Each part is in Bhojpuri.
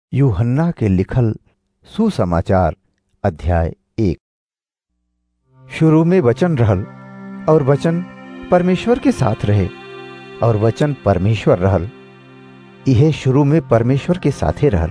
यूहन्ना के लिखल सुसमाचार अध्याय एक शुरू में वचन रहल और वचन परमेश्वर के साथ रहे और वचन परमेश्वर रहल इहे शुरू में परमेश्वर के साथे रहल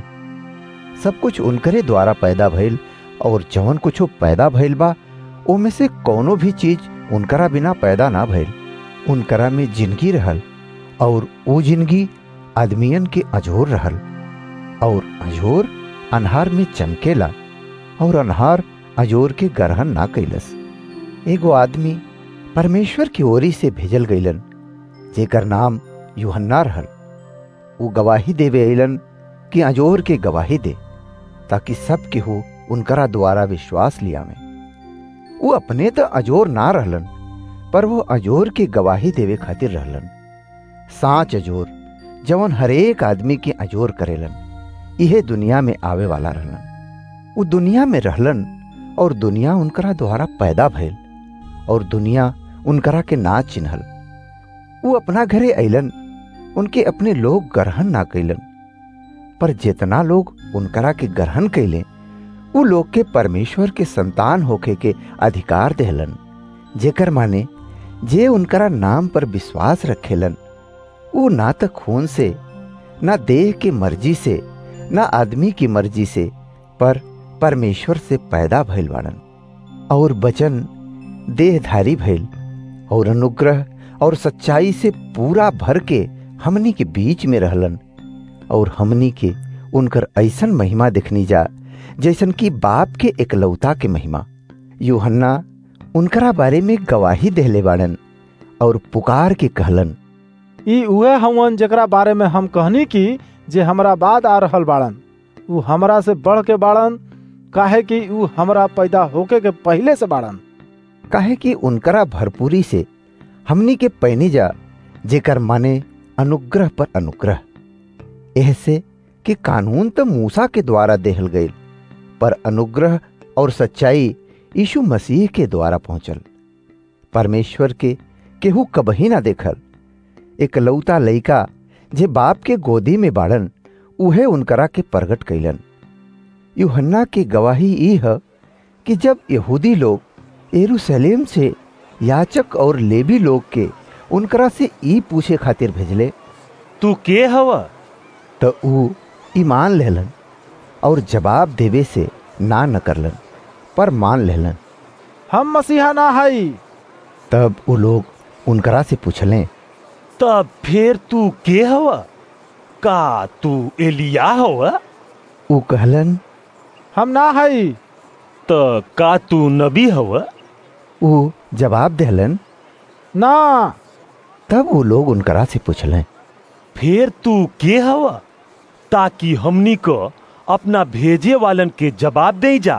सब कुछ उनकरे द्वारा पैदा भइल और जवन कुछो पैदा भइल बा ओमे से कौनो भी चीज उनकरा बिना पैदा ना भइल उनकरा में जिंदगी रहल और वो जिंदगी आदमियन के अजोर रहल और अजोर अन्हार में चमकेला और अन्हार अजोर के गरहन ना कैलस एगो आदमी परमेश्वर की ओरी से भेजल गईलन जेकर नाम यूहन्ना रहल वो गवाही देवे अलन कि अजोर के गवाही दे ताकि सब केहू उनकरा द्वारा विश्वास लिया में वो अपने तो अजोर ना रहलन पर वो अजोर के गवाही देवे खातिर रहलन साच अजोर जवन हरेक आदमी के अजोर करेलन इहे दुनिया में आवे वाला रहलन वो दुनिया में रहलन और दुनिया उनकरा द्वारा पैदा भइल और दुनिया उनकरा के ना चिन्हल वो अपना घरे अइलन उनके अपने लोग ग्रहण ना कैलन पर जितना लोग उनकरा के ग्रहण कैले वो लोग के परमेश्वर के संतान होके के अधिकार देहलन जेकर माने जे उनकरा नाम पर विश्वास रखेलन वो ना तो खून से ना देह की मर्जी से ना आदमी की मर्जी से पर परमेश्वर से पैदा भइल बाड़न और वचन देहधारी भइल और अनुग्रह और सच्चाई से पूरा भर के हमनी के बीच में रहलन और हमनी के उनकर ऐसन महिमा देखनी जा जैसन कि बाप के एकलौता के महिमा यूहन्ना उनकरा बारे में गवाही देहले बाड़न और पुकार के कहलन ई उहे हवन जेकरा बारे में हम कहनी की जे हमरा बाद आ रहल बाड़न ऊ हमरा से बढ़ के बाड़न काहे कि ऊ हमरा पैदा होके के पहले से बाड़न काहे कि उनकरा भरपूरी से हमनी के पैनी जा जेकर माने अनुग्रह पर अनुग्रह ऐसे कि कानून तो मूसा के द्वारा देहल गईल पर अनुग्रह और सच्चाई यीशु मसीह के द्वारा पहुंचल परमेश्वर के केहू कबही ना देखल एक लौता लइका जे बाप के गोदी में बाड़न उहे उनकरा के प्रगट कैलन यूहन्ना की गवाही ई है कि जब यहूदी लोग यरूशलेम से याचक और लेवी लोग के उनकरा से ई पूछे खातिर भेजले तू के हवा तो ऊ ईमान लेलन और जवाब देवे से ना न करलन पर मान लेलन हम मसीहा ना हई तब वो लोग उनकरा से पूछलें तब फिर तू के हवा का तू एलिया हवा ऊ कहलन हम ना हई त का तू नबी हवा ऊ जवाब देहलन ना तब वो लोग उनकरा से पूछलें फिर तू के हवा ताकि हमनी को अपना भेजे वालन के जवाब दे जा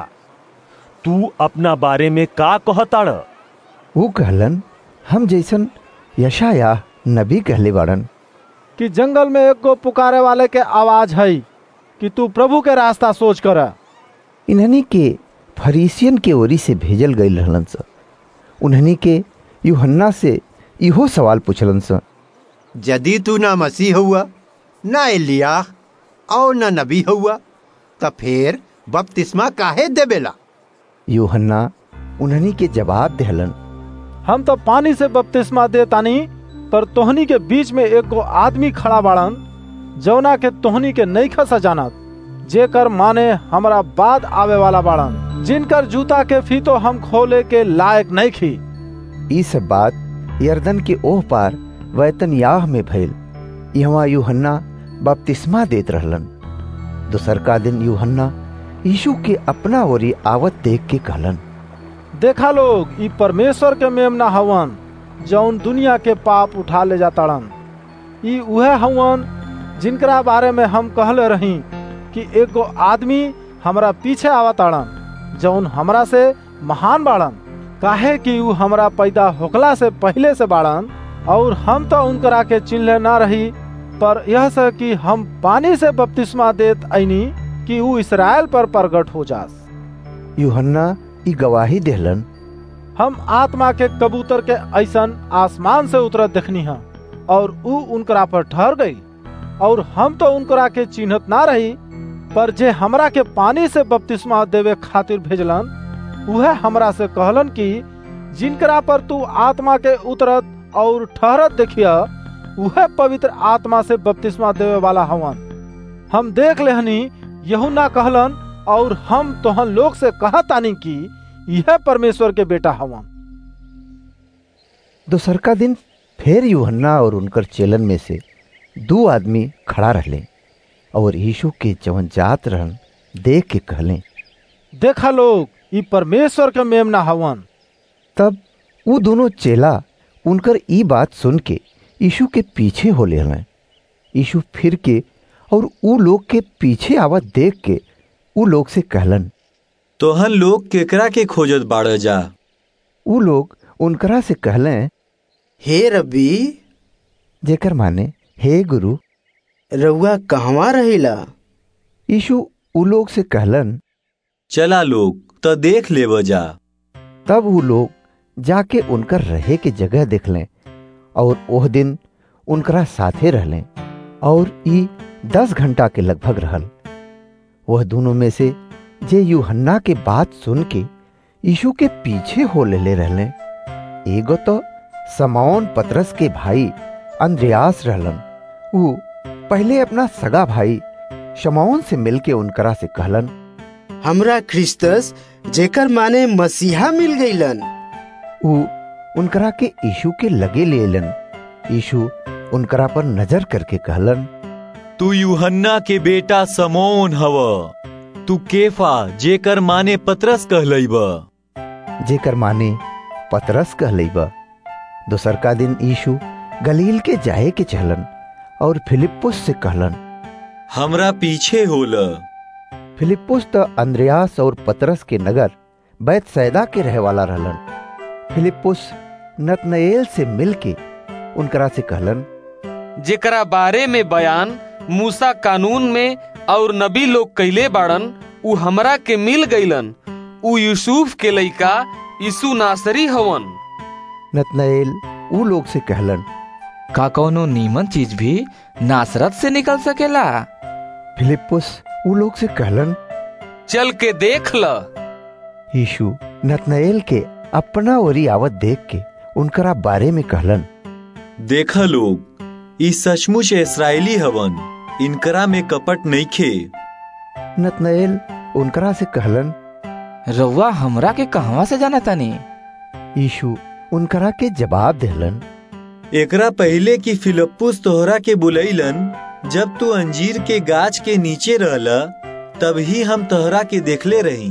तू अपना बारे में का कहताड़ वो कहलन हम जैसन यशाया नबी कहले बाड़न कि जंगल में एक गो पुकारे वाले के आवाज हई कि तू प्रभु के रास्ता सोच कर इन्हनी के फरीसियन के ओरी से भेजल गई रहलन स उन्हनी के यूहन्ना से इहो सवाल पूछलन स यदि तू ना मसीह हुआ ना एलिया और ना नबी हुआ त फिर बपतिस्मा काहे देबेला यूहन्ना उन्हनी के जवाब देहलन हम तो पानी से बपतिस्मा दे तानी पर तोहनी के बीच में एक गो आदमी खड़ा बाड़न जौना के तोहनी के नहीं खसा जानत जेकर माने हमरा बाद आवे वाला बाड़न जिनकर जूता के फीतो हम खोले के लायक नहीं खी ई सब बात यर्दन के ओह पार वैतनयाह में भइल यहाँ यूहन्ना बपतिस्मा देत रहलन दोसर का दिन यूहन्ना यीशु के अपना ओरी आवत देख के कहलन देखा लोग ई परमेश्वर के मेमना हवन जौन दुनिया के पाप उठा ले जाताड़न ई उहे हवन जिनकरा बारे में हम कहले रही कि एगो आदमी हमरा पीछे आवताड़न जौन हमरा से महान बाड़न काहे कि ऊ हमरा पैदा होकला से पहले से बाड़न और हम तो उनकरा के चिन्हले ना रही पर यह से कि हम पानी से बपतिस्मा देत ऐनी कि ऊ इसराइल पर प्रगट हो जास यूहन्ना ई गवाही देहलन हम आत्मा के कबूतर के ऐसन आसमान से उतरत देखनी है और ऊ उनकरा पर ठहर गई और हम तो उनकरा के चिन्हत ना रही पर जे हमरा के पानी से बपतिस्मा देवे खातिर भेजलन उहे हमरा से कहलन कि जिनकरा पर तू आत्मा के उतरत और ठहरत देखिया उहे पवित्र आत्मा से बपतिस्मा देवे वाला हवन हम देख लेहनी यहुना कहलन और हम तोहन लोग से कहतानी कि यह परमेश्वर के बेटा हवन दोसरका दिन फिर यूहन्ना और उनकर चेलन में से दो आदमी खड़ा रहले और यीशु के जवन जात रहन देख के कहले देखा लोग ई परमेश्वर के मेमना हवन तब वो दोनों चेला उनकर ई बात सुन के यीशु के पीछे हो ले यीशु फिर के और ऊ लोग के पीछे आवत देख के ऊ लोग से कहलन तोहन लोग केकरा के खोजत बाड़ जा ऊ लोग उनकरा से कहलें हे रब्बी जेकर माने हे गुरु रउआ कहवा रहेला यीशु ऊ लोग से कहलन चला लोग तो देख लेब जा तब वो लोग जाके उनकर रहे के जगह देखलें और ओह दिन उनकरा साथे रहलें और ई दस घंटा के लगभग रहल वह दोनों में से जे यूहन्ना के बात सुन के यीशु के पीछे हो ले रहले एगो तो समौन पतरस के भाई अंद्रयास रहलन ऊ पहले अपना सगा भाई शमौन से मिलके उनकरा से कहलन हमरा क्रिस्तस जेकर माने मसीहा मिल गईलन ऊ उनकरा के यीशु के लगे लेलन यीशु उनकरा पर नजर करके कहलन तू यूहन्ना के बेटा समोन हव तू केफा जेकर माने पतरस कहलई जेकर माने पतरस कहलई दोसर का दिन यीशु गलील के जाए के चहलन और फिलिप्पुस से कहलन हमरा पीछे होल फिलिप्पुस तो अंद्रयास और पतरस के नगर बैत सैदा के रहे वाला रहलन फिलिप्पुस नतनएल से मिलके उनकरा से कहलन जेकरा बारे में बयान मूसा कानून में और नबी लोग कैले बाड़न उ हमरा के मिल गईलन उ यूसुफ के लइका यीशु नासरी हवन नतनएल ऊ लोग से कहलन का कौनो नीमन चीज भी नासरत से निकल सकेला फिलिप्पुस ऊ लोग से कहलन चल के देख ल यीशु नतनएल के अपना ओरी आवत देख के उनकरा बारे में कहलन देखा लोग ई सचमुच इसराइली हवन इनकरा में कपट नइखे नतनएल उनकरा से कहलन रउआ हमरा के कहवा से जाना तानी यीशु उनकरा के जवाब देहलन एकरा पहले कि फिलिप्पुस तोहरा के बुलैलन जब तू अंजीर के गाछ के नीचे रहला तब ही हम तोहरा के देखले रही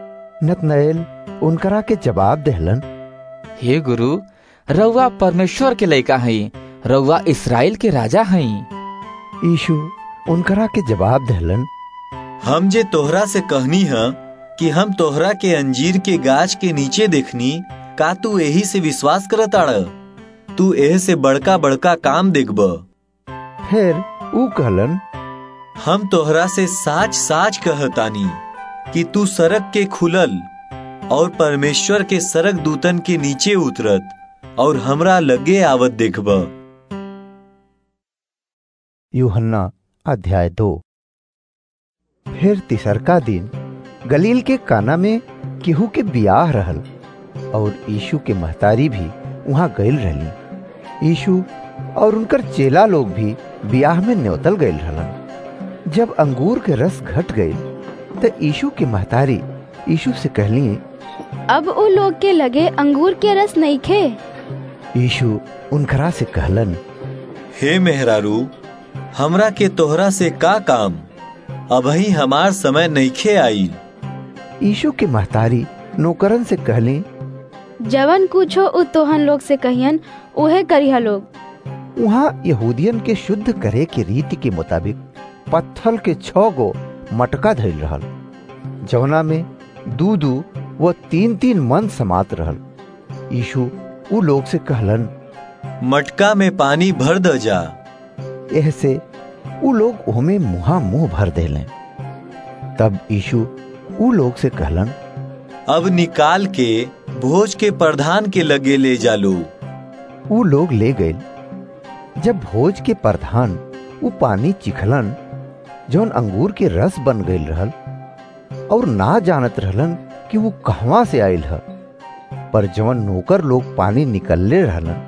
नतनएल उनकरा के जवाब देहलन हे गुरु रउआ परमेश्वर के लइका हई रउआ इसराइल के राजा हई यीशु उनकरा के जवाब देहलन हम जे तोहरा से कहनी है कि हम तोहरा के अंजीर के गाछ के नीचे देखनी का तू यही से विश्वास करताड़ तू एह से बड़का बड़का काम देखब फिर ऊ कहलन हम तोहरा से साच साच कहतानी कि तू सड़क के खुलल और परमेश्वर के सड़क दूतन के नीचे उतरत और हमरा लगे आवत देखब यूहन्ना अध्याय दो फिर तिसरका दिन गलील के काना में केहू के बियाह रहल और यीशु के महतारी भी वहां गईल रहली यीशु और उनकर चेला लोग भी बियाह में न्योतल गईल रहलन जब अंगूर के रस घट गई तो यीशु के महतारी यीशु से कहली अब उ लोग के लगे अंगूर के रस नहीं खे यीशु उनकरा से कहलन हे मेहरारू हमरा के तोहरा से का काम अबही हमार समय नईखे आई यीशु के महतारी नौकरन से कहली जवन कुछो उ तोहन लोग से कहियन उहे करिहा लोग वहाँ यहूदियन के शुद्ध करे के रीति के मुताबिक पत्थल के छह गो मटका धैल रहल जवना में दू दू व तीन तीन मन समात रहल यीशु उ लोग से कहलन मटका में पानी भर द जा एह से उ लोग ओमे मुहा मुंह भर देले तब यीशु उ लोग से कहलन अब निकाल के भोज के प्रधान के लगे ले जा लो उ लोग ले गए जब भोज के प्रधान उ पानी चिखलन जौन अंगूर के रस बन गईल रहल और ना जानत रहलन कि वो कहवा से आयल ह पर जवन नौकर लोग पानी निकलले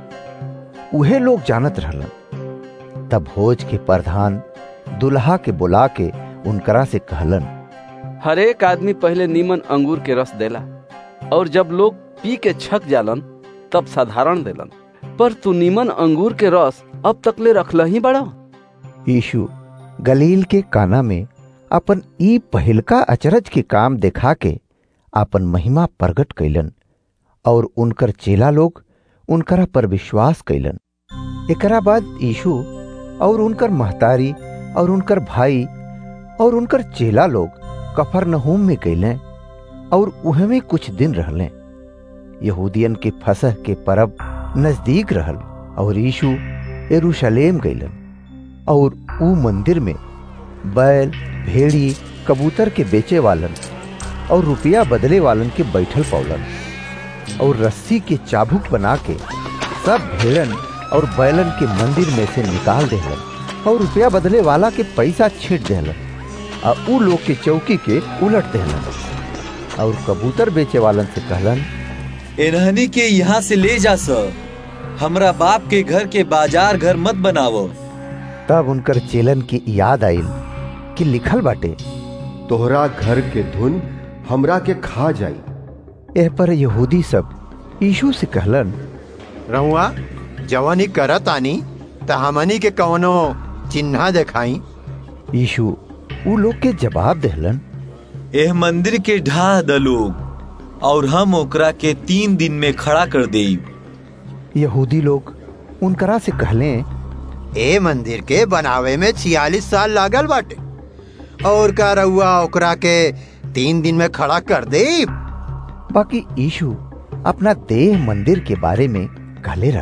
रहलन उहे लोग जानत रहलन तब भोज के प्रधान दुल्हा के बुला के उनकरा से कहलन हर एक आदमी पहले नीमन अंगूर के रस देला और जब लोग पी के छक जालन तब साधारण देलन पर तू नीमन अंगूर के रस अब तक ले रखल ही बड़ा यीशु गलील के काना में अपन ई पहिलका अचरज के काम देखा के अपन महिमा प्रगट कैलन और उनकर चेला लोग उनकरा पर विश्वास कैलन एकरा बाद यीशु और उनकर महतारी और उनकर भाई और उनकर चेला लोग कफरनहूम में गईलें और उहे में कुछ दिन रहलें यहूदियन के फसह के परब नजदीक रहल और यीशु यरूशलेम गईलन और ऊ मंदिर में बैल भेड़ी कबूतर के बेचे वालन और रुपया बदले वालन के बैठल पौलन और रस्सी के चाबुक बना के सब भेड़न और बैलन के मंदिर में से निकाल देहलन और रुपया बदले वाला के पैसा छीट देहलन आ ऊ लोग के चौकी के उलट देहलन और कबूतर बेचे वालन से कहलन इन्हनी के यहाँ से ले जा सर हमरा बाप के घर के बाजार घर मत बनावो तब उनकर चेलन की याद आइल कि लिखल बाटे तोहरा घर के धुन हमरा के खा जाई एह पर यहूदी सब यीशु से कहलन रहुआ जवानी करत आनी त हमनी के कवनो चिन्हा देखाई यीशु ऊ लोग के जवाब देहलन एह मंदिर के ढाह द लोग और हम ओकरा के तीन दिन में खड़ा कर देब यहूदी लोग उनकरा से कहले ए मंदिर के बनावे में छियालीस साल लागल बाटे और का रहुआ ओकरा के तीन दिन में खड़ा कर दे बाकी यीशु अपना देह मंदिर के बारे में कहले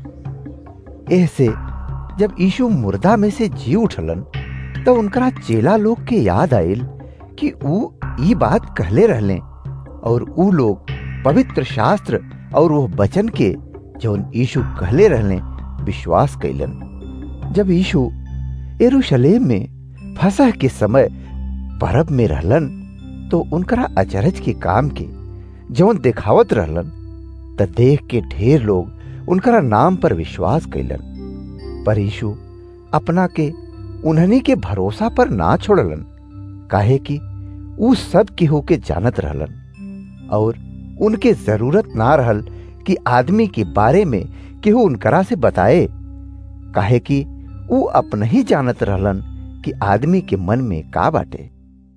रहलन एह से जब यीशु मुर्दा में से जी उठलन तो उनकरा चेला लोग के याद आयल कि ऊ ई बात कहले रहले और ऊ लोग पवित्र शास्त्र और वो वचन के जौन यीशु कहले रहले विश्वास कैलन जब यीशु यरूशलेम में फसह के समय परब में रहलन तो उनकरा अचरज के काम के जौन देखावत रहलन त देख के ढेर लोग उनकरा नाम पर विश्वास कैलन पर यीशु अपना के उन्हनी के भरोसा पर ना छोड़लन काहे कि ऊ सब केहू के जानत रहलन और उनके जरूरत ना रहल कि आदमी के बारे में केहू उनकरा से बताए काहे कि ऊ अपना ही जानत रहलन कि आदमी के मन में का बाटे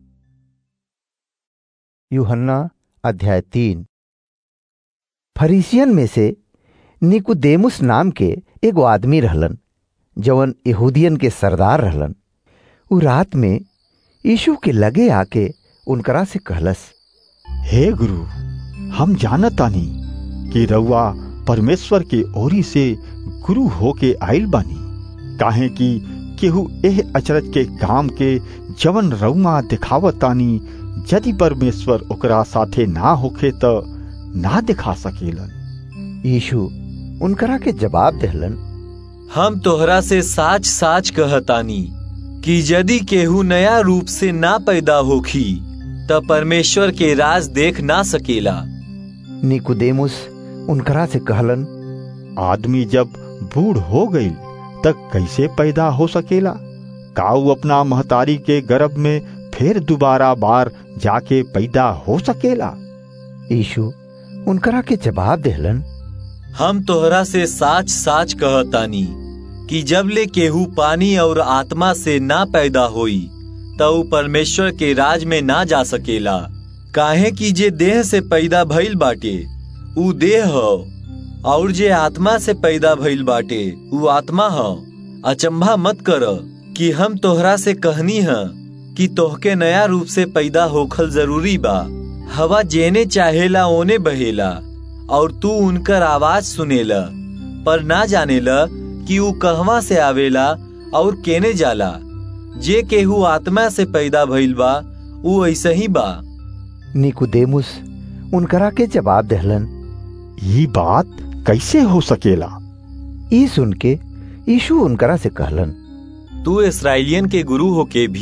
यूहन्ना अध्याय तीन फरीसियन में से निकुदेमुस नाम के एगो आदमी रहलन जवन यहूदियन के सरदार रहलन उ रात में यीशु के लगे आके उनकरा से कहलस हे गुरु हम जानतानी कि रउआ परमेश्वर के ओरी से गुरु होके आइल बानी काहे कि केहू एह अचरज के काम के जवन रउआ दिखावतानी यदि परमेश्वर ओकरा साथे ना होखे त ना दिखा सकेलन यीशु उनकरा के जवाब देहलन हम तोहरा से साच साच कहतानी कि यदि केहू नया रूप से ना पैदा होखी त परमेश्वर के राज देख ना सकेला निकुदेमुस उनकरा से कहलन आदमी जब बूढ़ हो गई तक कैसे पैदा हो सकेला काऊ अपना महतारी के गर्भ में फिर दोबारा बार जाके पैदा हो सकेला यीशु उनकरा के जवाब देहलन हम तोहरा से साच साच कहतानी कि जब ले केहू पानी और आत्मा से ना पैदा होई त ऊ परमेश्वर के राज में ना जा सकेला काहे कि जे देह से पैदा भइल बाटे ऊ देह ह और जे आत्मा से पैदा भइल बाटे ऊ आत्मा ह अचंभा मत कर कि हम तोहरा से कहनी है कि तोहके नया रूप से पैदा होखल जरूरी बा हवा जेने चाहेला ओने बहेला और तू उनकर आवाज सुनेला पर ना जानेला कि ऊ कहवा से आवेला और केने जाला जे केहू आत्मा से पैदा भइल बा ऊ ऐसे ही बा निकुदेमुस उनकरा के जवाब देहलन ये बात कैसे हो सकेला ई सुन के यीशु उनकरा से कहलन तू इसराइलियन के गुरु होके भी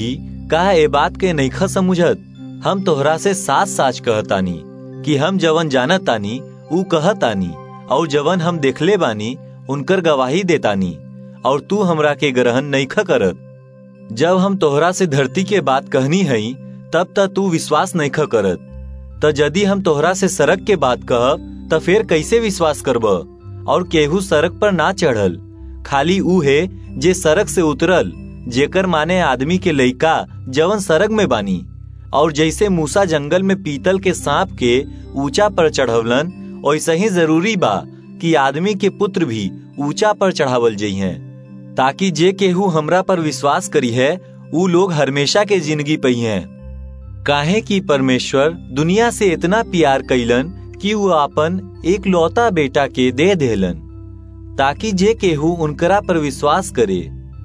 का ए बात के नईखा समझत हम तोहरा से साच साच कहतानी कि हम जवन जानत तानी ऊ कहतानी और जवन हम देखले बानी उनकर गवाही देतानी और तू हमरा के ग्रहण नईखा करत जब हम तोहरा से धरती के बात कहनी हई तब तक तू विश्वास नईखा करत त यदि हम तोहरा से सड़क के बात कहब त फिर कैसे विश्वास करब और केहू सड़क पर ना चढ़ल खाली ऊ है जे सड़क से उतरल जेकर माने आदमी के लइका जवन सड़क में बानी और जैसे मूसा जंगल में पीतल के सांप के ऊंचा पर चढ़वलन वैसे ही जरूरी बा कि आदमी के पुत्र भी ऊंचा पर चढ़ावल जइहे ताकि जे केहू हमरा पर विश्वास करी है ऊ लोग हमेशा के जिंदगी पई हैं काहे कि परमेश्वर दुनिया से इतना प्यार कैलन कि वो अपन एक लौता बेटा के दे देलन ताकि जे केहू उनकरा पर विश्वास करे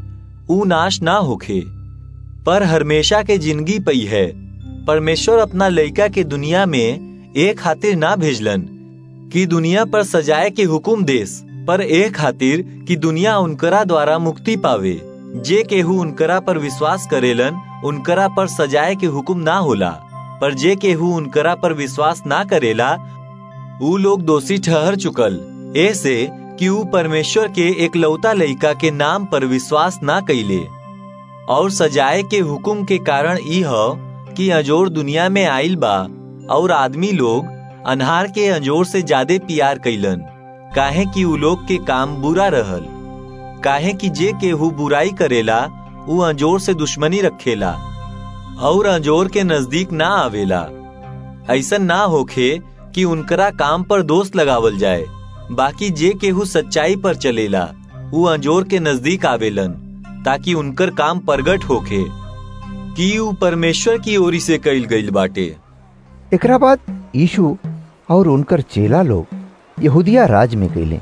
ऊ नाश ना होखे पर हमेशा के जिंदगी पई है परमेश्वर अपना लइका के दुनिया में एक खातिर ना भेजलन कि दुनिया पर सजाए के हुकुम देस पर एक खातिर कि दुनिया उनकरा द्वारा मुक्ति पावे जे केहू उनकरा पर विश्वास करेलन उनकरा पर सजाए के हुक्म ना होला पर जे केहू उनकरा पर विश्वास ना करेला ऊ लोग दोषी ठहर चुकल ऐसे कि ऊ परमेश्वर के एक लौता लइका के नाम पर विश्वास ना कैले और सजाए के हुक्म के कारण ई ह कि अजोर दुनिया में आइल बा और आदमी लोग अनहार के अंजोर से ज्यादा प्यार कैलन काहे कि ऊ लोग के काम बुरा रहल काहे कि जे केहू बुराई करेला ऊ अंजोर से दुश्मनी रखेला और अंजोर के नजदीक ना आवेला ऐसा ना होखे कि उनकरा काम पर दोष लगावल जाए बाकी जे केहू सच्चाई पर चलेला ऊ अंजोर के नजदीक आवेलन ताकि उनकर काम प्रगट होखे कि ऊ परमेश्वर की ओरी से कइल गइल बाटे एकरा बाद यीशु और उनकर चेला लोग यहूदिया राज में गईले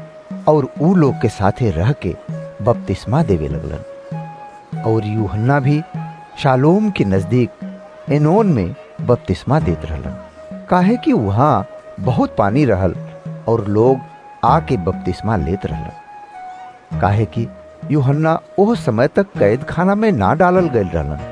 और ऊ लोग के साथे रह के बपतिस्मा देवे लगलन और यूहन्ना भी शालोम के नजदीक एनोन में बपतिस्मा देत रहलन काहे कि वहाँ बहुत पानी रहल और लोग आके बपतिस्मा लेत रहलन काहे कि यूहन्ना ओह समय तक कैद खाना में ना डालल गयल रहलन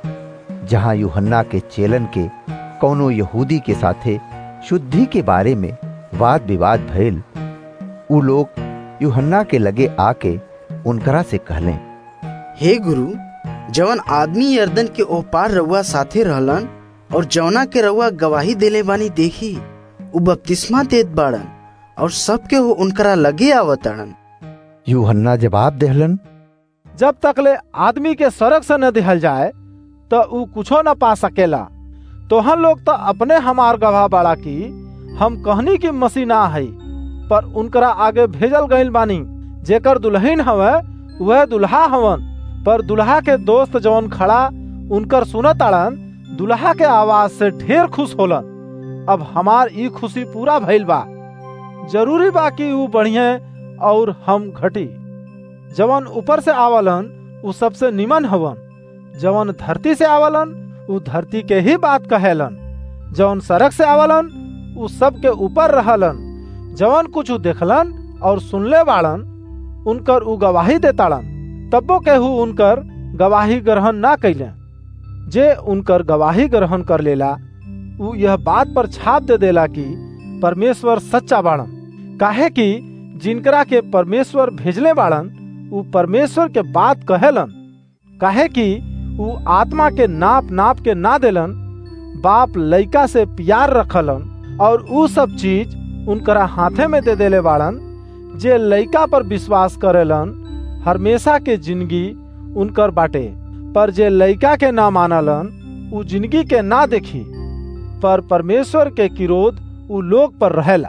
जहाँ यूहन्ना के चेलन के कौनो यहूदी के साथे शुद्धि के बारे में वाद विवाद भइल ऊ लोग यूहन्ना के लगे आके उनकरा से कहले हे गुरु जवन आदमी यर्दन के ओह पार रउआ साथे रहलन और जवना के रउआ गवाही देले बानी देखी उ बपतिस्मा देत बाड़न और सबके हो उनकरा लगे आवताड़न यूहन्ना जवाब देहलन जब तक ले आदमी के सड़क से न दिहल जाए तो ऊ कुछो न पा सकेला तोहन लोग तो अपने हमार गवाह बाड़ा की हम कहनी की मसीह ना है पर उनकरा आगे भेजल गईल बानी जेकर दुल्हन हवे वह दुल्हा हवन पर दुल्हा के दोस्त जवन खड़ा उनकर सुनत अड़न दुल्हा के आवाज से ढेर खुश होलन अब हमार ई खुशी पूरा भइल बा जरूरी बा कि ऊ बढ़िया और हम घटी जवन ऊपर से आवलन ऊ सबसे निमन हवन जवन धरती से आवलन ऊ धरती के ही बात कहेलन जवन सड़क से आवलन ऊ सब के ऊपर रहलन जवन कुछ देखलन और सुनले बाड़न उनकर ऊ गवाही देताड़न तब्बो केहू उनकर गवाही ग्रहण ना कैले जे उनकर गवाही ग्रहण कर लेला ऊ यह बात पर छाप दे देला कि परमेश्वर सच्चा बाड़न काहे कि जिनकरा के परमेश्वर भेजले बाड़न ऊ परमेश्वर के बात कहेलन काहे कि ऊ आत्मा के नाप नाप के ना देलन बाप लइका से प्यार रखलन और ऊ सब चीज उनकरा हाथे में दे देले बाड़न जे लइका पर विश्वास करेलन हमेशा के जिंदगी उनकर बाटे पर जे लइका के ना मानलन ऊ जिंदगी के ना देखी पर परमेश्वर के किरोध ऊ लोग पर रहेला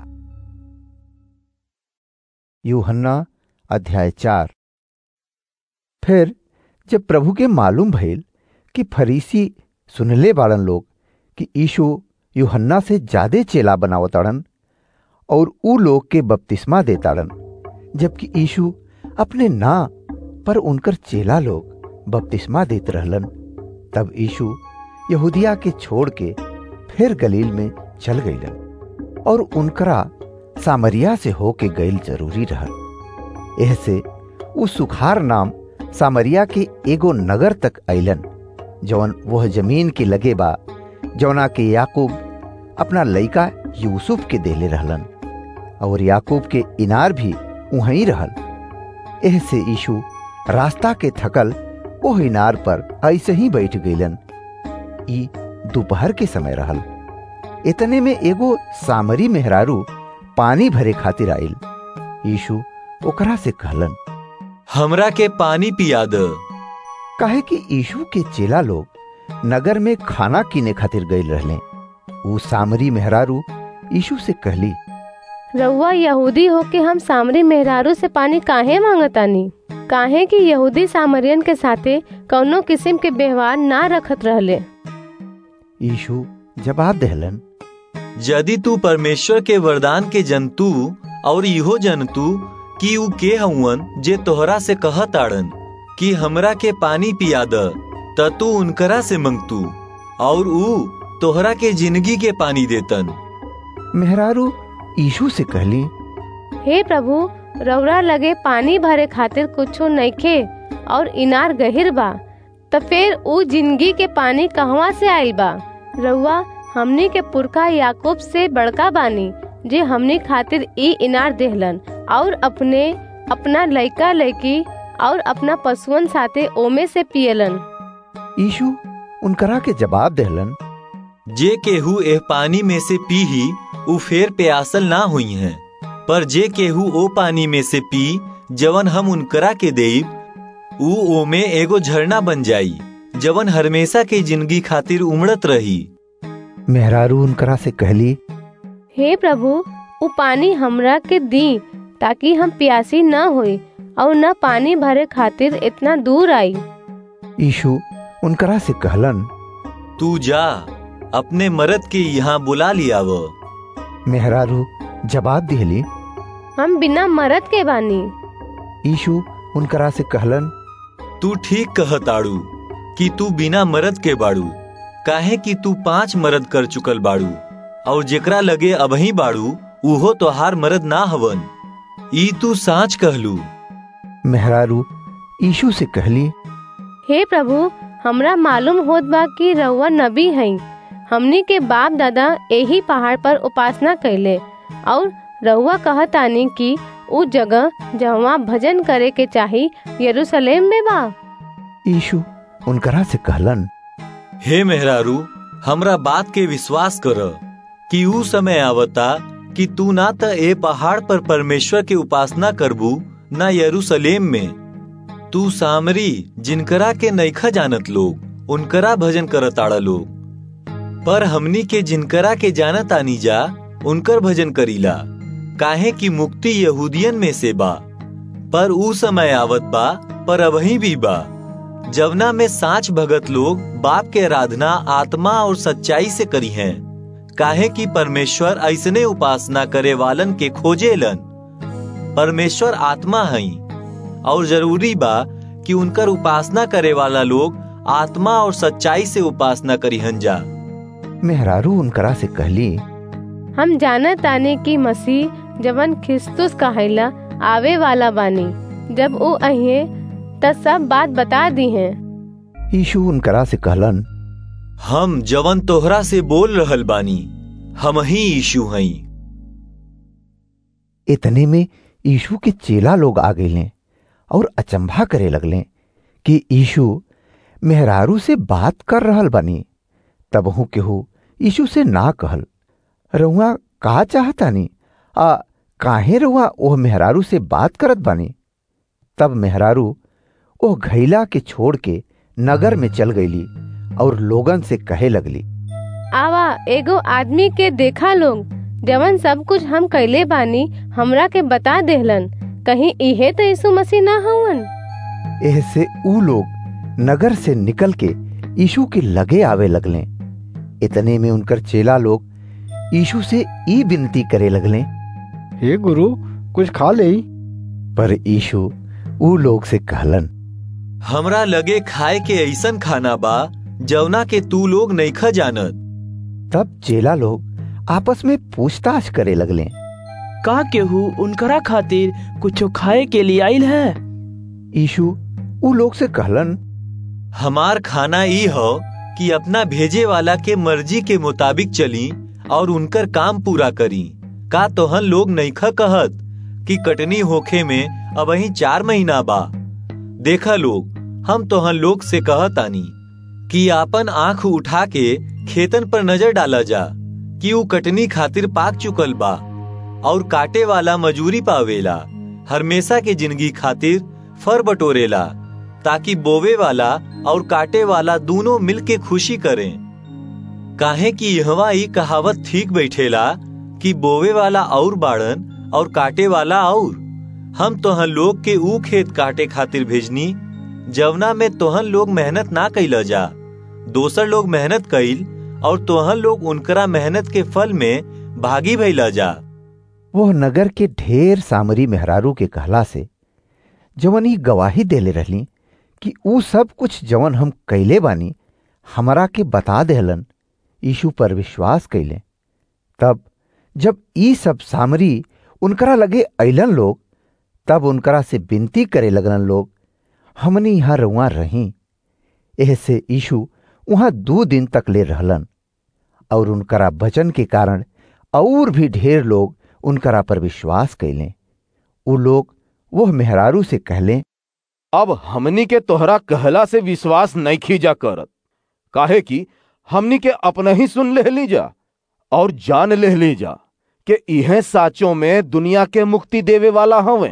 यूहन्ना अध्याय चार फिर जब प्रभु के मालूम भइल कि फरीसी सुनले बाड़न लोग कि यीशु यूहन्ना से ज्यादा चेला बनावताड़न और ऊ लोग के बपतिस्मा देताड़न जबकि यीशु अपने ना पर उनकर चेला लोग बपतिस्मा देत रहलन तब यीशु यहूदिया के छोड़ के फिर गलील में चल गईलन और उनकरा सामरिया से होके गईल जरूरी रहल ऐसे उ सुखार नाम सामरिया के एगो नगर तक अइलन जवन वह जमीन के लगे बा जवना के याकूब अपना लइका यूसुफ के देले रहलन और याकूब के इनार भी वहीं रहल एह से यीशु रास्ता के थकल ओह इनार पर ऐसे ही बैठ गईलन ई दोपहर के समय रहल इतने में एगो सामरी मेहरारू पानी भरे खातिर आइल यीशु ओकरा से कहलन हमरा के पानी पिया द काहे कि यीशु के चेला लोग नगर में खाना कीने खातिर गईल रहले ऊ सामरी मेहरारू यीशु से कहली रउआ यहूदी होके हम सामरी मेहरारू से पानी काहे मांगतानी काहे कि यहूदी सामरियन के साथे कौनो किस्म के व्यवहार ना रखत रहले यीशु जवाब देहलन यदि तू परमेश्वर के वरदान के जंतु और इहो जंतु कि ऊ के हउवन जे तोहरा से कहत आड़न कि हमरा के पानी पिया द त तू उनकरा से मंगतू और ऊ तोहरा के जिंदगी के पानी देतन मेहरारू यीशु से कहली हे प्रभु रउरा लगे पानी भरे खातिर कुछो नइखे और इनार गहिर बा त फिर ऊ जिंदगी के पानी कहवा से आइल बा रउआ हमनी के पुरखा याकूब से बड़का बानी जे हमनी खातिर ई इनार देहलन और अपने अपना लइका लइकी और अपना पशुअन साथे ओमे से पियलन यीशु उनकरा के जवाब देहलन जे केहू एह पानी में से पीही ऊ फेर प्यासल ना हुई हैं पर जे केहू ओ पानी में से पी जवन हम उनकरा के देब ऊ ओमे एगो झरना बन जाई जवन हमेशा के जिंदगी खातिर उमड़त रही मेहरारू उनकरा से कहली हे प्रभु ऊ पानी हमरा के दी ताकि हम प्यासी न होई और न पानी भरे खातिर इतना दूर आई यीशु उनकरा से कहलन तू जा अपने मरद के यहाँ बुला लियाव मेहरारू जवाब दिहली हम बिना मरद के बानी यीशु उनकरा से कहलन तू ठीक कहताड़ू कि तू बिना मरद के बाड़ू काहे कि तू पांच मरद कर चुकल बाड़ू और जेकरा लगे अबही बाड़ू उहो तोहार मरद ना हवन ई तू साच कहलू मेहरारू यीशु से कहली हे प्रभु हमरा मालूम होत बा कि रउआ नबी हई हमनी के बाप दादा यही पहाड़ पर उपासना कैले और रउआ कहतानी कि उ जगह जहाँ भजन करे के चाही यरूशलेम में बा यीशु उनकरा से कहलन हे मेहरारू हमरा बात के विश्वास कर कि ऊ समय आवता कि तू ना त ए पहाड़ पर परमेश्वर के उपासना करबू ना यरूशलेम में तू सामरी जिनकरा के नैखा जानत लोग उनकरा भजन करत आड़ा लोग पर हमनी के जिनकरा के जानत आनी जा उनकर भजन करीला काहे कि मुक्ति यहूदियन में से बा पर ऊ समय आवत बा पर अबही भी बा जवना में साच भगत लोग बाप के आराधना आत्मा और सच्चाई से करी हैं काहे कि परमेश्वर ऐसने उपासना करे वालन के खोजेलन परमेश्वर आत्मा हई और जरूरी बा कि उनकर उपासना करे वाला लोग आत्मा और सच्चाई से उपासना करीहन जा मेहरारू उनकरा से कहली हम जानत ताने कि मसीह जवन ख्रिस्तुस कहला आवे वाला बानी जब वो अहिए त सब बात बता दी हैं यीशु उनकरा से कहलन हम जवन तोहरा से बोल रहल बानी हम ही यीशु हई इतने में यीशु के चेला लोग आ गए और अचंभा करे लगले कि यीशु मेहरारू से बात कर रहल बनी तबहू केहू यीशु से ना कहल रउआ का चाहतानी आ काहे रउआ ओह मेहरारू से बात करत बानी तब मेहरारू ओह घैला के छोड़ के नगर में चल गईली और लोगन से कहे लगली आवा एगो आदमी के देखा लोग जवन सब कुछ हम कैले बानी हमरा के बता देहलन कहीं इहे तो यीशु मसीह ना हवन एह से ऊ लोग नगर से निकल के यीशु के लगे आवे लगले इतने में उनकर चेला लोग यीशु से ई विनती करे लगले हे गुरु कुछ खा ले पर यीशु ऊ लोग से कहलन हमरा लगे खाए के ऐसन खाना बा जवना के तू लोग नईखा जानत तब चेला लोग आपस में पूछताछ करे लगले का केहू उनकरा खातिर कुछ खाए के लिए आइल है यीशु ऊ लोग से कहलन हमार खाना ई हो कि अपना भेजे वाला के मर्जी के मुताबिक चली और उनकर काम पूरा करी का तोहन लोग नईखा कहत कि कटनी होखे में अब ही चार महीना बा देखा लोग हम तोहन लोग से कहत आनी कि आपन आंख उठा के खेतन पर नजर डाला जा कि ऊ कटनी खातिर पाक चुकल बा और काटे वाला मजूरी पावेला हमेशा के जिंदगी खातिर फर बटोरेला ताकि बोवे वाला और काटे वाला दोनों मिलके खुशी करें काहे कि यहवा ई कहावत ठीक बैठेला कि बोवे वाला और बाड़न और काटे वाला और हम तोहन लोग के ऊ खेत काटे खातिर भेजनी जवना में तोहन लोग मेहनत ना कैल जा दोसर लोग मेहनत कैल और तोहन लोग उनकरा मेहनत के फल में भागी भैला जा वह नगर के ढेर सामरी मेहरारू के कहला से जवन ई गवाही देले रहली कि ऊ सब कुछ जवन हम कैले बानी हमरा के बता देहलन यीशु पर विश्वास कैले तब जब ई सब सामरी उनकरा लगे अइलन लोग तब उनकरा से विनती करे लगलन लोग हमनी यहाँ रुआ रही एह से यीशु वहां दो दिन तक ले रहलन और उनकरा वचन के कारण और भी ढेर लोग उनकरा पर विश्वास कैले उ लोग वह मेहरारू से कहले अब हमनी के तोहरा कहला से विश्वास नहीं खींचा करत काहे कि हमनी के अपना ही सुन ले ली जा और जान ले ली जा कि इहे साचों में दुनिया के मुक्ति देवे वाला हवे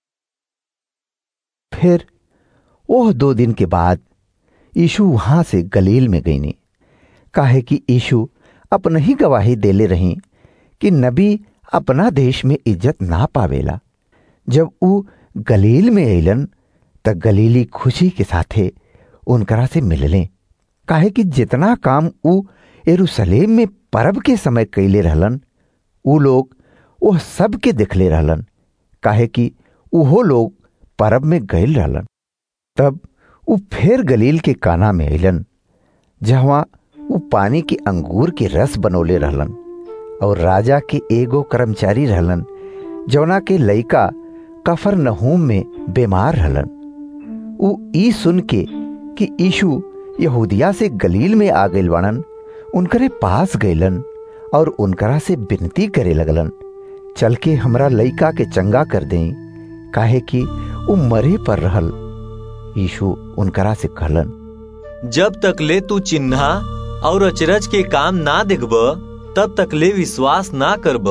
फिर वह दो दिन के बाद यीशु वहां से गलील में गईनी काहे कि यीशु अपना ही गवाही देले रही कि नबी अपना देश में इज्जत ना पावेला जब ऊ गलील में अलन त गलीली खुशी के साथे उनकरा से मिलले काहे कि जितना काम ऊ यरूशलेम में परब के समय कैले रहलन ऊ लोग वह सब के देखले रहलन काहे कि उहो लोग परब में गयल रहलन तब ऊ फिर गलील के काना में अलन जहाँ ऊ पानी के अंगूर के रस बनौले रहलन और राजा के एगो कर्मचारी रहलन जौना के लइका कफर नहूम में बीमार रहलन ऊ ई सुन के कि यीशु यहूदिया से गलील में आ गइल बाड़न उनकरे पास गइलन और उनकरा से विनती करे लगलन चल के हमरा लइका के चंगा कर दें काहे कि ऊ मरे पर रहल यीशु उनकरा से कहलन जब तक ले तू चिन्हा और अचरज के काम ना देखब तब तक ले विश्वास ना करब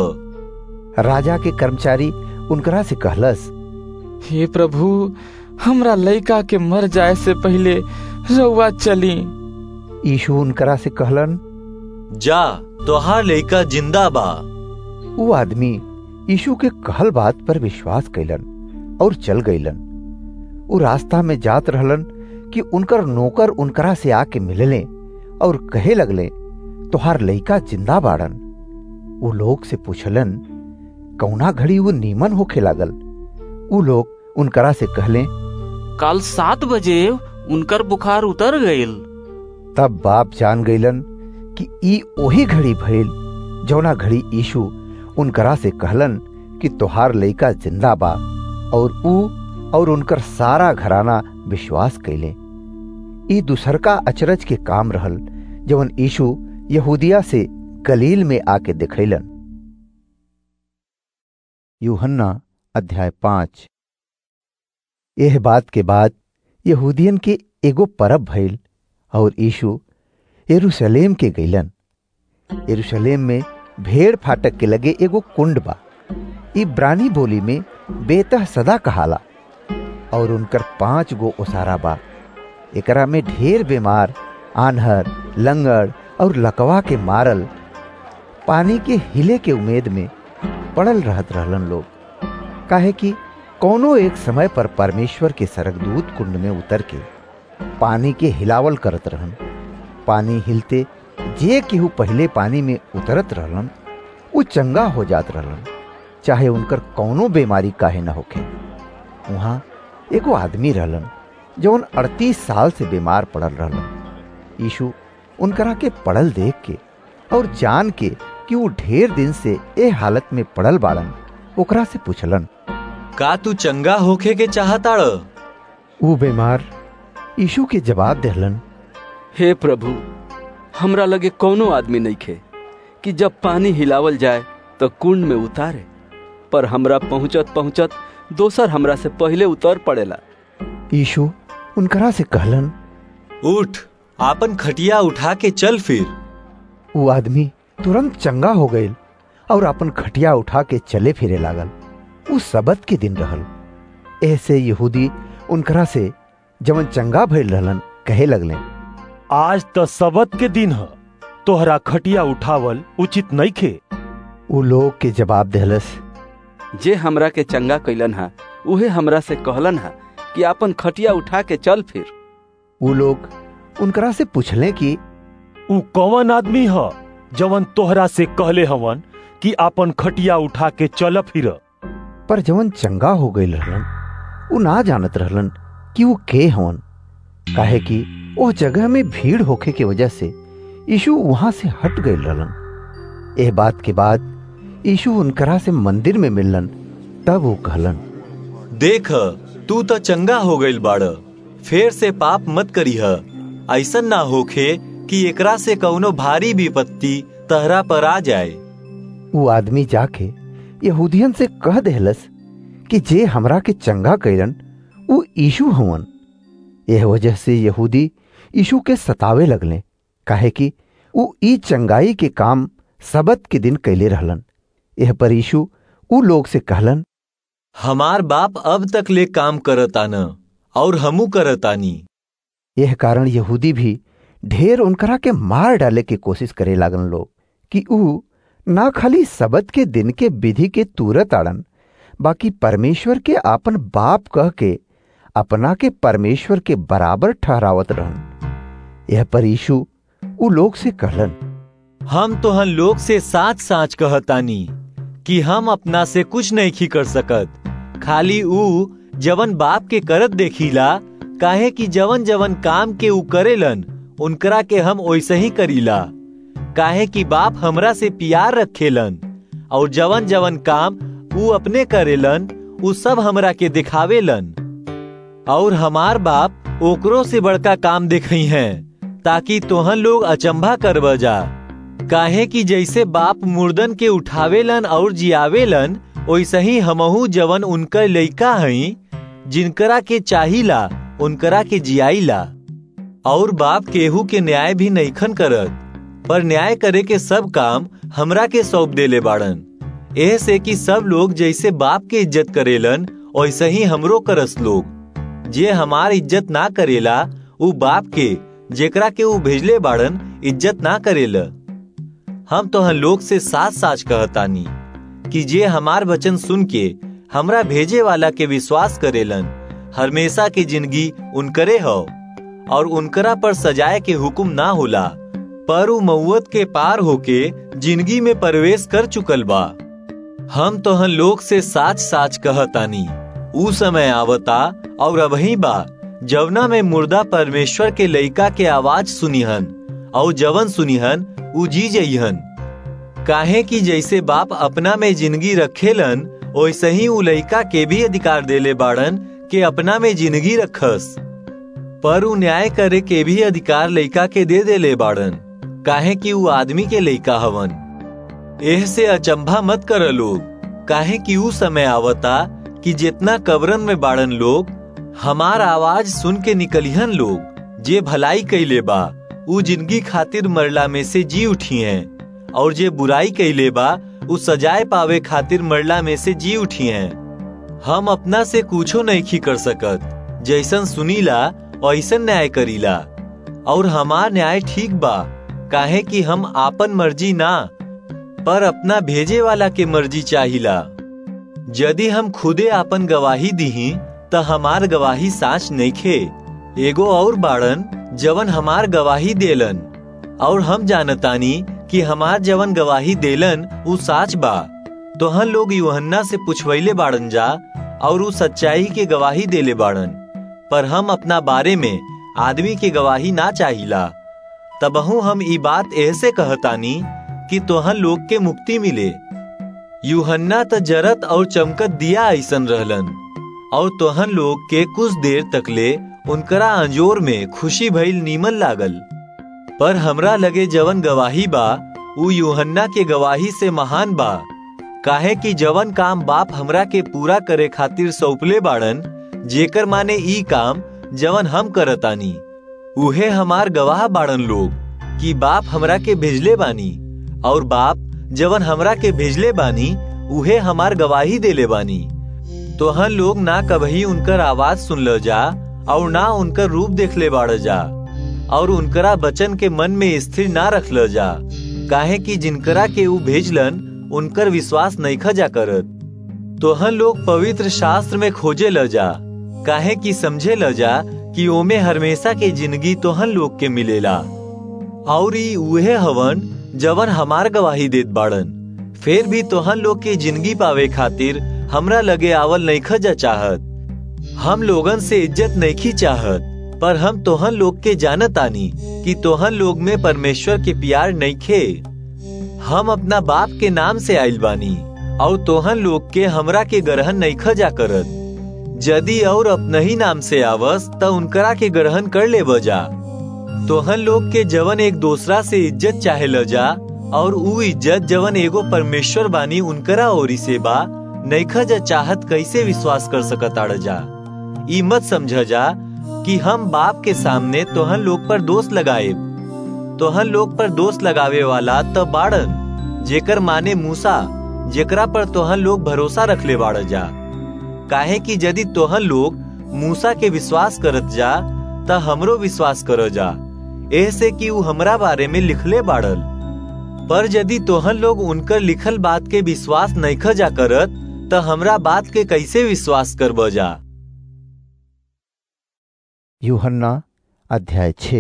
राजा के कर्मचारी उनकरा से कहलस हे प्रभु हमरा लइका के मर जाए से पहले रउआ चली यीशु उनकरा से कहलन जा तोहार लइका जिंदा बा वो आदमी यीशु के कहल बात पर विश्वास कैलन और चल गईलन वो रास्ता में जात रहलन कि उनकर नौकर उनकरा से आके मिलले और कहे लगले तोहार लइका जिंदा बाड़न वो लोग से पूछलन कौना घड़ी वो नीमन होखे लागल वो लोग उनकरा से कहले कल सात बजे उनकर बुखार उतर गईल तब बाप जान गईलन कि ई ओही घड़ी भइल जौना घड़ी यीशु उनकरा से कहलन कि तोहार लइका जिंदा बा और ऊ और उनकर सारा घराना विश्वास कैले ई दूसरका अचरज के काम रहल जवन यीशु यहूदिया से गलील में आके दिखैलन यूहन्ना अध्याय पांच यह बात के बाद यहूदियन के एगो परब भइल और यीशु यरूशलेम के गईलन यरूशलेम में भेड़ फाटक के लगे एगो कुंड बा इब्रानी बोली में बेतह सदा कहाला और उनकर पांच गो ओसारा बा एकरा में ढेर बीमार आन्हर लंगड़ और लकवा के मारल पानी के हिले के उम्मीद में पड़ल रहत रहलन लोग काहे कि कौनो एक समय पर परमेश्वर के सरगदूत कुंड में उतर के पानी के हिलावल करत रहन पानी हिलते जे केहू पहले पानी में उतरत रहलन वो चंगा हो जात रहलन चाहे उनकर कौनो बीमारी काहे न होखे वहां एगो आदमी रहलन जौन अड़तीस साल से बीमार पड़ल रहलन यीशु उनकरा के पड़ल देख के और जान के कि वो ढेर दिन से ए हालत में पड़ल बाड़न ओकरा से पूछलन का तू चंगा होखे के चाहताड़ वो बीमार यीशु के जवाब देहलन हे प्रभु हमरा लगे कोनो आदमी नहीं खे कि जब पानी हिलावल जाए तो कुंड में उतारे पर हमरा पहुंचत पहुंचत दोसर हमरा से पहले उतर पड़ेला यीशु उनकरा से कहलन उठ आपन खटिया उठा के चल फिर वो आदमी तुरंत चंगा हो गई और अपन खटिया उठा के चले फिरे लागल वो सबत के दिन रहल ऐसे यहूदी उनकरा से जवन चंगा भइल रहलन कहे लगले आज तो सबत के दिन है तोहरा खटिया उठावल उचित नहीं खे वो लोग के जवाब देहलस जे हमरा के चंगा कैलन हा उहे हमरा से कहलन हा कि आपन खटिया उठा के चल फिर वो लोग उनकरा से पूछले कि उ कौन आदमी ह जवन तोहरा से कहले हवन कि आपन खटिया उठा के चल फिर पर जवन चंगा हो गई रहलन वो ना जानत रहलन कि वो के हवन काहे कि वो जगह में भीड़ होखे के वजह से यीशु वहां से हट गए रहलन एह बात के बाद यीशु उनकरा से मंदिर में मिललन तब वो कहलन देख तू तो चंगा हो गईल बाड़ फेर से पाप मत करीह ऐसन ना होखे कि एकरा से कौनो भारी विपत्ति तहरा पर आ जाए वो आदमी जाके यहूदियन से कह देहलस कि जे हमरा के चंगा कैलन वो यीशु हवन यह वजह से यहूदी यीशु के सतावे लगले काहे कि वो ई चंगाई के काम सबत के दिन कैले रहलन यह पर यीशु उ लोग से कहलन हमार बाप अब तक ले काम करतान और हमू करतानी यह कारण यहूदी भी ढेर उनकरा के मार डाले की कोशिश करे लागन लोग कि ऊ ना खाली सबत के दिन के विधि के तुरत आड़न बाकी परमेश्वर के आपन बाप कह के अपना के परमेश्वर के बराबर ठहरावत रहन यह पर यीशु उ लोग से कहलन हम तोहन लोग से साच साच कहतानी कि हम अपना से कुछ नहीं खी कर सकत खाली ऊ जवन बाप के करत देखीला काहे कि जवन जवन काम के ऊ करेलन उनकरा के हम वैसे ही करीला काहे कि बाप हमरा से प्यार रखेलन और जवन जवन काम ऊ अपने करेलन ऊ सब हमरा के दिखावेलन और हमार बाप ओकरो से बड़का काम देखई हैं ताकि तोहन लोग अचंभा करब जा काहे कि जैसे बाप मुर्दन के उठावेलन और जियावेलन वैसे ही हमहू जवन उनकर लइका हई जिनकरा के चाहिला उनकरा के जियाईला और बाप केहू के न्याय भी नईखन करत पर न्याय करे के सब काम हमरा के सौंप देले बाड़न एह से कि सब लोग जैसे बाप के इज्जत करेलन वैसे ही हमरो करस लोग जे हमार इज्जत ना करेला उ बाप के जेकरा के उ भेजले बाड़न इज्जत ना करेला हम तो हम लोग से साथ साच कहतानी कि जे हमार वचन सुन के हमरा भेजे वाला के विश्वास करेलन हमेशा की जिंदगी उनकरे हो और उनकरा पर सजाए के हुक्म ना होला पर उ मऊत के पार होके जिंदगी में प्रवेश कर चुकल बा हम तो हम लोग से साच साच कहतानी उ समय आवता और अबही बा जवना में मुर्दा परमेश्वर के लइका के आवाज सुनिहन और जवन सुनिहन उ जी जइहन काहे कि जैसे बाप अपना में जिंदगी रखेलन वैसे ही उ लइका के भी अधिकार देले बाड़न के अपना में जिंदगी रखस पर उ न्याय करे के भी अधिकार लइका के दे देले बाड़न काहे कि उ आदमी के लइका हवन एह से अचंभा मत कर लोग काहे कि उ समय आवता कि जितना कब्रन में बाड़न लोग हमार आवाज सुन के निकलिहन लोग जे भलाई कैले बा उ जिंदगी खातिर मरला में से जी उठी हैं और जे बुराई कैले बा उ सजाए पावे खातिर मरला में से जी उठी हैं हम अपना से कुछो नहीं खी कर सकत जैसन सुनीला ऐसन न्याय करीला और हमार न्याय ठीक बा काहे कि हम आपन मर्जी ना पर अपना भेजे वाला के मर्जी चाहिला यदि हम खुदे आपन गवाही दीही त हमार गवाही साच नइखे एगो और बाड़न जवन हमार गवाही देलन और हम जानतानी कि हमार जवन गवाही देलन उ साच बा तो हम लोग यूहन्ना से पूछवैले बाड़न जा और उ सच्चाई के गवाही देले बाड़न पर हम अपना बारे में आदमी के गवाही ना चाहिला तबहू हम ई बात ऐसे कहतानी कि तोहन लोग के मुक्ति मिले यूहन्ना त जरत और चमकत दिया ऐसन रहलन और तोहन लोग के कुछ देर तकले उनकरा अंजोर में खुशी भइल नीमन लागल पर हमरा लगे जवन गवाही बा उ यूहन्ना के गवाही से महान बा काहे कि जवन काम बाप हमरा के पूरा करे खातिर सौंपले बाड़न जेकर माने ई काम जवन हम करतानी उहे हमार गवाह बाड़न लोग कि बाप हमरा के भेजले बानी और बाप जवन हमरा के भेजले बानी उहे हमार गवाही देले बानी तो हम लोग ना कभी उनकर आवाज सुन ल जा और ना उनकर रूप देख ले बाड़ जा और उनकरा बचन के मन में स्थिर ना रख ल जा काहे कि जिनकरा के ऊ भेजलन उनकर विश्वास नहीं खजा करत तो हम लोग पवित्र शास्त्र में खोजे ल जा काहे कि समझे ल जा कि ओमे हमेशा के जिंदगी तो हम लोग के मिलेला और ई उहे हवन जवन हमार गवाही देत बाड़न फिर भी तोहन लोग के जिंदगी पावे खातिर हमरा लगे आवल नहीं खजा चाहत हम लोगन से इज्जत नहीं चाहत पर हम तोहन लोग के जानत आनी कि तोहन लोग में परमेश्वर के प्यार नहीं खे हम अपना बाप के नाम से आइल बानी और तोहन लोग के हमरा के ग्रहण नहीं खजा करत यदि और अपना ही नाम से आवस त उनकरा के ग्रहण कर ले बजा तोहन लोग के जवन एक दूसरा से इज्जत चाहे ल जा और ऊ इज्जत जवन एगो परमेश्वर बानी उनकरा ओरी से बा नैखा जा चाहत कैसे विश्वास कर सकत आड़ जा ई मत समझ जा कि हम बाप के सामने तोहन लोग पर दोष लगाए तोहन लोग पर दोष लगावे वाला त बाड़न जेकर माने मूसा जेकरा पर तोहन लोग भरोसा रख ले बाड़ जा काहे कि यदि तोहन लोग मूसा के विश्वास करत जा त हमरो विश्वास कर जा ऐसे कि ऊ हमरा बारे में लिखले बाड़ल पर यदि तोहन लोग उनकर लिखल बात के विश्वास नहीं खजा करत त हमरा बात के कैसे विश्वास कर बजा यूहन्ना अध्याय छ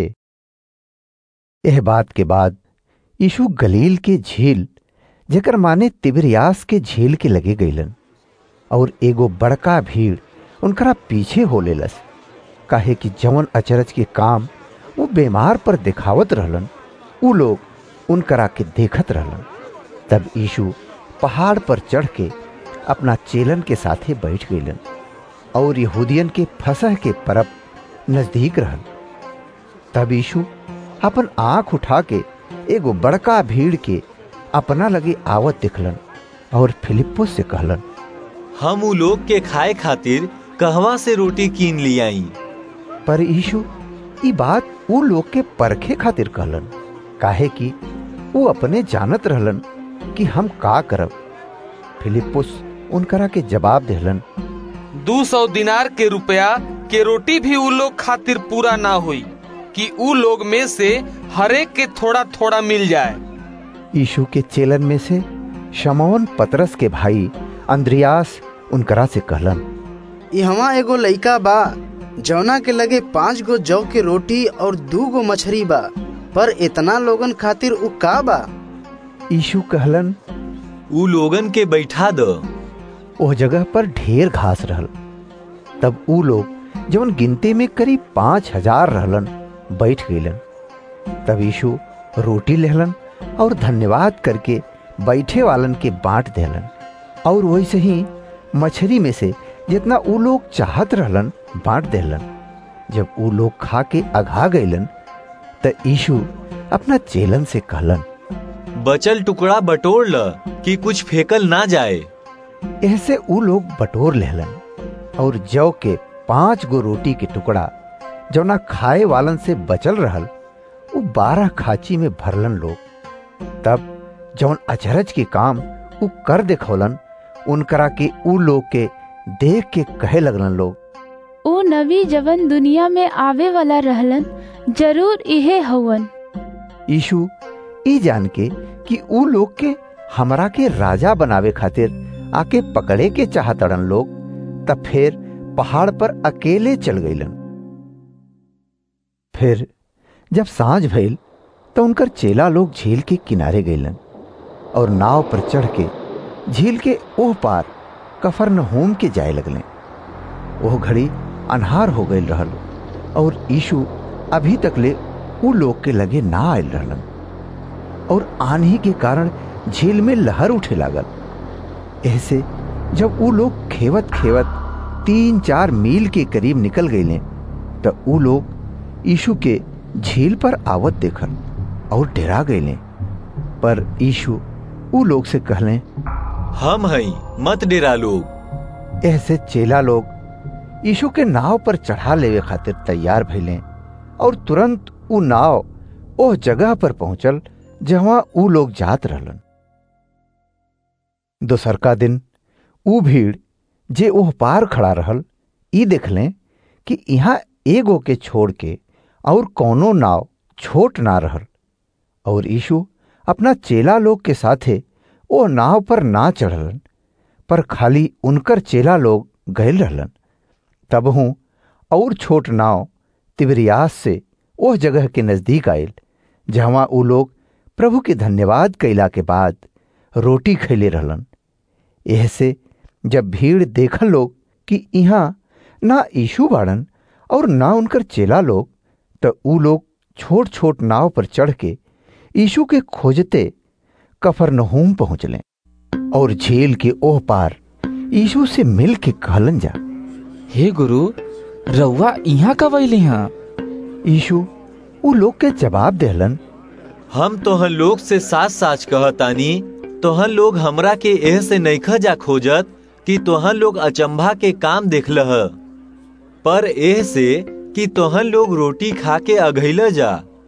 यह बात के बाद यीशु गलील के झील जेकर माने तिबरियास के झील के लगे गईलन और एगो बड़का भीड़ उनकरा पीछे हो लेलस काहे कि जवन अचरज के काम वो बीमार पर दिखावत रहलन उ लोग उनकरा के देखत रहलन तब यीशु पहाड़ पर चढ़ के अपना चेलन के साथे बैठ गईलन और यहूदियन के फसह के परब नजदीक रहल तब यीशु अपन आंख उठा के एगो बड़का भीड़ के अपना लगे आवत दिखलन और फिलिप्पुस से कहलन हम उ लोग के खाए खातिर कहवा से रोटी कीन लियाई पर यीशु ई बात उ लोग के परखे खातिर कहलन काहे कि वो अपने जानत रहलन कि हम का करब फिलिप्पुस उनकरा के जवाब देहलन दू सौ दिनार के रुपया के रोटी भी उ लोग खातिर पूरा ना हुई कि उ लोग में से हरेक के थोड़ा थोड़ा मिल जाए यीशु के चेलन में से शमौन पतरस के भाई अंद्रियास उनकरा से कहलन यहाँ एगो लइका बा जौना के लगे पांच गो जौ के रोटी और दू गो मछली बा पर इतना लोगन खातिर उ का बा यीशु कहलन उ लोगन के बैठा दो ओह जगह पर ढेर घास रहल तब उ लोग जवन गिनती में करीब पांच हजार रहलन बैठ गईलन तब यीशु रोटी लेहलन और धन्यवाद करके बैठे वालन के बांट देलन और वैसे ही मछली में से जितना उ लोग चाहत रहलन बांट देलन जब उ लोग खा के अघा गईलन त यीशु अपना चेलन से कहलन बचल टुकड़ा बटोर ल कि कुछ फेकल ना जाए ऐसे उ लोग बटोर लेहलन और जौ के पांच गो रोटी के टुकड़ा जौना खाए वालन से बचल रहल उ बारह खाची में भरलन लोग तब जौन अचरज के काम उ कर देखौलन उनकरा के उ लोग के देख के कहे लगलन लोग ओ नबी जवन दुनिया में आवे वाला रहलन जरूर इहे हवन यीशु ई जान के कि उ लोग के हमरा के राजा बनावे खातिर आके पकड़े के चाहतड़न लोग तब फिर पहाड़ पर अकेले चल गईलन फिर जब सांझ भइल तो उनकर चेला लोग झील के किनारे गईलन और नाव पर चढ़ के झील के ओह पार कफरनहूम के जाए लगले ओह घड़ी अनहार हो गई रहल और यीशु अभी तक ले उ लोग के लगे ना आयल रहलन और आंधी के कारण झील में लहर उठे लागल ऐसे जब उ लोग खेवत खेवत तीन चार मील के करीब निकल गईले त ऊ लोग यीशु के झील पर आवत देखल और डरा गए पर यीशु ऊ लोग से कहले हम हई मत डेरा लोग ऐसे चेला लोग यीशु के नाव पर चढ़ा लेवे खातिर तैयार भइले और तुरंत ऊ नाव ओह जगह पर पहुंचल जहां ऊ लोग जात रहलन दोसरका दिन ऊ भीड़ जे ओह पार खड़ा रहल ई देखलें कि यहाँ एगो के छोड़ के और कौनो नाव छोट ना रहल और यीशु अपना चेला लोग के साथे ओ नाव पर ना चढ़लन पर खाली उनकर चेला लोग गए रहलन तब हूँ और छोट नाव तिबरियास से ओह जगह के नजदीक आयल जहाँ ऊ लोग प्रभु के धन्यवाद कैला के बाद रोटी खैले रहलन एह से जब भीड़ देखल लोग कि यहाँ ना यीशु बाड़न और ना उनकर चेला लोग तो ऊ लोग छोट छोट नाव पर चढ़ के यीशु के खोजते कफरनहूम पहुंचले और झील के ओह पार यीशु से मिल के कहलन जा हे गुरु रउआ यहाँ कब अली हाँ यीशु ऊ लोग के जवाब देहलन हम तोहन लोग से साच साच कहतानी तोहन लोग हमरा के एह से नैखा जा खोजत कि तोहन लोग अचंभा के काम देखलह पर एह से कि तोहन लोग रोटी खा के अघैल जा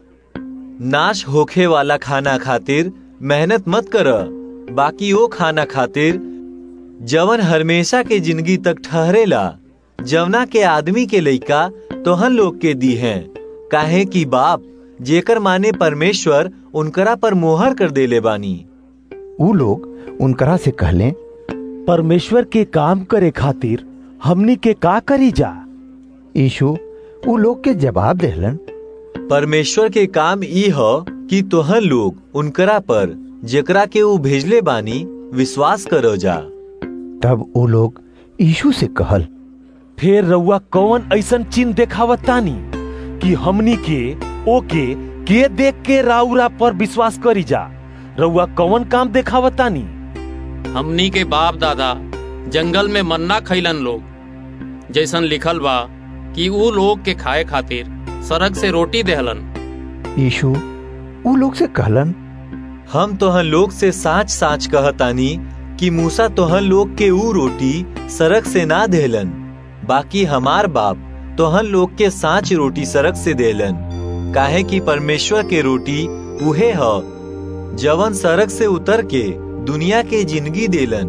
नाश होखे वाला खाना खातिर मेहनत मत कर बाकी वो खाना खातिर जवन हमेशा के जिंदगी तक ठहरेला जवना के आदमी के लइका तोहन लोग के दी हैं काहे कि बाप जेकर माने परमेश्वर उनकरा पर मोहर कर देले बानी ऊ लोग उनकरा से कहले परमेश्वर के काम करे खातिर हमनी के का करी जा यीशु ऊ लोग के जवाब देहलन परमेश्वर के काम ई ह कि तोहन लोग उनकरा पर जेकरा के ऊ भेजले बानी विश्वास करो जा तब ऊ लोग यीशु से कहल फिर रउआ कौन ऐसन चिन्ह देखावत तानी कि हमनी के ओके के देख के राउरा पर विश्वास करी जा रउआ कौन काम देखावत तानी हमनी के बाप दादा जंगल में मन्ना खैलन लोग जैसन लिखल बा कि ऊ लोग के खाए खातिर सड़क से रोटी देहलन यीशु ऊ लोग से कहलन हम तोहन लोग से साच साच कहतानी कि मूसा तोहन लोग के ऊ रोटी सड़क से ना देहलन बाकी हमार बाप तोहन लोग के साच रोटी सड़क से देलन काहे कि परमेश्वर के रोटी उहे ह जवन सड़क से उतर के दुनिया के जिंदगी देलन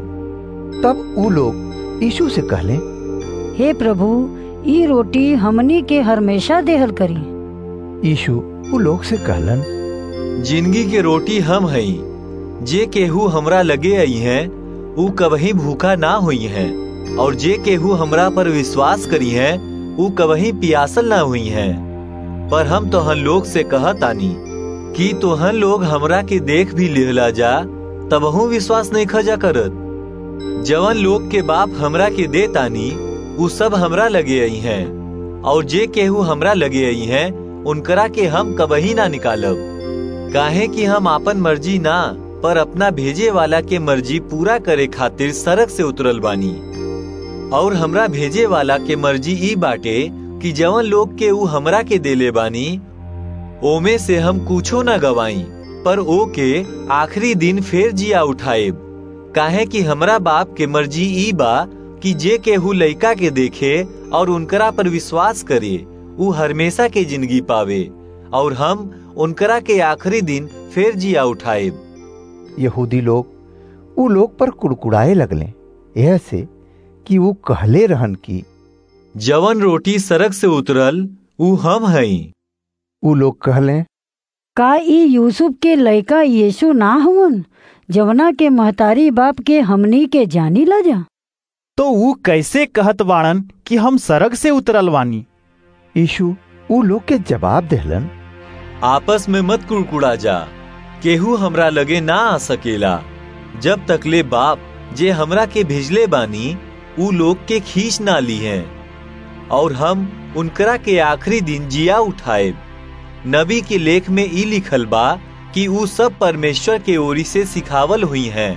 तब ऊ लोग यीशु से कहले हे प्रभु ई रोटी हमनी के हमेशा देहल करी यीशु ऊ लोग से कहलन जिंदगी के रोटी हम हई जे केहू हमरा लगे आई हैं ऊ कबही भूखा ना हुई हैं और जे केहू हमरा पर विश्वास करी हैं ऊ कबही पियासल ना हुई हैं पर हम तोहन लोग से कहतानी कि तोहन लोग हमरा के देख भी लेहला जा तबहू विश्वास नहीं खजा करत जवन लोग के बाप हमरा के दे तानी ऊ सब हमरा लगे आई हैं और जे केहू हमरा लगे आई हैं उनकरा के हम कबही ना निकालब काहे कि हम आपन मर्जी ना पर अपना भेजे वाला के मर्जी पूरा करे खातिर सड़क से उतरल बानी और हमरा भेजे वाला के मर्जी ई बाटे कि जवन लोग के ऊ हमरा के देले बानी ओमे से हम कुछो ना गवाई पर ओ के आखिरी दिन फिर जिया उठाएब काहे कि हमरा बाप के मर्जी ई बा कि जे केहू लइका के देखे और उनकरा पर विश्वास करे ऊ हमेशा के जिंदगी पावे और हम उनकरा के आखिरी दिन फिर जिया उठाएब यहूदी लोग ऊ लोग पर कुड़कुड़ाए लगले यह से कि वो कहले रहन की जवन रोटी सड़क से उतरल ऊ हम हई ऊ लोग कहले का ई यूसुफ के लड़का यीशु ना हुवन जवना के महतारी बाप के हमनी के जानी ला जा तो वो कैसे कहत बाड़न कि हम सड़क से उतरल वानी यीशु ऊ लोग के जवाब देहलन आपस में मत कुड़कुड़ा जा केहू हमरा लगे ना आ सकेला जब तकले बाप जे हमरा के भेजले बानी ऊ लोग के खींच ना ली हैं और हम उनकरा के आखिरी दिन जिया उठाए नबी के लेख में ई लिखल बा कि ऊ सब परमेश्वर के ओरी से सिखावल हुई हैं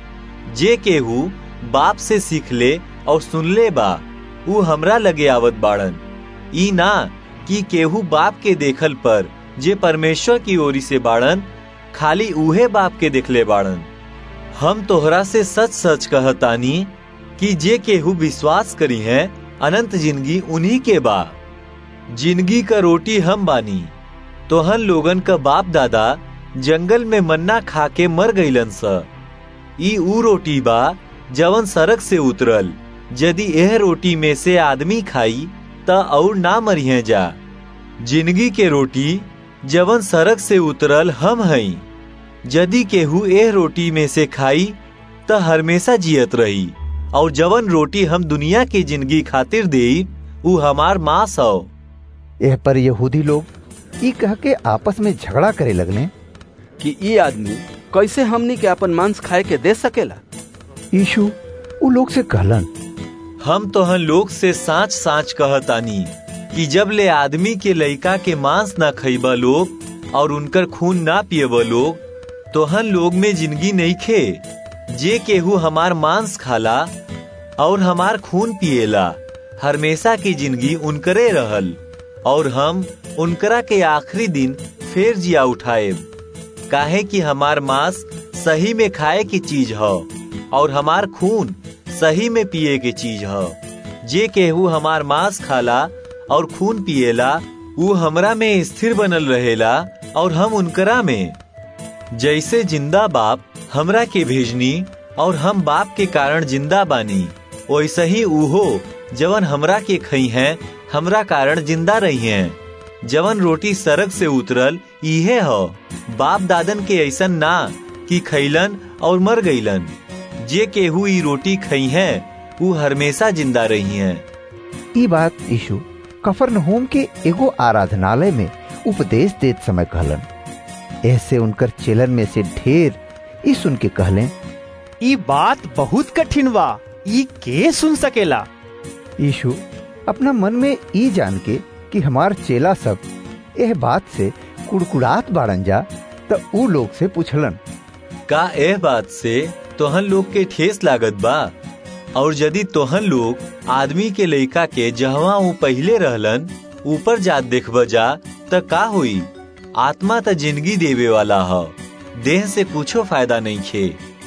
जे केहू बाप से सीख ले और सुन ले बा ऊ हमरा लगे आवत बाड़न ई ना कि केहू बाप के देखल पर जे परमेश्वर की ओरी से बाड़न खाली उहे बाप के देखले बाड़न हम तोहरा से सच सच कहतानी कि जे केहू विश्वास करी है अनंत जिंदगी उन्हीं के बा जिंदगी का रोटी हम बानी तोहन लोगन का बाप दादा जंगल में मन्ना खा के मर गईलन स ई ऊ रोटी बा जवन सड़क से उतरल यदि यह रोटी में से आदमी खाई त और ना मरिहे जा जिंदगी के रोटी जवन सड़क से उतरल हम हई यदि केहू एह रोटी में से खाई त हमेशा जियत रही और जवन रोटी हम दुनिया की जिंदगी खातिर दे ऊ हमार मांस हो यह पर यहूदी लोग ई कह के आपस में झगड़ा करे लगने कि ई आदमी कैसे हमनी के अपन मांस खाए के दे सकेला यीशु उ लोग से कहलन हम तोहन लोग से साच साच कहतानी कि जब ले आदमी के लइका के मांस ना खइबा लोग और उनकर खून ना पियब लोग तोहन लोग में जिंदगी नहीं खे जे केहू हमार मांस खाला और हमार खून पिएला हमेशा की जिंदगी उनकरे रहल और हम उनकरा के आखिरी दिन फिर जिया उठाए काहे कि हमार मांस सही में खाए की चीज है और हमार खून सही में पिए के चीज है जे केहू हमार मांस खाला और खून पिएला ऊ हमरा में स्थिर बनल रहेला और हम उनकरा में जैसे जिंदा बाप हमरा के भेजनी और हम बाप के कारण जिंदा बानी वैसे ही उहो जवन हमरा के खई हैं हमरा कारण जिंदा रही हैं जवन रोटी सड़क से उतरल इहे हो बाप दादन के ऐसन ना कि खैलन और मर गईलन जे केहू ई रोटी खई हैं ऊ हमेशा जिंदा रही हैं ई बात यीशु कफरनहूम के एगो आराधनालय में उपदेश देत समय कहलन ऐसे उनकर चेलन में से ढेर ई सुन के कहले ई बात बहुत कठिन बा ई के सुन सकेला यीशु अपना मन में ई जान के कि हमार चेला सब यह बात से कुड़कुड़ात बाड़न जा त ऊ लोग से पूछलन का एह बात से तोहन लोग के ठेस लागत बा और यदि तोहन लोग आदमी के लइका के जहवा ऊ पहले रहलन ऊपर जात देखब जा त का हुई आत्मा त जिंदगी देवे वाला ह देह से कुछो फायदा नहीं खे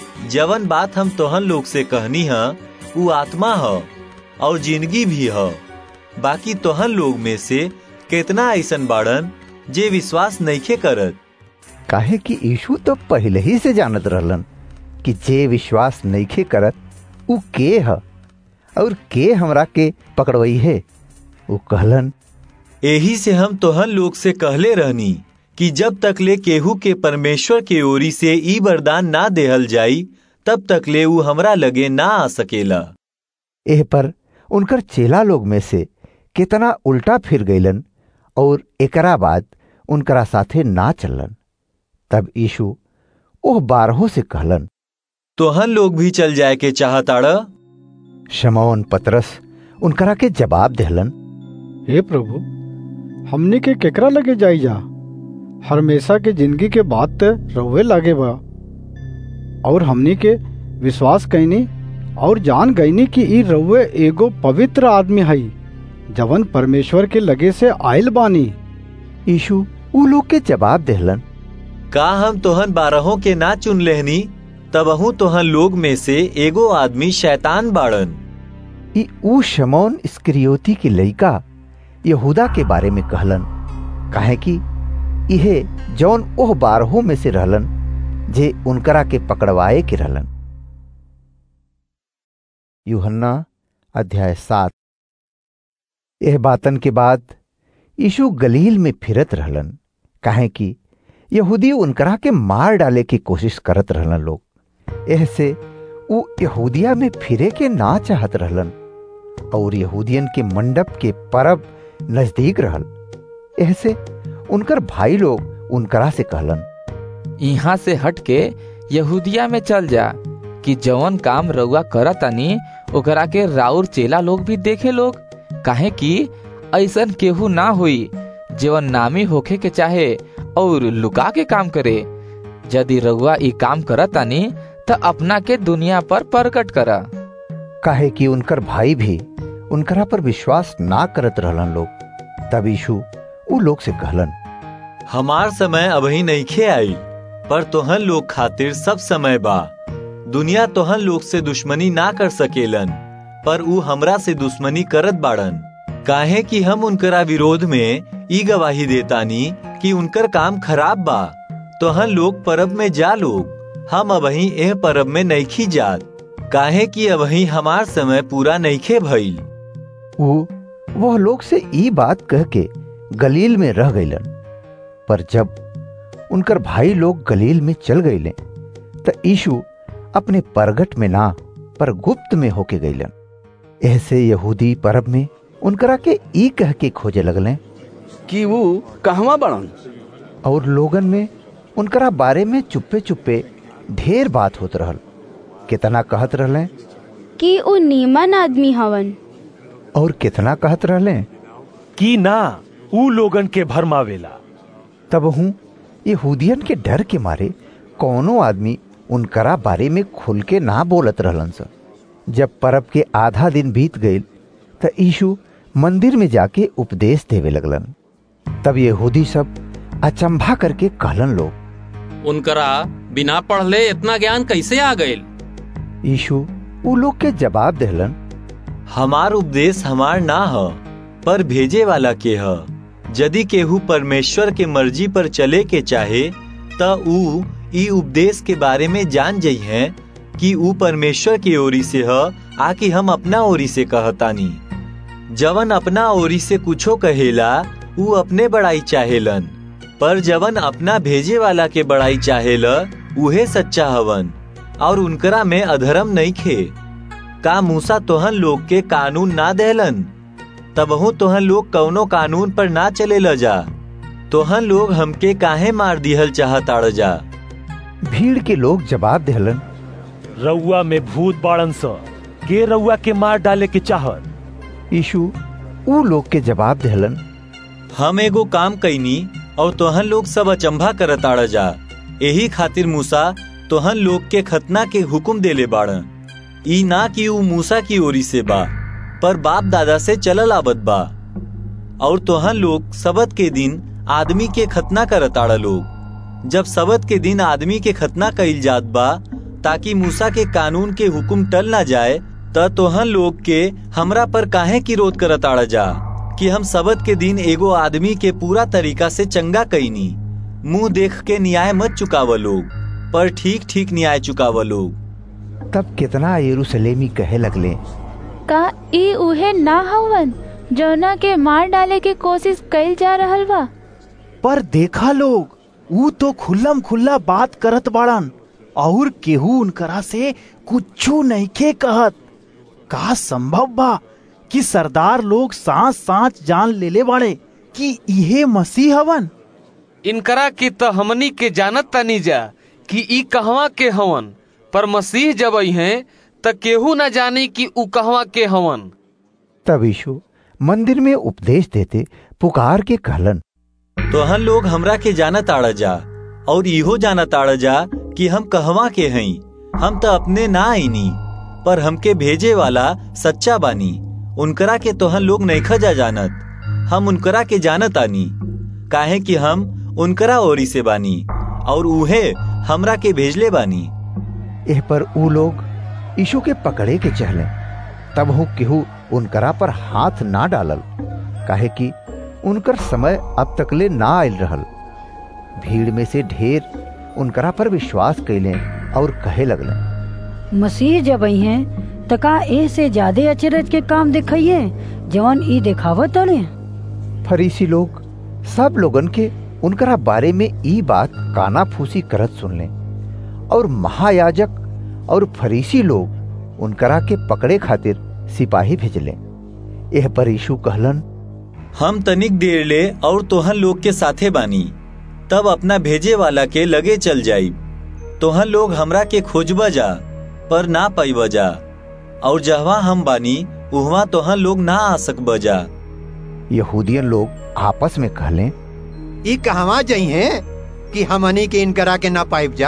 जवन बात हम तोहन लोग से कहनी है ऊ आत्मा ह और जिंदगी भी ह बाकी तोहन लोग में से कितना ऐसन बाड़न जे विश्वास नइखे करत काहे कि यीशु तो पहले ही से जानत रहलन कि जे विश्वास नइखे करत ऊ के ह और के हमरा के पकड़वई है ऊ कहलन एही से हम तोहन लोग से कहले रहनी कि जब तक ले केहू के परमेश्वर के ओरी से ई वरदान ना देहल जाई तब तक ले ऊ हमरा लगे ना आ सकेला एह पर उनकर चेला लोग में से कितना उल्टा फिर गईलन और एकरा बाद उनकरा साथे ना चललन तब यीशु ओह बारहों से कहलन तोहन लोग भी चल जाए के चाहताड़ शमौन पतरस उनकरा के जवाब देहलन हे प्रभु हमनी के केकरा लगे जाई जा हमेशा के जिंदगी के बात ते रहुए लागे बा और हमनी के विश्वास कैनी और जान गईनी कि ई रउए एगो पवित्र आदमी हई जवन परमेश्वर के लगे से आयल बानी यीशु ऊ लोग के जवाब देहलन का हम तोहन बारहों के ना चुन लेहनी तबहू तोहन लोग में से एगो आदमी शैतान बाड़न ई ऊ शमौन स्क्रियोती की लइका यहूदा के बारे में कहलन काहे कि इहे जौन ओह बारहों में से रहलन जे उनकरा के पकड़वाए के रहलन यूहन्ना अध्याय सात यह बातन के बाद यीशु गलील में फिरत रहलन काहे कि यहूदी उनकरा के मार डाले की कोशिश करत रहलन लोग एह से ऊ यहूदिया में फिरे के ना चाहत रहलन और यहूदियन के मंडप के परब नजदीक रहल एह से उनकर भाई लोग उनकरा से कहलन यहाँ से हट के यहूदिया में चल जा कि जवन काम रउआ करतानी ओकरा के राउर चेला लोग भी देखे लोग काहे कि ऐसन केहू ना हुई जीवन नामी होखे के चाहे और लुका के काम करे यदि रउआ ई काम करतानी त अपना के दुनिया पर प्रकट करा काहे कि उनकर भाई भी उनकरा पर विश्वास ना करत रहलन लोग तब यीशु उ लोग से कहलन हमार समय अबही नईखे आई पर तोहन लोग खातिर सब समय बा दुनिया तोहन लोग से दुश्मनी ना कर सकेलन पर ऊ हमरा से दुश्मनी करत बाड़न काहे कि हम उनकरा विरोध में ई गवाही देतानी कि उनकर काम खराब बा तोहन लोग परब में जा लोग हम अबही एह परब में नईखी जात काहे कि अबही हमार समय पूरा नईखे भइल वो वह लोग से ई बात कह के गलील में रह गईलन पर जब उनकर भाई लोग गलील में चल गईले त यीशु अपने परगट में ना पर गुप्त में होके गईलन ऐसे यहूदी परब में उनकरा के ई कह के खोजे लगले कि वो कहवा बड़न और लोगन में उनकरा बारे में चुप्पे चुप्पे ढेर बात होत रहल कितना कहत रहले कि उ नीमन आदमी हवन और कितना कहत रहले कि ना ऊ लोगन के भरमावेला तब हूँ यहूदियन के डर के मारे कौनो आदमी उनकरा बारे में खुल के ना बोलत रहलन स जब परब के आधा दिन बीत गईल त यीशु मंदिर में जाके उपदेश देवे लगलन तब यहूदी सब अचंभा करके कहलन लोग उनकरा बिना पढ़ले इतना ज्ञान कैसे आ गईल यीशु उ लोग के जवाब देहलन हमार उपदेश हमार ना ह पर भेजे वाला के ह यदि केहू परमेश्वर के मर्जी पर चले के चाहे त ऊ ई उपदेश के बारे में जान जाइ है कि ऊ परमेश्वर की ओरी से ह आकि हम अपना ओरी से कहतानी जवन अपना ओरी से कुछो कहेला ऊ अपने बड़ाई चाहेलन पर जवन अपना भेजे वाला के बड़ाई चाहेला उहे सच्चा हवन और उनकरा में अधर्म नहीं खे का मूसा तोहन लोग के कानून ना देहलन तबहू तोहन लोग कौनो कानून पर ना चले ल जा तोहन लोग हमके काहे मार दिहल चाहताड़ जा भीड़ के लोग जवाब देहलन रउआ में भूत बाड़न स के रउआ के मार डाले के चाहत यीशु ऊ लोग के जवाब देहलन हम एगो काम कैनी और तोहन लोग सब अचंभा करताड़ जा यही खातिर मूसा तोहन लोग के खतना के हुक्म देले बाड़न ई ना कि ऊ मूसा की ओरी से बा पर बाप दादा से चलल आवत बा और तोहन लोग सबत के दिन आदमी के खतना करताड़ लोग जब सबत के दिन आदमी के खतना कइल जात बा ताकि मूसा के कानून के हुक्म टल ना जाए त तोहन लोग के हमरा पर काहे की रोध करताड़ जा कि हम सबत के दिन एगो आदमी के पूरा तरीका से चंगा कईनी मुंह देख के न्याय मत चुकाव लोग पर ठीक ठीक न्याय चुकाव लोग तब कितना यरूशलेमी कहे लगले का ई उहे ना हवन जौना के मार डाले के कोशिश कइल जा रहल बा पर देखा लोग ऊ तो खुल्लम खुल्ला बात करत बाड़न और केहू उनकरा से कुछू नइखे कहत का संभव बा कि सरदार लोग सांस सांस जान लेले बाड़े कि इहे मसीह हवन इनकरा की त हमनी के जानत तनी जा कि ई कहवा के हवन पर मसीह जब हैं त केहू न जानी कि ऊ कहवा के हवन तब यीशु मंदिर में उपदेश देते पुकार के कहलन तोहन लोग हमरा के जानत आड़ जा और इहो जानत आड़ जा कि हम कहवा के हई हम त अपने ना आईनी पर हमके भेजे वाला सच्चा बानी उनकरा के तोहन लोग नैखा जा जानत हम उनकरा के जानत आनी काहे कि हम उनकरा ओरी से बानी और उहे हमरा के भेजले बानी एह पर ऊ लोग यीशु के पकड़े के चहले तब हूँ केहू उनकरा पर हाथ ना डालल काहे कि उनकर समय अब तकले ना आयल रहल भीड़ में से ढेर उनकरा पर विश्वास कैले और कहे लगले मसीह जब आई हैं त का ए से ज्यादा अचरज के काम दिखाइए जवन ई दिखावत अड़े फरीसी लोग सब लोगन के उनकरा बारे में ई बात काना फूसी करत सुनले और महायाजक और फरीसी लोग उनकरा के पकड़े खातिर सिपाही भेजले यह पर यीशु कहलन हम तनिक देर ले और तोहन लोग के साथे बानी तब अपना भेजे वाला के लगे चल जाई तोहन लोग हमरा के खोजबा जा पर ना पाइब जा और जहवा हम बानी उहवा तोहन लोग ना आ सकब जा यहूदियन लोग आपस में कहले ई कहवा जई हैं कि हमनी के इनकरा के ना पाइब जा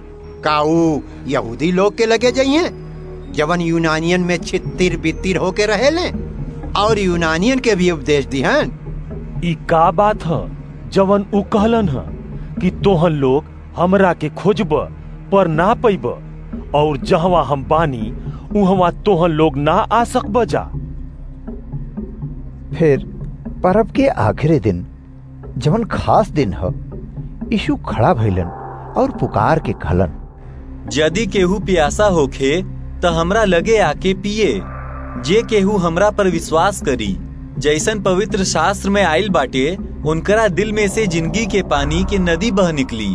काऊ यहूदी लोग के लगे जई हैं जवन यूनानियन में छितिर बितिर होके रहे ले और यूनानियन के भी उपदेश दी हैं ई का बात ह जवन उ कहलन ह कि तोहन लोग हमरा के खोजब पर ना पैब और जहवा हम बानी उहवा तोहन लोग ना आ सकब जा फिर परब के आखिरी दिन जवन खास दिन ह यीशु खड़ा भइलन और पुकार के कहलन यदि केहू प्यासा होखे त हमरा लगे आके पिए जे केहू हमरा पर विश्वास करी जैसन पवित्र शास्त्र में आयल बाटे उनकरा दिल में से जिंदगी के पानी के नदी बह निकली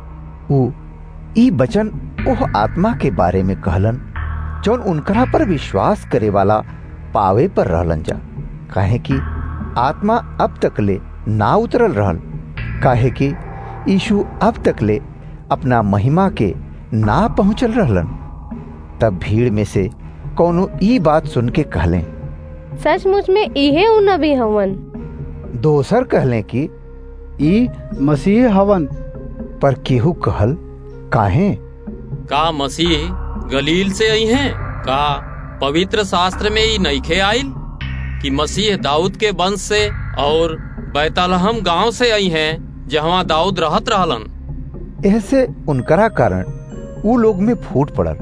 ऊ ई बचन ओह आत्मा के बारे में कहलन जौन उनकरा पर विश्वास करे वाला पावे पर रहलन जा काहे कि आत्मा अब तक ले ना उतरल रहल काहे कि यीशु अब तक ले अपना महिमा के ना पहुंचल रहलन तब भीड़ में से कौनो ई बात सुन के कहलें सचमुच में इहे उ नबी हवन दोसर कहलें कि ई मसीह हवन पर केहू कहल काहे का मसीह गलील से आई हैं का पवित्र शास्त्र में ही नईखे आइल कि मसीह दाऊद के वंश से और बैतलहम गांव से आई हैं जहाँ दाऊद रहत रहलन ऐसे उनकरा कारण ऊ लोग में फूट पड़ल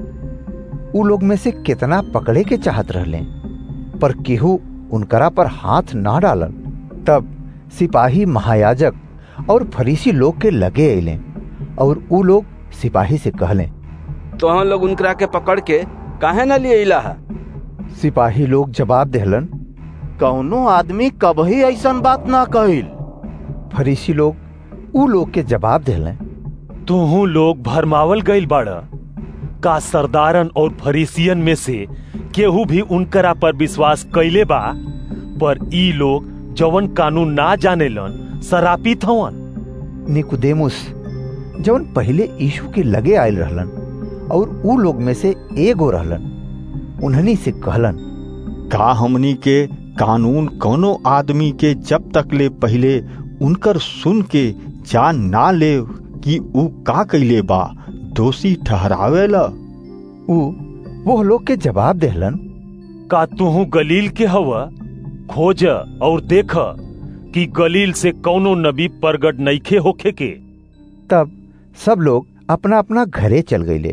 ऊ लोग में से कितना पकड़े के चाहत रहले पर केहू उनकरा पर हाथ ना डालन तब सिपाही महायाजक और फरीसी लोग के लगे अले और ऊ लोग सिपाही से कहले तो हम लोग उनकरा के पकड़ के काहे न लिए इला है सिपाही लोग जवाब देहलन कौनो आदमी कभी ऐसन बात ना कहिल फरीसी लोग ऊ लोग के जवाब देहले तुहू लोग भरमावल गईल बाड़ का सरदारन और फरीसियन में से केहू भी उनकरा पर विश्वास कैले बा पर ई लोग जवन कानून ना जानेलन सरापित हवन निकुदेमुस जवन पहले यीशु के लगे आयल रहलन और ऊ लोग में से एगो रहलन उन्हनी से कहलन का हमनी के कानून कोनो आदमी के जब तक ले पहले उनकर सुन के जान ना ले कि ऊ का कैले बा दोषी ठहरावेला ऊ वो लोग के जवाब देहलन का तुहू गलील के हवा खोज और देख कि गलील से कौनो नबी प्रगट नईखे होखे के तब सब लोग अपना अपना घरे चल गईले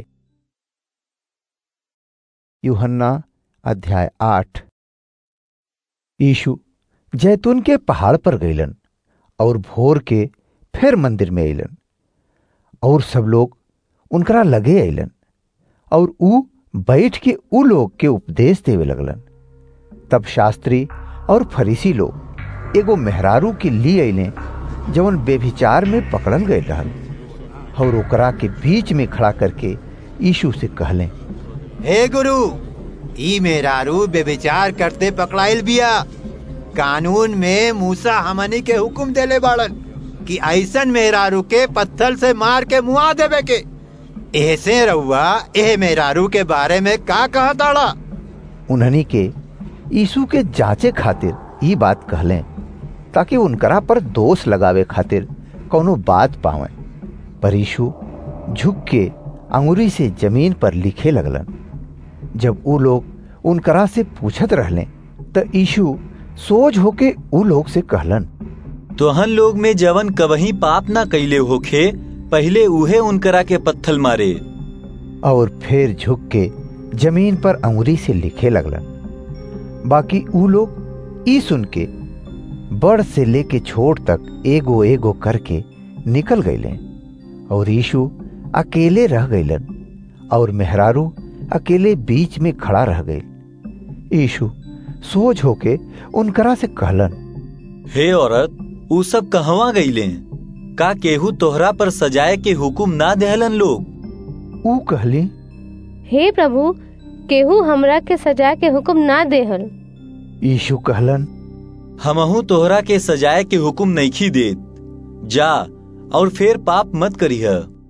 यूहन्ना अध्याय आठ यीशु जैतून के पहाड़ पर गईलन और भोर के फिर मंदिर में अलन और सब लोग उनकरा लगे अलन और ऊ बैठ के ऊ लोग के उपदेश देवे लगलन तब शास्त्री और फरीसी लोग एगो मेहरारू के लिए अले जवन बेभिचार में पकड़ल गए रहल और ओकरा के बीच में खड़ा करके यीशु से कहले हे गुरु ई मेहरारू बेविचार करते पकड़ाइल बिया कानून में मूसा हमनी के हुक्म देले बाड़न कि ऐसन मेहरारू के पत्थर से मार के मुआ देवे के ऐसे रहुआ एह मेहरारू के बारे में का कहताड़ा उन्हनी के यीशु के जांचे खातिर ई बात कहलें ताकि उनकरा पर दोष लगावे खातिर कौनो बात पावे पर यीशु झुक के अंगुरी से जमीन पर लिखे लगलन जब ऊ लोग उनकरा से पूछत रहले त यीशु सोच होके ऊ लोग से कहलन तोहन लोग में जवन कवही पाप ना कैले होखे पहले उहे उनकरा के पत्थल मारे और फिर झुक के जमीन पर अंगुरी से लिखे लगलन बाकी ऊ लोग ई सुन के बड़ से लेके छोट तक एगो एगो करके निकल गईले और यीशु अकेले रह गईलन और मेहरारू अकेले बीच में खड़ा रह गई यीशु सोच होके उनकरा से कहलन हे औरत ऊ सब कहवा गईले का केहू तोहरा पर सजाए के हुकुम ना देहलन लोग ऊ कहली हे प्रभु केहू हमरा के सजा के हुक्म ना देहल यीशु कहलन हमहू तोहरा के सजाए के हुकुम नईखी देत जा और फिर पाप मत करीह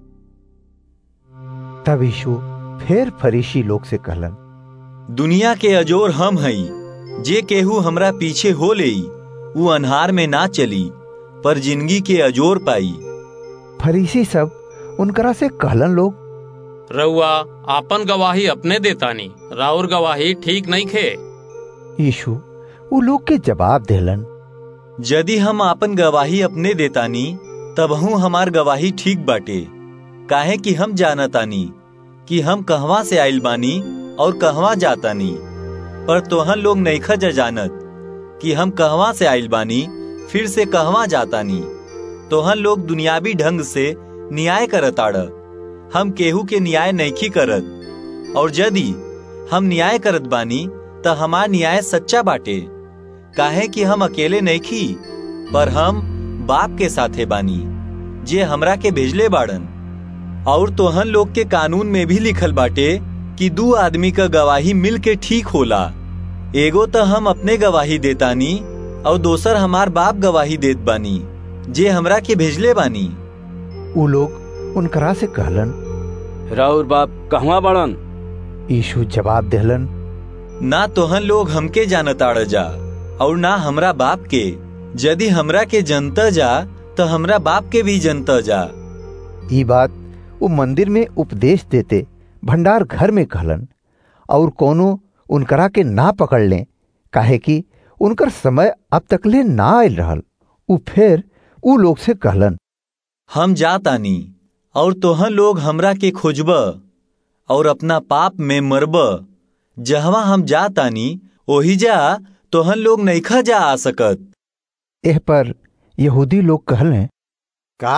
तब यीशु फिर फरीसी लोग से कहलन दुनिया के अजोर हम हई जे केहू हमरा पीछे हो लेई ऊ अनहार में ना चली पर जिंदगी के अजोर पाई फरीसी सब उनकरा से कहलन लोग रउआ आपन गवाही अपने देतानी राउर गवाही ठीक नहीं खे यीशु ऊ लोग के जवाब देलन यदि हम आपन गवाही अपने देतानी तबहू हमार गवाही ठीक बाटे काहे कि हम जानतानी कि हम कहवा से आइल बानी और कहवा जातानी पर तोहन लोग नईखा जा जानत कि हम कहवा से आइल बानी फिर से कहवा जातानी तोहन लोग दुनियावी ढंग से न्याय करताड़ हम केहू के न्याय नईखी करत और यदि हम न्याय करत बानी त हमार न्याय सच्चा बाटे काहे कि हम अकेले नईखी पर हम बाप के साथे बानी जे हमरा के भेजले बाड़न और तोहन लोग के कानून में भी लिखल बाटे कि दू आदमी का गवाही मिल के ठीक होला एगो तो हम अपने गवाही देतानी और दोसर हमार बाप गवाही देत बानी जे हमरा के भेजले बानी उ लोग उनकरा से कहलन राउर बाप कहवा बड़न यीशु जवाब देहलन ना तोहन लोग हमके जानताड़ जा और ना हमरा बाप के यदि हमरा के जनता जा तो हमरा बाप के भी जनता जा ई बात वो मंदिर में उपदेश देते भंडार घर में कहलन और कोनो उनकरा के ना पकड़ लें काहे कि उनकर समय अब तकले ना आयल रहल उ फिर उ लोग से कहलन हम जातानी और तोहन लोग हमरा के खोजब और अपना पाप में मरब जहवा हम जातानी ओही जा तोहन लोग नईखा जा आ सकत एह पर यहूदी लोग कहले का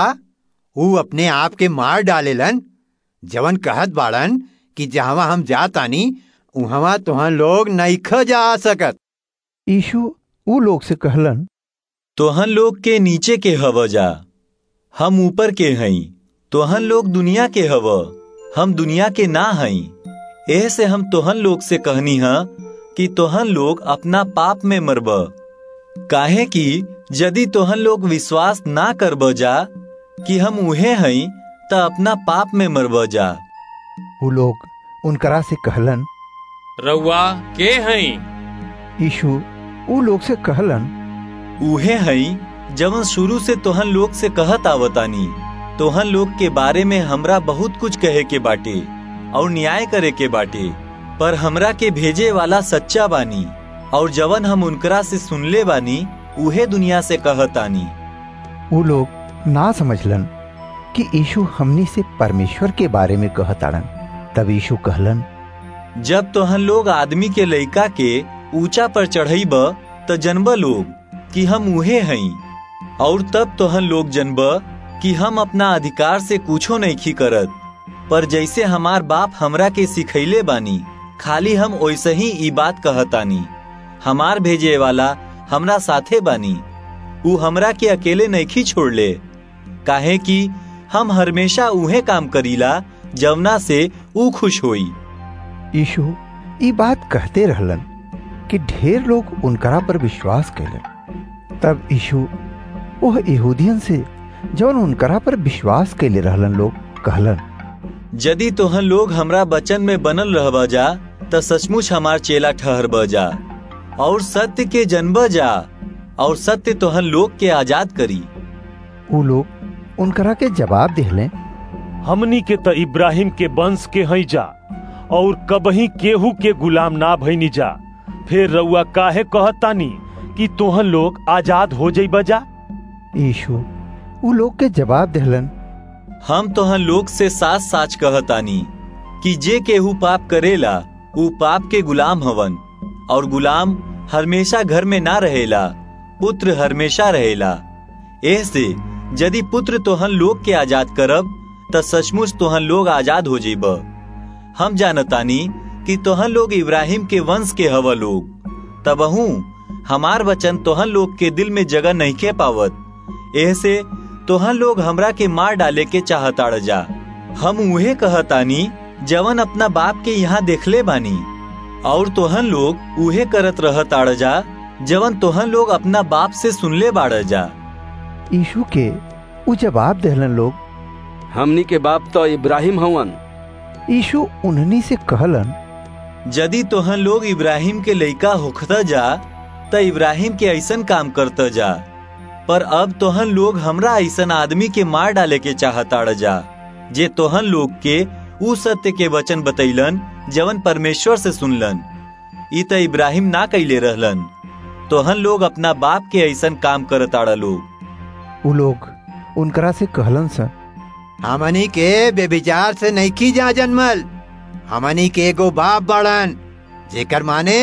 ऊ अपने आप के मार डालेलन जवन कहत बाड़न कि जहवा हम जातानी उहवा तोहन लोग नईखा जा आ सकत यीशु उ लोग से कहलन तोहन लोग के नीचे के हव जा हम ऊपर के हई तोहन लोग दुनिया के हव हम दुनिया के ना हई एह से हम तोहन लोग से कहनी हा कि तोहन लोग अपना पाप में मरब काहे कि यदि तोहन लोग विश्वास ना करब जा कि हम उहे हई त अपना पाप में मरब जा उ लोग उनकरा से कहलन रउआ के हई यीशु उ लोग से कहलन उहे हई जवन शुरू से तोहन लोग से कहत आवतानी तोहन लोग के बारे में हमरा बहुत कुछ कहे के बाटे और न्याय करे के बाटे पर हमरा के भेजे वाला सच्चा बानी और जवन हम उनकरा से सुनले बानी उहे दुनिया से कहतानी उ लोग ना समझलन कि यीशु हमनी से परमेश्वर के बारे में कहताड़न तब यीशु कहलन जब तोहन लोग आदमी के लइका के ऊंचा पर चढ़ईब त जनब लोग कि हम उहे हई और तब तोहन लोग जनब कि हम अपना अधिकार से कुछो नहीं खी करत पर जैसे हमार बाप हमरा के सिखैले बानी खाली हम वैसे ही ई बात कहतानी हमार भेजे वाला हमरा साथे बानी ऊ हमरा के अकेले नहीं छोड़ले काहे कि हम हमेशा उहे काम करीला जवना से ऊ खुश होई यीशु ई बात कहते रहलन कि ढेर लोग उनकरा पर विश्वास कैलन तब यीशु वह यहूदियन से जौन उनकरा पर विश्वास कैले रहलन लोग कहलन यदि तोहन लोग हमरा बचन में बनल रहब जा त सचमुच हमार चेला ठहर जा और सत्य के जनब जा और सत्य तोहन लोग के आजाद करी उ लोग उनकरा के जवाब दिहले हमनी के त इब्राहिम के वंश के हई जा और कबही केहू के गुलाम ना भईनी जा फिर रउआ काहे कहतानी कि तोहन लोग आजाद हो जाई जा यीशु उ लोग के जवाब दिहलन हम तोहन लोग से साच साच कहतानी कि जे केहू पाप करेला ऊ पाप के गुलाम हवन और गुलाम हमेशा घर में ना रहेला पुत्र हमेशा रहेला एह से यदि पुत्र तोहन लोग के आजाद करब त सचमुच तोहन लोग आजाद हो जेब हम जानतानी कि तोहन लोग इब्राहिम के वंश के हव लोग तबहू हमार वचन तोहन लोग के दिल में जगह नहीं के पावत एह से तोहन लोग हमरा के मार डाले के चाहताड़ जा हम उहे कहतानी जवन अपना बाप के यहाँ देखले बानी और तोहन लोग उहे करत रहताड़ जा जवन तोहन लोग अपना बाप से सुनले बाड़ जा यीशु के उ जवाब देहलन लोग हमनी के बाप तो इब्राहिम हवन यीशु उन्हनी से कहलन यदि तोहन लोग इब्राहिम के लइका होखता जा त इब्राहिम के ऐसन काम करता जा पर अब तोहन लोग हमरा ऐसन आदमी के मार डाले के चाहताड़ जा जे तोहन लोग के उ सत्य के वचन बतैलन जवन परमेश्वर से सुनलन ई त इब्राहिम ना कैले रहलन तोहन लोग अपना बाप के ऐसन काम करताड़ा लोग उ लोग उनकरा से कहलन सा हमनी के बेविचार से नहीं जा जन्मल हमनी के एगो बाप बड़न जेकर माने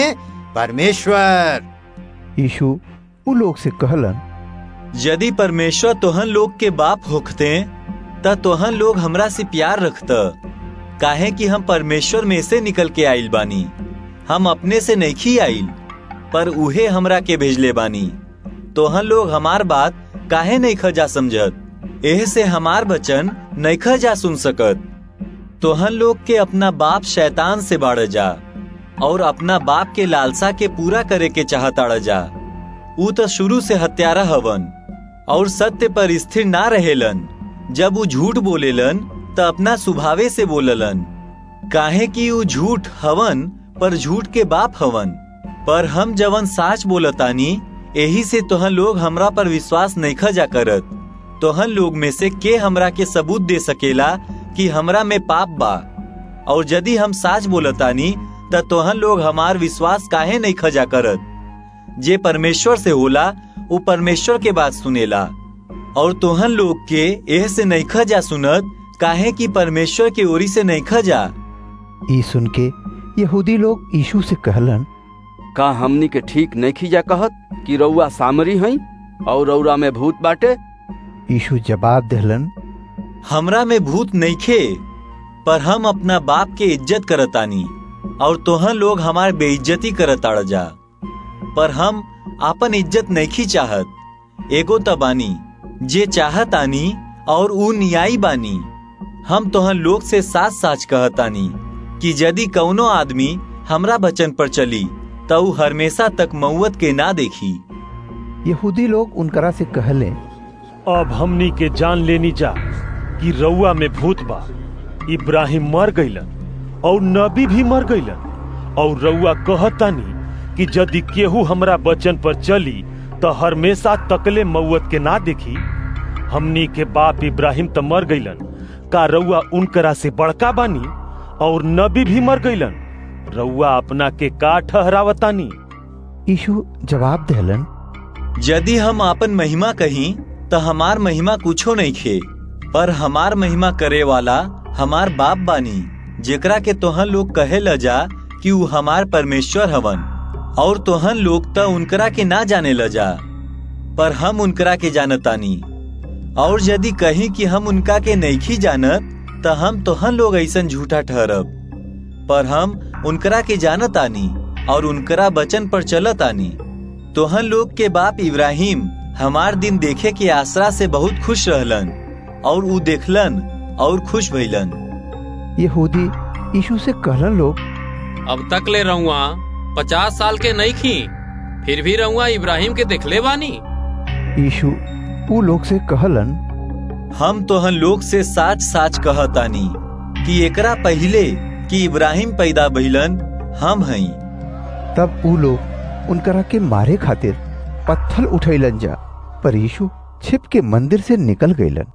परमेश्वर यीशु उ लोग से कहलन यदि परमेश्वर तोहन लोग के बाप होखते त तोहन लोग हमरा से प्यार रखत काहे कि हम परमेश्वर में से निकल के आइल बानी हम अपने से नहीं आइल पर उहे हमरा के भेजले बानी तोहन लोग हमार बात काहे नहीं खजा समझत एह से हमार बचन नहीं खजा सुन सकत तोहन लोग के अपना बाप शैतान से बाढ़ जा और अपना बाप के लालसा के पूरा करे के चाहताड़ जा ऊ तो शुरू से हत्यारा हवन और सत्य पर स्थिर ना रहेलन जब वो झूठ बोलेलन त अपना स्वभावे से बोललन काहे कि ऊ झूठ हवन पर झूठ के बाप हवन पर हम जवन साच बोलतानी यही से तोहन लोग हमरा पर विश्वास नहीं खजा करत तोहन लोग में से के हमरा के सबूत दे सकेला कि हमरा में पाप बा और यदि हम साच बोलतानी त तोहन लोग हमार विश्वास काहे नहीं खजा करत जे परमेश्वर से होला वो परमेश्वर के बात सुनेला और तोहन लोग के एह से नहीं खजा सुनत काहे कि परमेश्वर के ओरी से नहीं खजा ई सुन के यहूदी लोग यीशु से कहलन का हमनी के ठीक नहीं खींचा कहत कि रउआ सामरी हई और रउरा में भूत बाटे यीशु जवाब देहलन हमरा में भूत नहीं खे पर हम अपना बाप के इज्जत करतानी और तोहन लोग हमार बेइज्जती करताड़ जा पर हम आपन इज्जत नहीं चाहत एगो तबानी जे चाहत आनी और ऊ न्यायी बानी हम तोहन लोग से साच साच कहतानी कि यदि कौनो आदमी हमरा बचन पर चली तो ऊ हमेशा तक मऊत के ना देखी यहूदी लोग उनकरा से कहले अब हमनी के जान लेनी जा कि रउआ में भूत बा इब्राहिम मर गईलन और नबी भी मर गईलन और रउआ कहतानी कि यदि केहू हमरा बचन पर चली तो हमेशा तकले मऊत के ना देखी हमनी के बाप इब्राहिम तो मर गईलन का रउआ उनकरा से बड़का बानी और नबी भी मर गईलन रउआ अपना के का ठहरावतानी यीशु जवाब देहलन यदि हम आपन महिमा कहीं तो हमार महिमा कुछो नहीं खे पर हमार महिमा करे वाला हमार बाप बानी जेकरा के तोहन लोग कहे ल जा कि ऊ हमार परमेश्वर हवन और तोहन लोग तो उनकरा के ना जाने ल जा पर हम उनकरा के जानतानी और यदि कहीं कि हम उनका के नहीं जानत तो हम तोहन लोग ऐसन झूठा ठहरब पर हम उनकरा के जानत आनी और उनकरा बचन पर चलत आनी तोहन लोग के बाप इब्राहिम हमार दिन देखे के आसरा से बहुत खुश रहलन और ऊ देखलन और खुश भइलन यहूदी यीशु से कहलन लोग अब तक ले रहुआ पचास साल के नहीं खी फिर भी रहुआ इब्राहिम के देखले बानी यीशु ऊ लोग से कहलन हम तोहन लोग से साच साच कहतानी कि एकरा पहले कि इब्राहिम पैदा भइलन हम हई तब ऊ लोग उनकरा के मारे खातिर पत्थर उठैलन जा पर यीशु छिप के मंदिर से निकल गईलन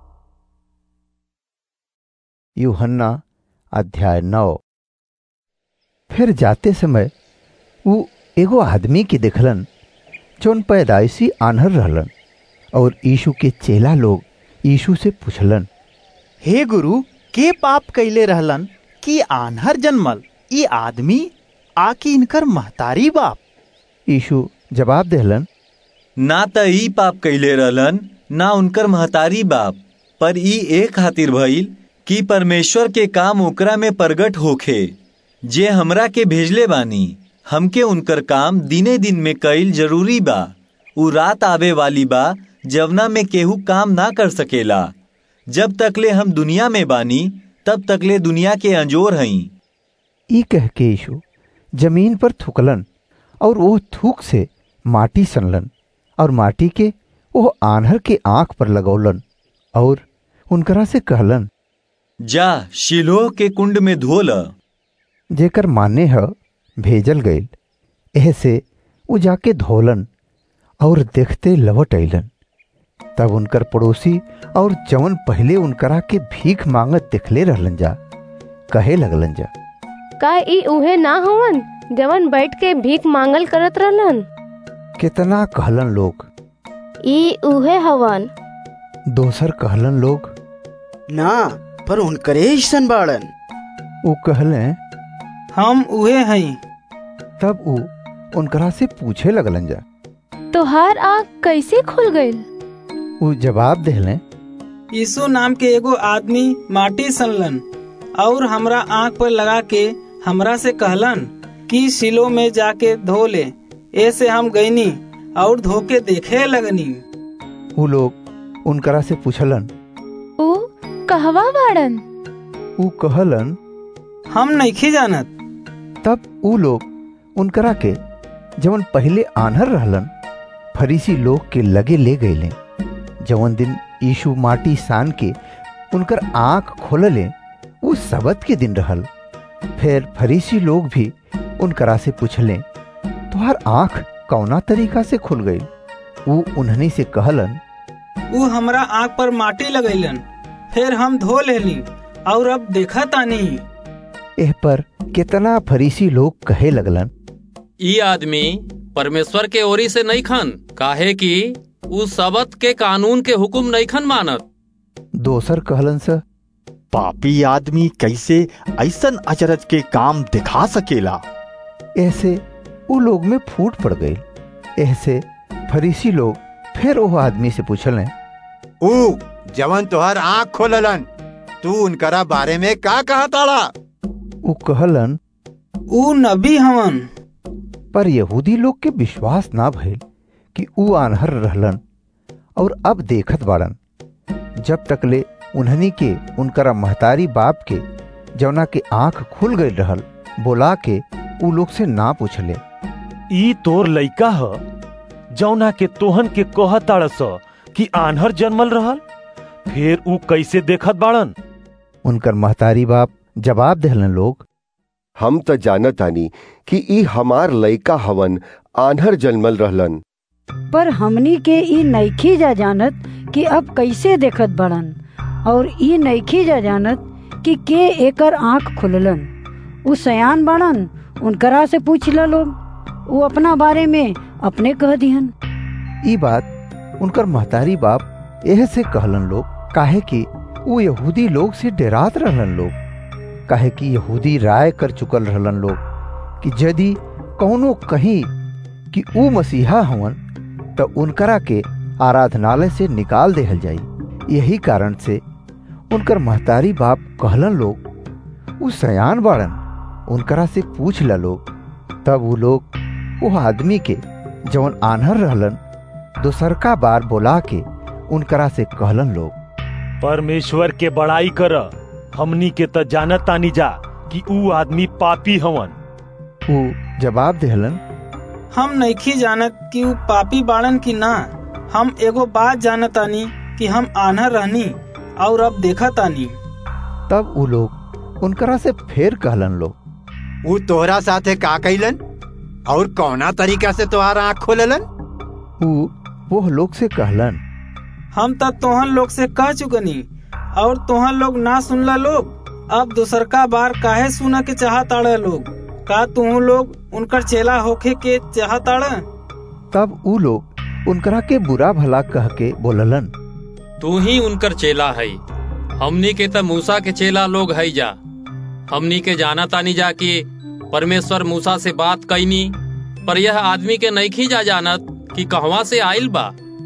यूहन्ना अध्याय नौ फिर जाते समय वो एगो आदमी के देखलन जौन पैदाइशी आन्हर रहलन और यीशु के चेला लोग यीशु से पूछलन हे गुरु के पाप कैले रहलन कि आन्हर जन्मल ई आदमी आकी इनकर महतारी बाप यीशु जवाब देहलन ना त ई पाप कैले रहलन ना उनकर महतारी बाप पर ई एक खातिर भइल कि परमेश्वर के काम ओकरा में प्रगट होखे जे हमरा के भेजले बानी हमके उनकर काम दिने दिन में कईल जरूरी बा उ रात आवे वाली बा जवना में केहू काम ना कर सकेला जब तकले हम दुनिया में बानी तब तकले दुनिया के अंजोर हई ई कह के यीशु जमीन पर थूकलन और वो थूक से माटी सनलन और माटी के वो आन्हर के आंख पर लगौलन और उनकरा से कहलन जा शिलोह के कुंड में धोल जेकर माने ह भेजल गईल एह से वो जाके धोलन और देखते लवट अलन तब उनकर पड़ोसी और जवन पहले उनकरा के भीख मांगत दिखले रहलन जा कहे लगलन जा का ई उहे ना हवन जवन बैठ के भीख मांगल करत रहलन कितना कहलन लोग ई उहे हवन दोसर कहलन लोग ना पर उनकरे ऐसन बाड़न ऊ कहले हम उहे हई तब ऊ उनकरा से पूछे लगलन जा तोहार आँख कैसे खुल गईल ऊ जवाब देहले यीशु नाम के एगो आदमी माटी सनलन और हमरा आँख पर लगा के हमरा से कहलन कि सिलो में जाके धो ले ऐसे हम गईनी और धोके देखे लगनी ऊ लोग उनकरा से पूछलन ऊ कहवा बाड़न ऊ कहलन हम नइखे जानत तब ऊ लोग उनकरा के जवन पहले आन्हर रहलन फरीसी लोग के लगे ले गईले जवन दिन यीशु माटी सान के उनकर आंख खोलले ऊ सबत के दिन रहल फिर फरीसी लोग भी उनकरा से पूछले तुहार आंख कौना तरीका से खुल गई ऊ उन्हनी से कहलन ऊ हमरा आँख पर माटी लगैलन फिर हम धो लेली और अब देखा तानी एह पर कितना फरीसी लोग कहे लगलन ई आदमी परमेश्वर के ओरी से नहीं खन काहे कि उ सबत के कानून के हुकुम नहीं खन मानत दोसर कहलन स पापी आदमी कैसे ऐसन अचरज के काम दिखा सकेला ऐसे उ लोग में फूट पड़ गई ऐसे फरीसी लोग फिर वो आदमी से पूछले ऊ जवन तोहर आँख खोललन तू उनकरा बारे में का कहा ताड़ा ऊ कहलन ऊ नबी हवन पर यहूदी लोग के विश्वास ना भइल कि ऊ आन्हर रहलन और अब देखत बाड़न जब तकले उन्हनी के उनकरा महतारी बाप के जवना के आंख खुल गई रहल बोला के ऊ लोग से ना पूछले ई तोर लइका ह जौना के तोहन के कहताड़स कि आन्हर जन्मल रहल फिर ऊ कैसे देखत बाड़न उनकर महतारी बाप जवाब देहलन लोग हम त जानत आनी कि ई हमार लइका हवन आन्हर जन्मल रहलन पर हमनी के ई नइखी जा जानत कि अब कैसे देखत बड़न और ई नइखी जा जानत कि के एकर आंख खुललन उ सयान बाड़न उनकरा से पूछला लोग वो अपना बारे में अपने कह दिहन ई बात उनकर महतारी बाप एह से कहलन लोग काहे कि वो यहूदी लोग से डरात रहलन लोग काहे कि यहूदी राय कर चुकल रहलन लोग कि यदि कौनो कहीं कि ऊ मसीहा हवन तो उनकरा के आराधनालय से निकाल देहल जाई यही कारण से उनकर महतारी बाप कहलन लोग ऊ सयान बाड़न उनकरा से पूछ ला लोग तब वो लोग वो आदमी के जवन आन्हर रहलन दोसरका बार बोला के उनकरा से कहलन लोग परमेश्वर के बड़ाई कर हमनी के त जानत तानी जा कि ऊ आदमी पापी हवन ऊ जवाब देहलन हम नइखी जानत कि ऊ पापी बाड़न की ना हम एगो बात जानत तानी कि हम आन्हर रहनी और अब देखा तानी तब ऊ लोग उनकरा से फिर कहलन लोग ऊ तोहरा साथे का कैलन और कौना तरीका से तोहार आँख खोललन ऊ वो लोग से कहलन हम तब तोहन लोग से कह चुकनी और तोहन लोग ना सुनला लोग अब दूसर का बार काहे सुना के चाहताड़ा लोग का तुम लोग उनकर चेला होखे के चाहताड़ा तब ऊ लोग उनकरा के बुरा भला कह के बोललन तू ही उनकर चेला है हमनी के त मूसा के चेला लोग है जा हमनी के जाना तानी जा कि परमेश्वर मूसा से बात कैनी पर यह आदमी के नहीं जा जानत कि कहवा से आइल बा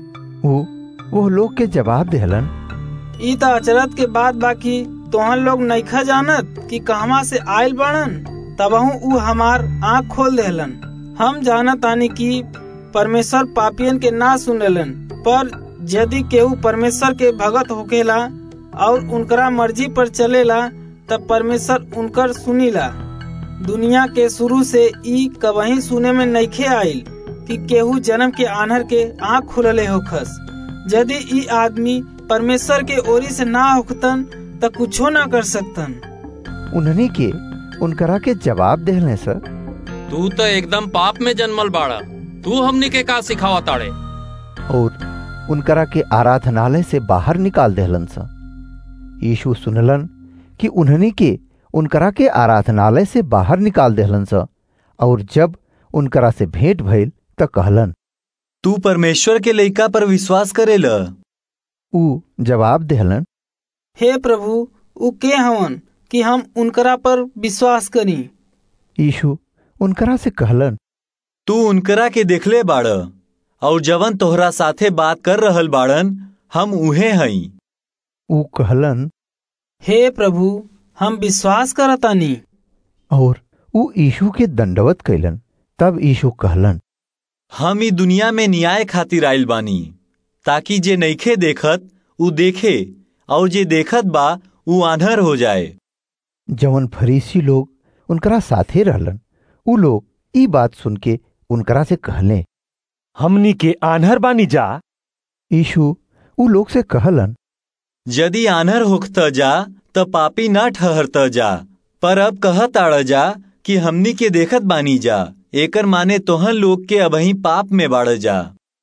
ऊ वो लोग के जवाब देहलन ई त अचरत के बात बाकी तोहन लोग नईखा जानत कि कहवा से आइल बाड़न तबहू ऊ हमार आँख खोल देहलन हम जानत तानी कि परमेश्वर पापियन के ना सुनेलन पर यदि केहू परमेश्वर के भगत होकेला और उनकरा मर्जी पर चलेला तब परमेश्वर उनकर सुनीला दुनिया के शुरू से ई कबही सुने में नईखे आइल कि केहू जन्म के आनहर के आँख खुलले होखस यदि ई आदमी परमेश्वर के ओरी से ना होखतन त कुछो ना कर सकतन उन्हनी के उनकरा के जवाब देहले सर तू तो एकदम पाप में जन्मल बाड़ा तू हमनी के का सिखावा ताड़े और उनकरा के आराधनालय से बाहर निकाल देहलन सा यीशु सुनलन कि उन्हनी के उनकरा के आराधनालय से बाहर निकाल देहलन सा और जब उनकरा से भेंट भइल त कहलन तू परमेश्वर के लइका पर विश्वास करेला ऊ जवाब देहलन हे प्रभु उ के हवन कि हम उनकरा पर विश्वास करी यीशु उनकरा से कहलन तू उनकरा के देखले बाड़ और जवन तोहरा साथे बात कर रहल बाड़न हम उहे हई ऊ कहलन हे प्रभु हम विश्वास करतानी और ऊ यीशु के दंडवत कैलन तब यीशु कहलन हम ई दुनिया में न्याय खातिर आइल बानी ताकि जे नइखे देखत ऊ देखे और जे देखत बा ऊ आन्हर हो जाए जवन फरीसी लोग उनकरा साथे रहलन ऊ लोग ई बात सुन के उनकरा से कहले हमनी के आन्हर बानी जा यीशु ऊ लोग से कहलन यदि आन्हर होखत जा त पापी ना ठहरत जा पर अब कहत आड़ जा कि हमनी के देखत बानी जा एकर माने तोहन लोग के अबही पाप में बाड़ जा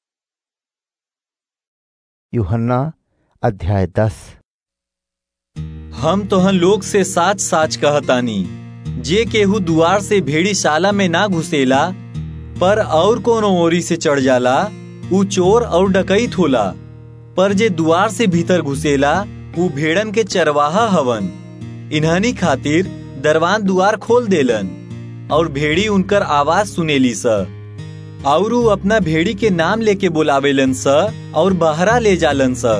यूहन्ना अध्याय दस हम तोहन लोग से साच साच कहतानी जे केहू दुआर से भेड़ी शाला में ना घुसेला पर और कोनो ओरी से चढ़ जाला ऊ चोर और डकैत होला पर जे दुआर से भीतर घुसेला ऊ भेड़न के चरवाहा हवन इन्हनी खातिर दरवान दुआर खोल देलन और भेड़ी उनकर आवाज सुनेली स और ऊ अपना भेड़ी के नाम लेके बुलावेलन स और बहरा ले जालन स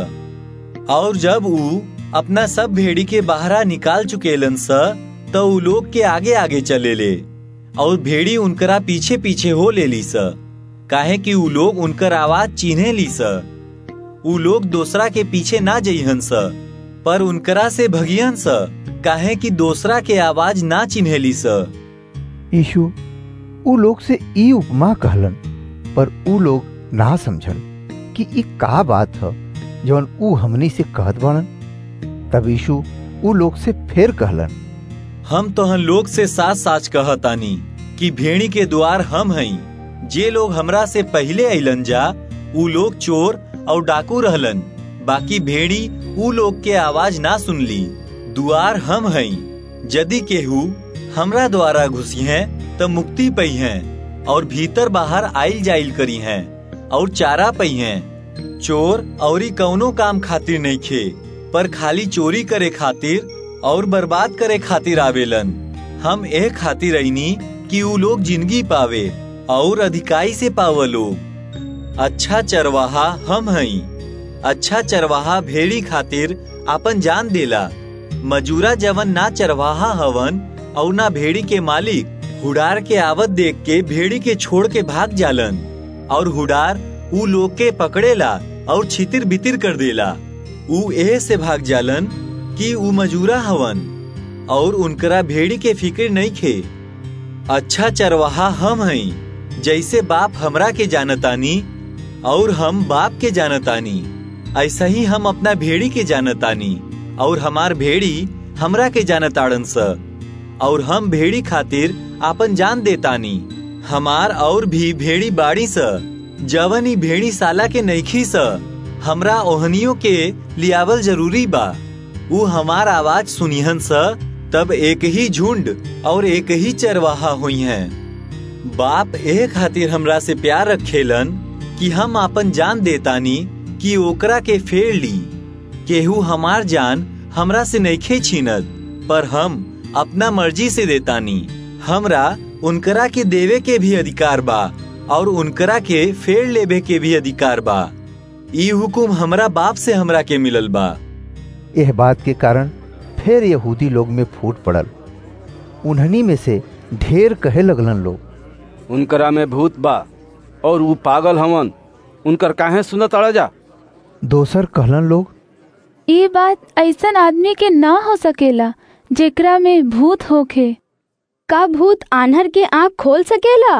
और जब ऊ अपना सब भेड़ी के बहरा निकाल चुकेलन स तो ऊ लोग के आगे आगे चले ले और भेड़ी उनकरा पीछे पीछे हो ले ली स काहे कि ऊ लोग उनकर आवाज चिन्हे ली स ऊ लोग दूसरा के पीछे ना जइहन स पर उनकरा से भगियन स काहे कि दूसरा के आवाज ना चिन्हेली स यीशु ऊ लोग से ई उपमा कहलन पर ऊ लोग ना समझल कि ई का बात ह जवन ऊ हमनी से कहत बाड़न तब यीशु ऊ लोग से फिर कहलन हम तोहन लोग से साच साच कहतानी कि भेड़ी के द्वार हम हई जे लोग हमरा से पहले अइलन जा ऊ लोग चोर और डाकू रहलन बाकी भेड़ी ऊ लोग के आवाज ना सुनली दुआर हम हई यदि केहू हमरा द्वारा घुसी हैं त मुक्ति पई हैं और भीतर बाहर आइल जाइल करी हैं और चारा पई हैं चोर औरी कौनो काम खातिर नहीं खे पर खाली चोरी करे खातिर और बर्बाद करे खातिर आवेलन हम एह खातिर रहीनी कि ऊ लोग जिंदगी पावे और अधिकाई से पाव लोग अच्छा चरवाहा हम हई अच्छा चरवाहा भेड़ी खातिर आपन जान देला मजूरा जवन ना चरवाहा हवन और ना भेड़ी के मालिक हुडार के आवत देख के भेड़ी के छोड़ के भाग जालन और हुडार ऊ लोग के पकड़ेला और छितिर बितिर कर देला ऊ एह से भाग जालन कि ऊ मजूरा हवन और उनकरा भेड़ी के फिक्र नहीं खे अच्छा चरवाहा हम हई जैसे बाप हमरा के जानतानी और हम बाप के जानतानी ऐसा ही हम अपना भेड़ी के जानतानी और हमार भेड़ी हमरा के जानताड़न स और हम भेड़ी खातिर आपन जान देतानी हमार और भी भेड़ी बाड़ी स जवन ही भेड़ी साला के नईखी स हमरा ओहनियों के लियावल जरूरी बा ऊ हमार आवाज सुनिहन स तब एक ही झुंड और एक ही चरवाहा हुई हैं बाप एह खातिर हमरा से प्यार रखेलन कि हम आपन जान देतानी कि ओकरा के फेर ली केहू हमार जान हमरा से नईखे छीनत पर हम अपना मर्जी से देतानी हमरा उनकरा के देवे के भी अधिकार बा और उनकरा के फेर लेवे के भी अधिकार बा ई हुकुम हमरा बाप से हमरा के मिलल बा यह बात के कारण फिर यहूदी लोग में फूट पड़ल उन्हनी में से ढेर कहे लगलन लोग उनकरा में भूत बा और वो पागल हवन उनकर काहे सुनत अड़ जा दोसर कहलन लोग ये बात ऐसन आदमी के ना हो सकेला जेकरा में भूत होखे का भूत आन्हर के आँख खोल सकेला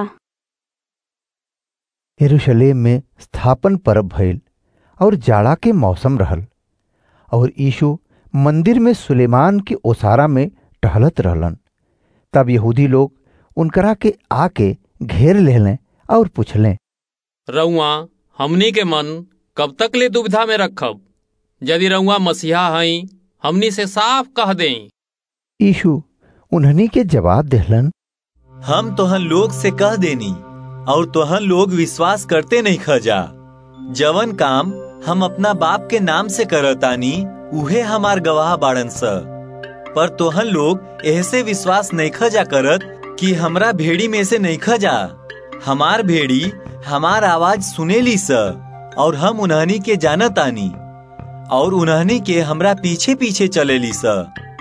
यरूशलेम में स्थापन पर्व भइल और जाड़ा के मौसम रहल और यीशु मंदिर में सुलेमान के ओसारा में टहलत रहलन तब यहूदी लोग उनकरा के आके घेर लेलें और पूछलें रउआ हमनी के मन कब तक ले दुविधा में रखब यदि रउआ मसीहा हई हमनी से साफ कह दें यीशु उन्हनी के जवाब देहलन हम तोहन लोग से कह देनी और तोहन लोग विश्वास करते नहीं खजा जवन काम हम अपना बाप के नाम से करतानी उहे हमार गवाह बाड़न स पर तोहन लोग ऐसे विश्वास नहीं खजा करत कि हमरा भेड़ी में से नहीं खजा हमार भेड़ी हमार आवाज सुनेली स और हम उन्हनी के जानतानी और उन्हनी के हमरा पीछे पीछे चलेली स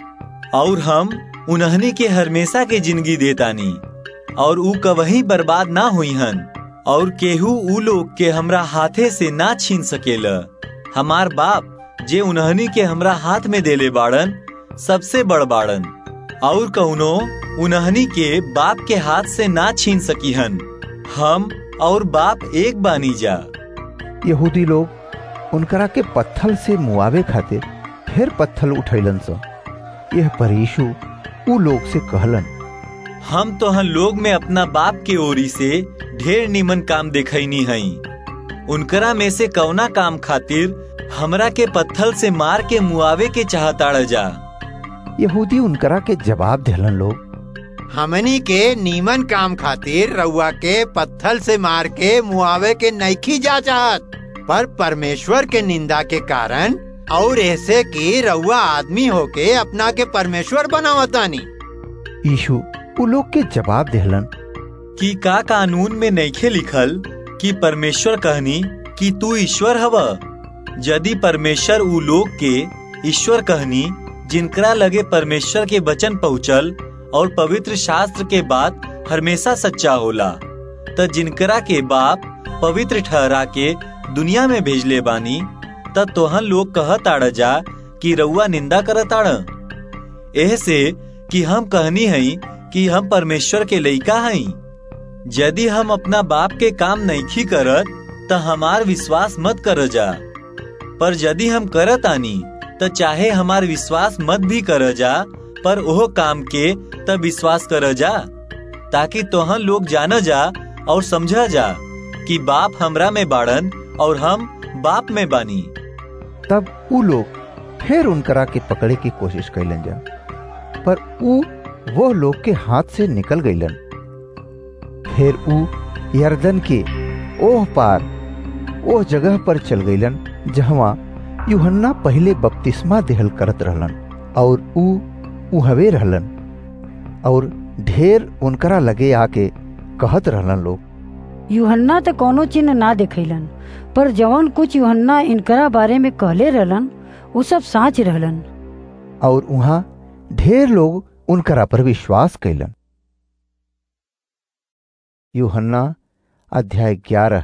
और हम उन्हनी के हमेशा के जिंदगी देतानी और ऊ कवही बर्बाद ना हुई हन और केहू ऊ लोग के हमरा हाथे से ना छीन सकेला हमार बाप जे उन्हनी के हमरा हाथ में देले बाड़न सबसे बड़ बाड़न और कौनो उन्हनी के बाप के हाथ से ना छीन सकी हन हम और बाप एक बानी जा यहूदी लोग उनकरा के पत्थल से मुआवे खातिर फिर पत्थल उठैलन स यह पर यीशु ऊ लोग से कहलन हम तो हम लोग में अपना बाप के ओरी से ढेर निमन काम देखनी हई उनकरा में से कौना काम खातिर हमरा के पत्थल से मार के मुआवे के चाहताड़ जा यहूदी उनकरा के जवाब देहलन लोग हमनी के नीमन काम खातिर रउआ के पत्थल से मार के मुआवे के नईखी जा चाहत पर परमेश्वर के निंदा के कारण और ऐसे कि रउआ आदमी होके अपना के परमेश्वर बनावतानी यीशु ऊ लोग के जवाब देहलन कि का कानून में नईखे लिखल कि परमेश्वर कहनी कि तू ईश्वर हव यदि परमेश्वर ऊ लोग के ईश्वर कहनी जिनकरा लगे परमेश्वर के वचन पहुँचल और पवित्र शास्त्र के बात हमेशा सच्चा होला त जिनकरा के बाप पवित्र ठहरा के दुनिया में भेजले बानी त तोहन लोग कहताड़ जा कि रउआ निंदा करताड़ एह से कि हम कहनी हई कि हम परमेश्वर के लइका हई यदि हम अपना बाप के काम नईखी करत त हमार विश्वास मत कर जा पर यदि हम करत आनी त चाहे हमार विश्वास मत भी कर जा पर ओह काम के त विश्वास कर जा ताकि तोहन लोग जान जा और समझा जा कि बाप हमरा में बाड़न और हम बाप में बानी तब ऊ लोग फिर उनकरा के पकड़े की कोशिश कैलन जा पर ऊ वो लोग के हाथ से निकल गईलन फिर ऊ यर्दन के ओह पार ओह जगह पर चल गईलन जहवा यूहन्ना पहले बपतिस्मा देहल करत रहलन और ऊ उहवे रहलन और ढेर उनकरा लगे आके कहत रहलन लोग यूहन्ना तो कोनो चिन्ह ना देखैलन पर जवन कुछ यूहन्ना इनकरा बारे में कहले रहलन वो सब साच रहलन और वहाँ ढेर लोग उनकरा पर विश्वास कैलन यूहन्ना अध्याय ग्यारह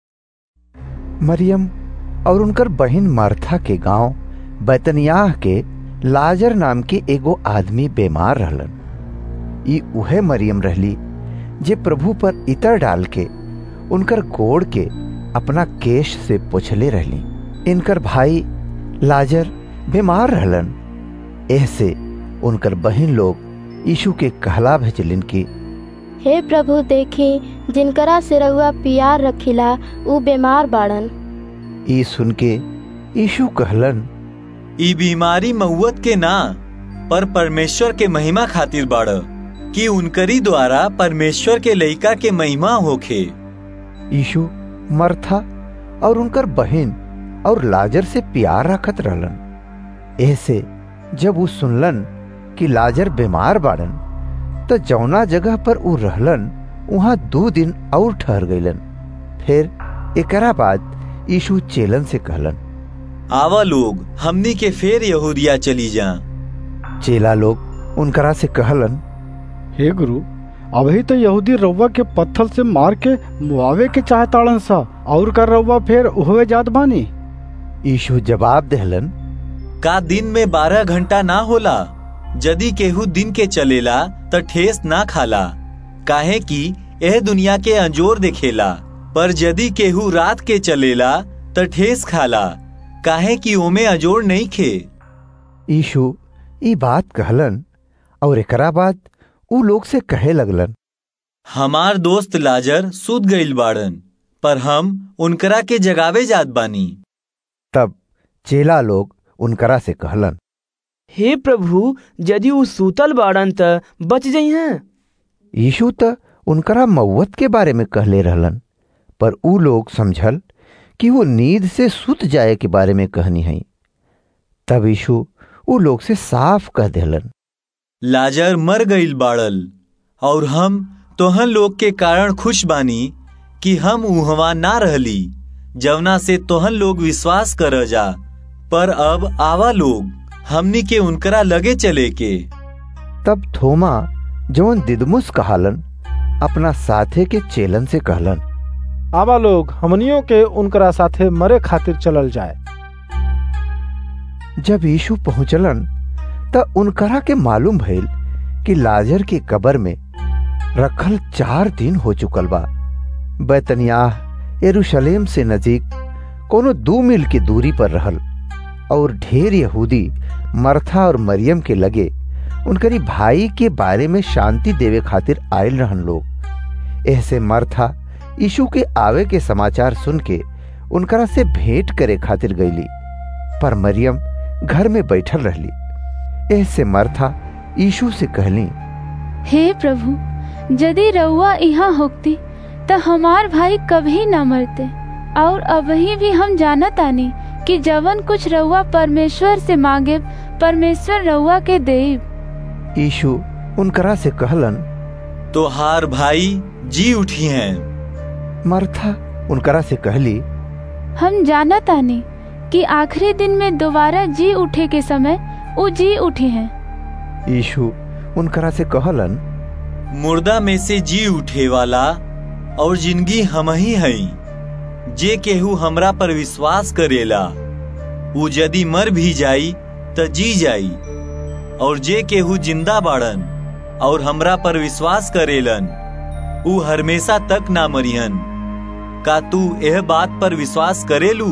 मरियम और उनकर बहन मार्था के गांव बैतनियाह के लाजर नाम के एगो आदमी बीमार रहलन ई उहे मरियम रहली जे प्रभु पर इतर डाल के उनकर गोड़ के अपना केश से पोछले रहली इनकर भाई लाजर बीमार रहलन ऐसे उनकर बहन लोग यीशु के कहला भेजलिन की हे प्रभु देखी जिनकरा से रहुआ पियार रखिला ऊ बीमार बाड़न ई सुन के यीशु कहलन ई बीमारी मऊत के ना पर परमेश्वर के महिमा खातिर बाड़ कि उनकरी द्वारा परमेश्वर के लइका के महिमा होखे यीशु मरथा और उनकर बहन और लाजर से प्यार रखत रहलन ऐसे जब वो सुनलन कि लाजर बीमार बाड़न तो जौना जगह पर ऊ रहलन वहां दो दिन और ठहर गईलन फिर एकरा बाद यीशु चेलन से कहलन आवा लोग हमनी के फेर यहूदिया चली जा चेला लोग उनकरा से कहलन हे गुरु अभी तो यहूदी रउआ के पत्थर से मार के मुआवे के चाहताड़न सा और कर रउआ फिर उहवे जात बानी यीशु जवाब देहलन का दिन में बारह घंटा ना होला यदि केहू दिन के चलेला त ठेस ना खाला काहे कि यह दुनिया के अंजोर देखेला पर यदि केहू रात के चलेला त ठेस खाला काहे कि ओमे अजोड़ नहीं खे यीशु ई बात कहलन और एकरा बाद ऊ लोग से कहे लगलन हमार दोस्त लाजर सुत गईल बाड़न पर हम उनकरा के जगावे जात बानी तब चेला लोग उनकरा से कहलन हे प्रभु यदि ऊ सूतल बाड़न त बच जई हैं यीशु त उनकरा मौत के बारे में कहले रहलन पर ऊ लोग समझल कि वो नींद से सुत जाए के बारे में कहनी है तब यीशु ऊ लोग से साफ कह देलन लाजर मर गईल बाड़ल और हम तोहन लोग के कारण खुश बानी कि हम उहवा ना रहली जवना से तोहन लोग विश्वास कर जा पर अब आवा लोग हमनी के उनकरा लगे चले के तब थोमा जवन दिदमुस कहालन अपना साथे के चेलन से कहलन आवा लोग हमनियों के उनकरा साथे मरे खातिर चलल जाए जब यीशु पहुंचलन त उनकरा के मालूम भइल कि लाजर के कबर में रखल चार दिन हो चुकल बा बैतनियाह यरूशलेम से नजीक कोनो दो मील की दूरी पर रहल और ढेर यहूदी मरथा और मरियम के लगे उनकरी भाई के बारे में शांति देवे खातिर आयल रहन लोग ऐसे मरथा यीशु के आवे के समाचार सुन के उनकरा से भेंट करे खातिर गईली पर मरियम घर में बैठल रहली ऐसे मरथा यीशु से कहली हे प्रभु यदि रउआ यहाँ होती तो हमार भाई कभी न मरते और अबही भी हम जानत आनी कि जवन कुछ रउआ परमेश्वर से मांगे परमेश्वर रउआ के देब यीशु उनकरा से कहलन तोहार भाई जी उठी हैं मरथा उनकरा से कहली हम जानत आनी कि आखिरी दिन में दोबारा जी उठे के समय वो जी उठे हैं यीशु उनकरा से कहलन मुर्दा में से जी उठे वाला और जिंदगी हम ही हई जे केहू हमरा पर विश्वास करेला उ यदि मर भी जाई त जी जाई और जे केहू जिंदा बाड़न और हमरा पर विश्वास करेलन उ हमेशा तक ना मरिहन का तू यह बात पर विश्वास करेलू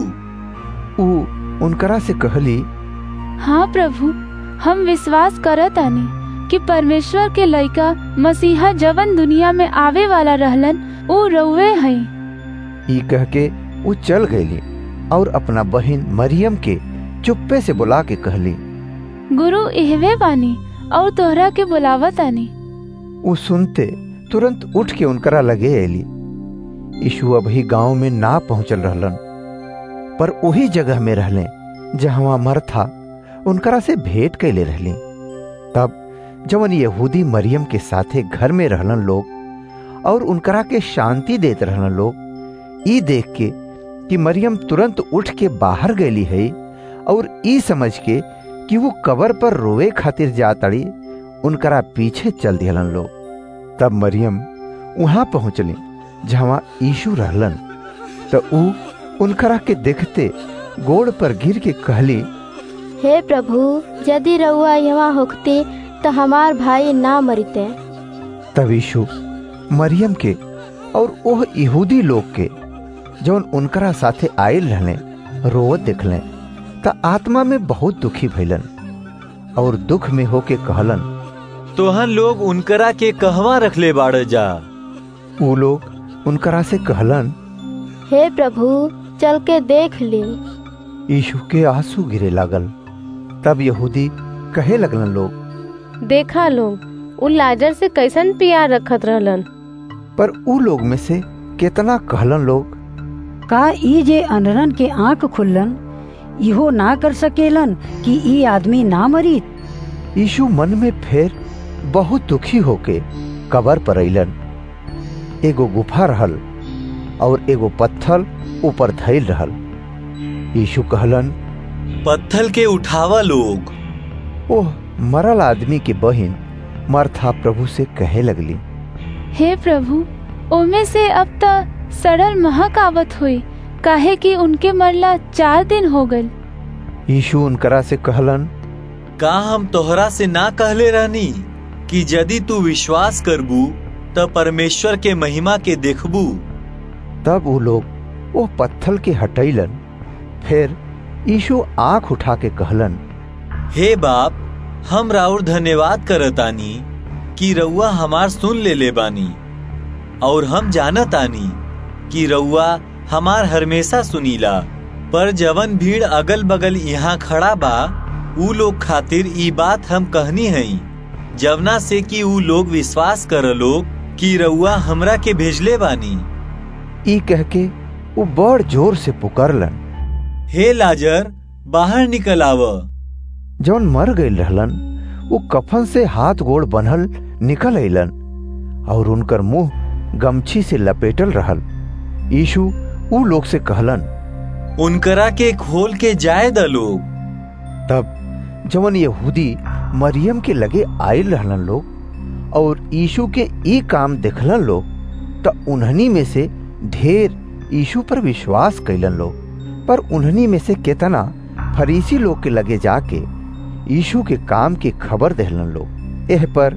उ उनकरा से कहली हाँ प्रभु हम विश्वास करत आनी कि परमेश्वर के लइका मसीहा जवन दुनिया में आवे वाला रहलन उ रउवे हई ई कह के वो चल गईली और अपना बहन मरियम के चुप्पे से बुला के कहली गुरु इहवे बानी और तोहरा के बुलावत आनी वो सुनते तुरंत उठ के उनकरा लगे एली यीशु अभी गांव में ना पहुंचल रहलन पर वही जगह में रहले जहां मरथा उनकरा से भेंट कैले रहली तब जवन यहूदी मरियम के साथे घर में रहलन लोग और उनकरा के शांति देत रहलन लोग ई देख के कि मरियम तुरंत उठ के बाहर गईली है और ई समझ के कि वो कबर पर रोवे खातिर जातड़ी उनकरा पीछे चल दिहलन लोग तब मरियम वहां पहुंचली जहां यीशु रहलन तो ऊ उनकरा के देखते गोड़ पर गिर के कहली हे प्रभु यदि रउआ यहाँ होखते तो हमार भाई ना मरते तब यीशु मरियम के और ओह यहूदी लोग के जौन उनकरा साथे आयल रहले रोवत देखले त आत्मा में बहुत दुखी भइलन और दुख में होके कहलन तोहन लोग उनकरा के कहवा रखले बाड़ जा ऊ लोग उनकरा से कहलन हे प्रभु चल के देख ली यीशु के आंसू गिरे लागल तब यहूदी कहे लगलन लोग देखा लोग उ लाजर से कैसन प्यार रखत रहलन पर ऊ लोग में से कितना कहलन लोग का ई जे अनरन के आंख खुल्लन इहो ना कर सकेलन कि ई आदमी ना मरी यीशु मन में फेर बहुत दुखी होके कबर पर अलन एगो गुफा रहल और एगो पत्थल ऊपर धैल रहल यीशु कहलन पत्थल के उठावा लोग ओह मरल आदमी के बहिन मरथा प्रभु से कहे लगली हे प्रभु ओमे से अब तक सड़ल महक आवत हुई काहे कि उनके मरला चार दिन हो गल यीशु उनकरा से कहलन का हम तोहरा से ना कहले रहनी कि यदि तू विश्वास करबू त परमेश्वर के महिमा के देखबू तब वो लोग वो पत्थल के हटैलन फिर यीशु आंख उठा के कहलन हे बाप हम राउर धन्यवाद करतानी कि रउआ हमार सुन ले ले बानी और हम जानतानी कि रउआ हमार हमेशा सुनीला पर जवन भीड़ अगल बगल यहाँ खड़ा बा ऊ लोग खातिर ई बात हम कहनी हई जवना से कि ऊ लोग विश्वास कर लोग कि रउआ हमरा के भेजले बानी ई कह के वो बड़ जोर से पुकारलन हे लाजर बाहर निकल आव जौन मर गईल रहलन वो कफन से हाथ गोड़ बनल निकल अलन और उनकर मुंह गमछी से लपेटल रहल यीशु ऊ लोग से कहलन उनकरा के खोल के जाए द लोग तब जवन यहूदी मरियम के लगे आयल रहलन लोग और यीशु के ई काम देखलन लोग तो उन्हनी में से ढेर यीशु पर विश्वास कैलन लोग पर उन्हनी में से केतना फरीसी लोग के लगे जाके यीशु के काम की खबर देहलन लोग एह पर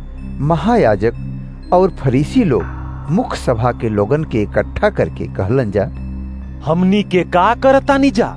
महायाजक और फरीसी लोग मुख्य सभा के लोगन के इकट्ठा करके कहलन जा हमनी के का करतानी जा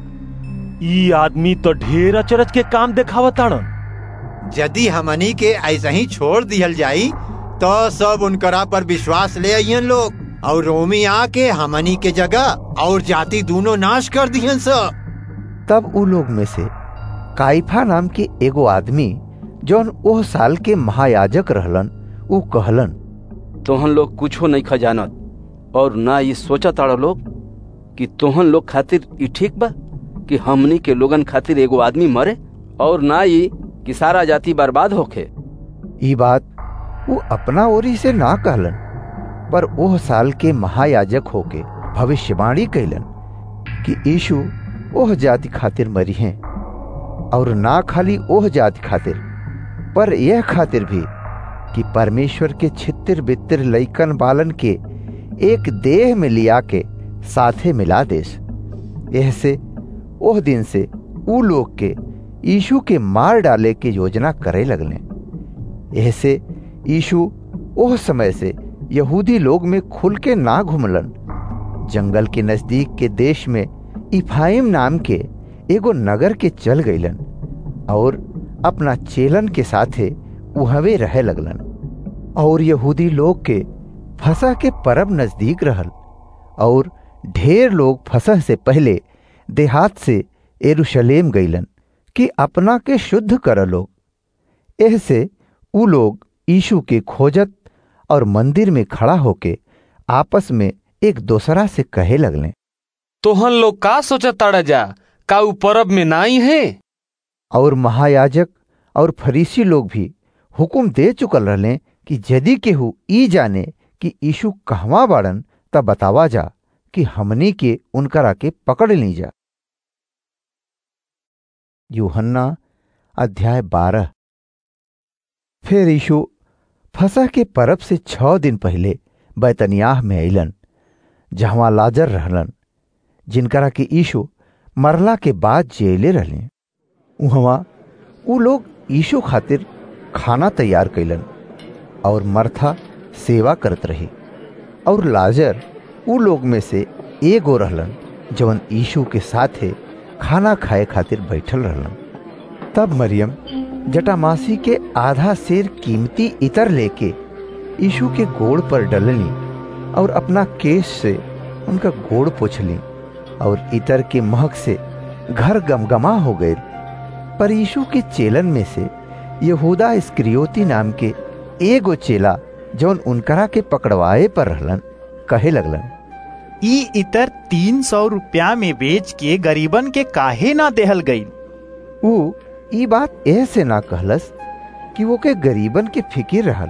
ई आदमी तो ढेर अचरज के काम देखावताड़न यदि हमनी के ऐसा ही छोड़ दिहल जाई तो सब उनकरा पर विश्वास ले आइयन लोग और रोमी आके हमनी के जगह और जाति दोनों नाश कर दिहन सब तब उ लोग में से काइफा नाम के एगो आदमी जौन ओह साल के महायाजक रहलन उ कहलन तोहन लोग कुछो नहीं खजानत और ना ये सोचा ताड़ा लोग कि तोहन लोग खातिर ई ठीक बा कि हमनी के लोगन खातिर एगो आदमी मरे और ना ये कि सारा जाति बर्बाद होखे ई बात वो अपना ओरी से ना कहलन पर ओह साल के महायाजक होके भविष्यवाणी कैलन कि यीशु ओह जाति खातिर मरी हैं और ना खाली ओह जाति खातिर पर यह खातिर भी कि परमेश्वर के छितिर बितिर लैकन बालन के एक देह में लिया के साथे मिला देस यह से ओह दिन से ऊ लोग के यीशु के मार डाले के योजना करे लगले यह से यीशु ओह समय से यहूदी लोग में खुल के ना घुमलन जंगल के नजदीक के देश में इफाइम नाम के एगो नगर के चल गईलन और अपना चेलन के साथे उहवे रहे लगलन और यहूदी लोग के फसह के परब नजदीक रहल और ढेर लोग फसह से पहले देहात से एरुशलेम गईलन कि अपना के शुद्ध कर लोग एह से ऊ लोग यीशु के खोजत और मंदिर में खड़ा होके आपस में एक दूसरा से कहे लगले तोहन लोग का सोचत ताड़ा जा का ऊ परब में नाई है और महायाजक और फरीसी लोग भी हुकुम दे चुकल रहले कि यदि केहू ई जाने कि यीशु कहवा बाड़न तब बतावा जा कि हमनी के उनकरा के पकड़ ली जा यूहन्ना अध्याय बारह फिर यीशु फसह के परब से छह दिन पहले बैतनियाह में अलन जहवा लाजर रहलन जिनकरा के यीशु मरला के बाद जेले रहले उहवा उ लोग यीशु खातिर खाना तैयार कैलन और मरथा सेवा करत रही और लाजर उ लोग में से एगो रहलन जवन यीशु के साथे खाना खाए खातिर बैठल रहलन तब मरियम जटामासी के आधा शेर कीमती इतर लेके यीशु के गोड़ पर डलनी और अपना केस से उनका गोड़ पोछली और इतर के महक से घर गमगमा हो गए पर यीशु के चेलन में से यहूदा इस्क्रियोती नाम के एगो चेला जौन उनकरा के पकड़वाए पर रहलन कहे लगलन ई इतर तीन सौ रुपया में बेच के गरीबन के काहे ना देहल गई ऊ ई बात ऐसे ना कहलस कि वो के गरीबन के फिकिर रहल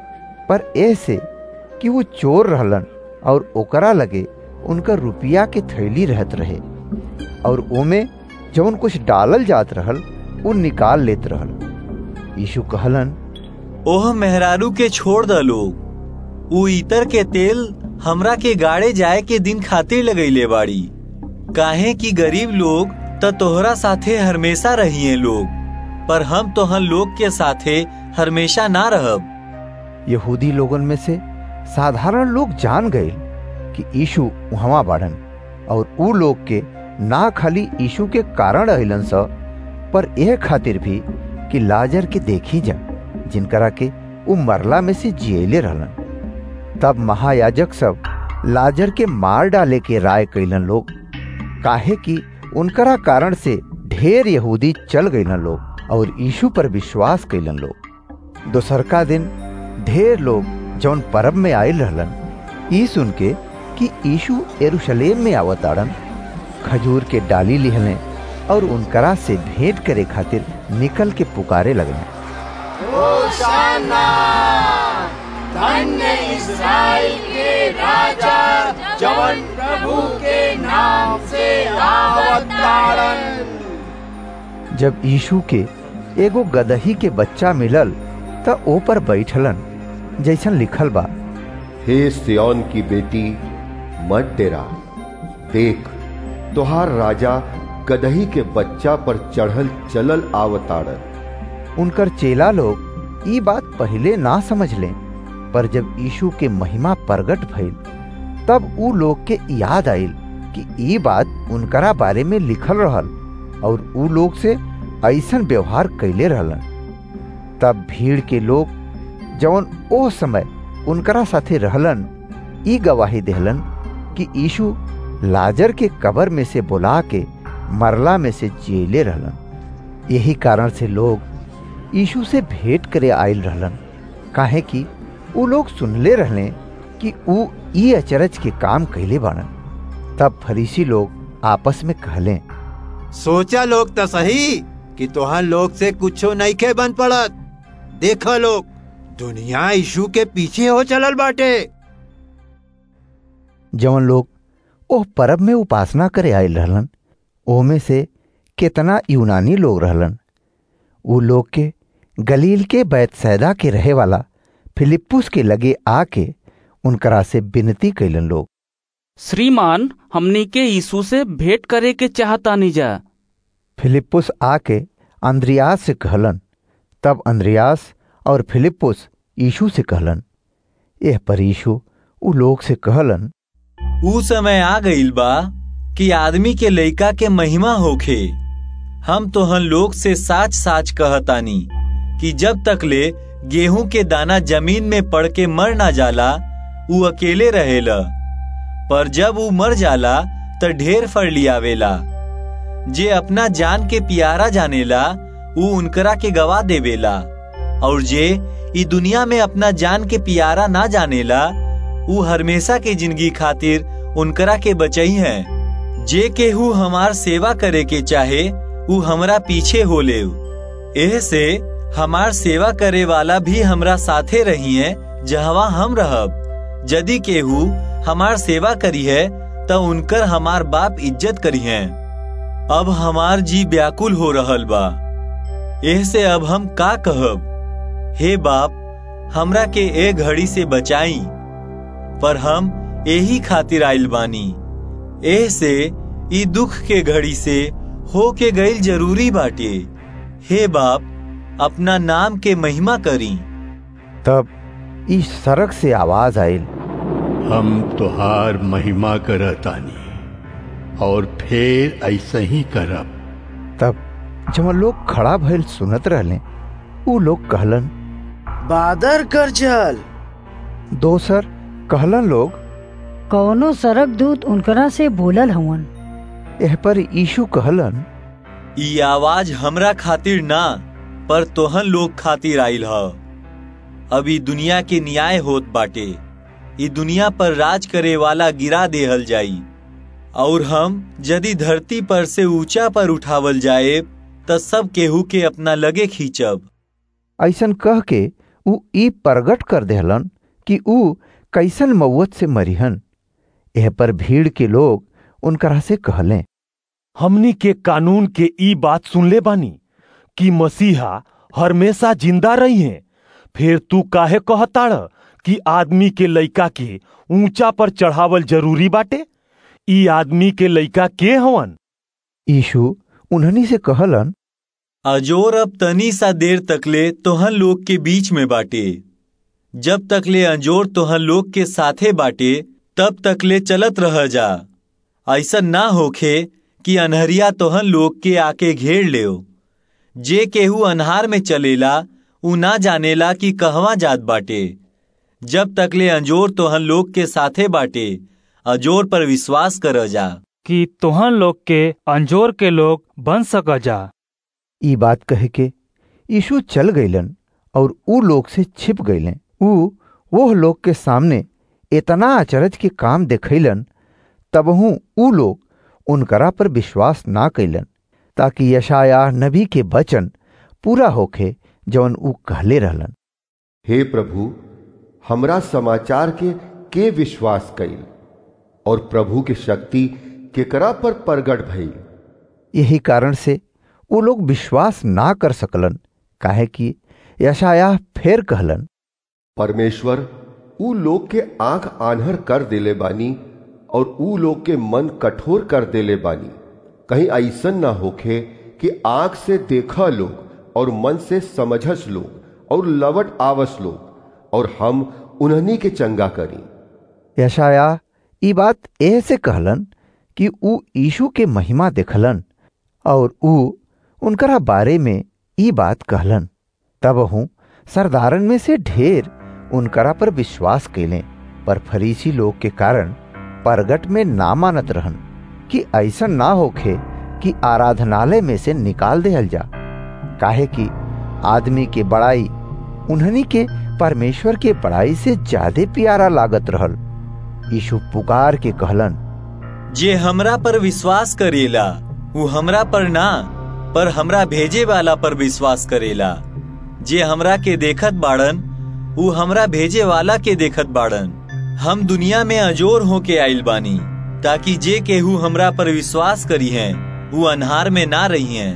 पर ऐसे कि वो चोर रहलन और ओकरा लगे उनका रुपया के थैली रहत रहे और ओमे जवन कुछ डालल जात रहल उ निकाल लेत रहल यीशु कहलन ओह मेहरारू के छोड़ द लोग उ इतर के तेल हमरा के गाड़े जाए के दिन खातिर लगैले बाड़ी काहे कि गरीब लोग त तोहरा साथे हमेशा रहिए लोग पर हम तोहन लोग के साथे हमेशा ना रहब यहूदी लोगन में से साधारण लोग जान गए कि यीशु वहां बाढ़न और ऊ लोग के ना खाली यीशु के कारण अलन स पर यह खातिर भी कि लाजर के देखी जा जिनकरा के उ मरला में से जियले रहलन तब महायाजक सब लाजर के मार डाले के राय कैलन लोग काहे कि उनकरा कारण से ढेर यहूदी चल गईलन लोग और यीशु पर विश्वास कैलन लोग दोसरका दिन ढेर लोग जौन परब में आयल रहलन ई सुन के कि यीशु यरूशलेम में आवताड़न खजूर के डाली लिहले और उनकरा से भेंट करे खातिर निकल के पुकारे लगले होशाना धन्य इस्राएल के राजा जवन प्रभु के नाम से आवतारन जब यीशु के एगो गदही के बच्चा मिलल त ओ पर बैठलन जैसन लिखल बा हे सियोन की बेटी मत डेरा देख तोहार राजा गदही के बच्चा पर चढ़ल चलल आवताड़न उनकर चेला लोग ई बात पहले ना समझ लें पर जब यीशु के महिमा प्रगट भइल तब ऊ लोग के याद आइल कि ई बात उनकरा बारे में लिखल रहल और ऊ लोग से ऐसन व्यवहार कैले रहलन तब भीड़ के लोग जौन ओ समय उनकरा साथे रहलन ई गवाही देहलन कि यीशु लाजर के कबर में से बुला के मरला में से जेले रहलन यही कारण से लोग यीशु से भेंट करे आयल रहलन काहे कि ऊ लोग सुनले रहले कि ऊ ई अचरज के काम कैले बाड़न तब फरीसी लोग आपस में कहले सोचा लोग तो सही कि तोहन लोग से कुछो नहीं के बन पड़त देखो लोग दुनिया यीशु के पीछे हो चलल बाटे जवन लोग ओह परब में उपासना करे आयल रहलन ओमे से कितना यूनानी लोग रहलन ऊ लोग के गलील के बैतसैदा के रहे वाला फिलिप्पुस के लगे आके उनकरा से विनती कैलन लोग श्रीमान हमनी के यीशु से भेंट करे के चाहतानी जा फिलिप्पुस आके अंद्रियास से कहलन तब अंद्रियास और फिलिप्पुस यीशु से कहलन यह पर यीशु ऊ लोग से कहलन ऊ समय आ गईल बा कि आदमी के लइका के महिमा होखे हम तोहन लोग से साच साच कहतानी कि जब तक ले गेहूं के दाना जमीन में पड़ के मर ना जाला ऊ अकेले रहेला पर जब ऊ मर जाला त ढेर फल लियावेला जे अपना जान के प्यारा जानेला ऊ उनकरा के गवा देवेला और जे ई दुनिया में अपना जान के प्यारा ना जानेला ऊ हमेशा के जिंदगी खातिर उनकरा के बचई है जे केहू हमार सेवा करे के चाहे ऊ हमरा पीछे हो ले एह से हमार सेवा करे वाला भी हमरा साथे रही है जहवा हम रहब यदि केहू हमार सेवा करी है तो उनकर हमार बाप इज्जत करी है अब हमार जी व्याकुल हो रहल बा एह से अब हम का कहब हे बाप हमरा के ए घड़ी से बचाई पर हम यही खातिर आइल बानी एह से ई दुख के घड़ी से हो के गईल जरूरी बाटे हे बाप अपना नाम के महिमा करी तब इस सड़क से आवाज आयल हम तुहार महिमा करतानी और फिर ऐसे ही करब तब जब लोग खड़ा भइल सुनत रहले ऊ लोग कहलन बादर कर जल दोसर कहलन लोग कौनो सरक दूत उनकरा से बोलल हवन एह पर यीशु कहलन ई आवाज हमरा खातिर ना पर तोहन लोग खातिर आइल ह अब ई दुनिया के न्याय होत बाटे ई दुनिया पर राज करे वाला गिरा देहल जाई और हम यदि धरती पर से ऊंचा पर उठावल जाए त सब केहू के अपना लगे खींचब ऐसन कह के ऊ ई प्रगट कर देहलन कि ऊ कैसन मौत से मरिहन एह पर भीड़ के लोग उनकरा से कहले हमनी के कानून के ई बात सुनले बानी कि मसीहा हमेशा जिंदा रही हैं फिर तू काहे कहताड़ कि आदमी के लइका के ऊंचा पर चढ़ावल जरूरी बाटे ई आदमी के लइका के हवन यीशु उन्हनी से कहलन अजोर अब तनी सा देर तकले तोहन लोग के बीच में बाटे जब तकले अंजोर तोहन लोग के साथे बाटे तब तकले चलत रह जा ऐसा ना होखे कि अनहरिया तोहन लोग के आके घेर ले जे केहू अनहार में चलेला उ ना जानेला कि कहवा जात बाटे जब तकले अंजोर तोहन लोग के साथे बाटे अजोर पर विश्वास कर जा कि तोहन लोग के अंजोर के लोग बन सक जा ई बात कहे के यीशु चल गईलन और ऊ लोग से छिप गईले ऊ वो लोग के सामने इतना अचरज के काम देखैलन तबहू ऊ लोग उनकरा पर विश्वास ना कैलन ताकि यशाया नबी के वचन पूरा होखे जौन ऊ कहले रहलन हे प्रभु हमरा समाचार के के विश्वास कइल और प्रभु के शक्ति केकरा पर प्रगट भइल यही कारण से वो लोग विश्वास ना कर सकलन काहे कि यशाया फेर कहलन परमेश्वर ऊ लोग के आंख आन्हर कर देले बानी और ऊ लोग के मन कठोर कर देले बानी कहीं ऐसन ना होखे कि आंख से देखा लोग और मन से समझस लोग और लवट आवस लोग और हम उन्हनी के चंगा करी यशाया ई बात एह से कहलन कि ऊ यीशु के महिमा देखलन और ऊ उनकरा बारे में ई बात कहलन तब हूँ सरदारन में से ढेर उनकरा पर विश्वास कैले पर फरीसी लोग के कारण परगट में ना मानत रहन कि ऐसा ना होखे कि आराधनालय में से निकाल देहल जा काहे कि आदमी के बड़ाई उन्हनी के परमेश्वर के बड़ाई से ज्यादा प्यारा लागत रहल यीशु पुकार के कहलन जे हमरा पर विश्वास करेला वो हमरा पर ना पर हमरा भेजे वाला पर विश्वास करेला जे हमरा के देखत बाड़न वो हमरा भेजे वाला के देखत बाड़न हम दुनिया में अजोर होके आइल बानी ताकि जे केहू हमरा पर विश्वास करी हैं वो अनहार में ना रही हैं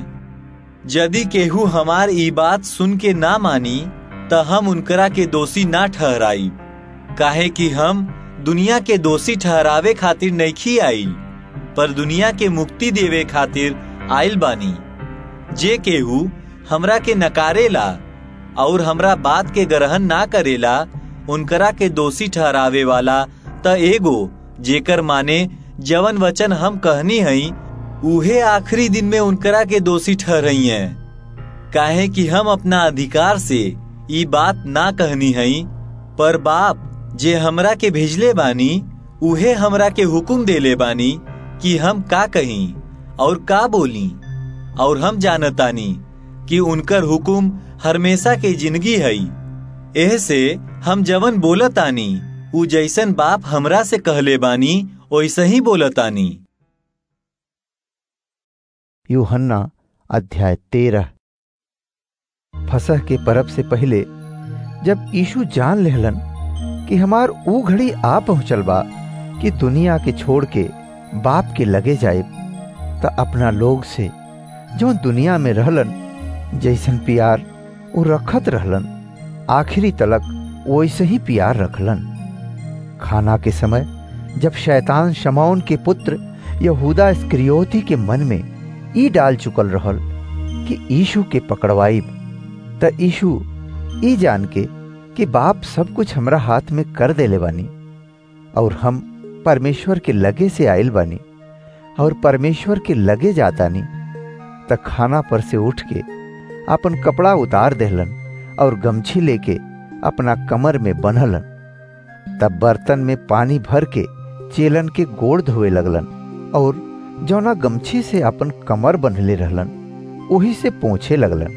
यदि केहू हमार ई बात सुन के ना मानी त हम उनकरा के दोषी ना ठहराई काहे कि हम दुनिया के दोषी ठहरावे खातिर नइखी आइल पर दुनिया के मुक्ति देवे खातिर आइल बानी जे केहू हमरा के नकारेला और हमरा बात के ग्रहण ना करेला उनकरा के दोषी ठहरावे वाला त एगो जेकर माने जवन वचन हम कहनी हई उहे आखिरी दिन में उनकरा के दोषी ठहरई हैं काहे कि हम अपना अधिकार से ई बात ना कहनी हई पर बाप जे हमरा के भेजले बानी उहे हमरा के हुकुम देले बानी कि हम का कहीं और का बोली और हम जानतानी कि उनकर हुकुम हमेशा के जिंदगी हई एह से हम जवन बोलतानी उ जैसन बाप हमरा से कहले बानी वैसे ही बोलतानी यूहन्ना अध्याय तेरह फसह के परब से पहले जब यीशु जान लेहलन कि हमार ऊ घड़ी आ पहुंचल बा कि दुनिया के छोड़ के बाप के लगे जाए त अपना लोग से जो दुनिया में रहलन जैसन प्यार वो रखत रहलन आखिरी तलक वैसे ही प्यार रखलन खाना के समय जब शैतान शमौन के पुत्र यहूदा स्क्रियोती के मन में ई डाल चुकल रहल कि यीशु के पकड़वाई त यीशु ई जान के कि बाप सब कुछ हमरा हाथ में कर देले बानी और हम परमेश्वर के लगे से आयल बानी और परमेश्वर के लगे जातानी त खाना पर से उठ के अपन कपड़ा उतार देहलन और गमछी लेके अपना कमर में बन्हलन तब बर्तन में पानी भर के चेलन के गोड़ धोए लगलन और जौना गमछी से अपन कमर बंधले रहलन वही से पोछे लगलन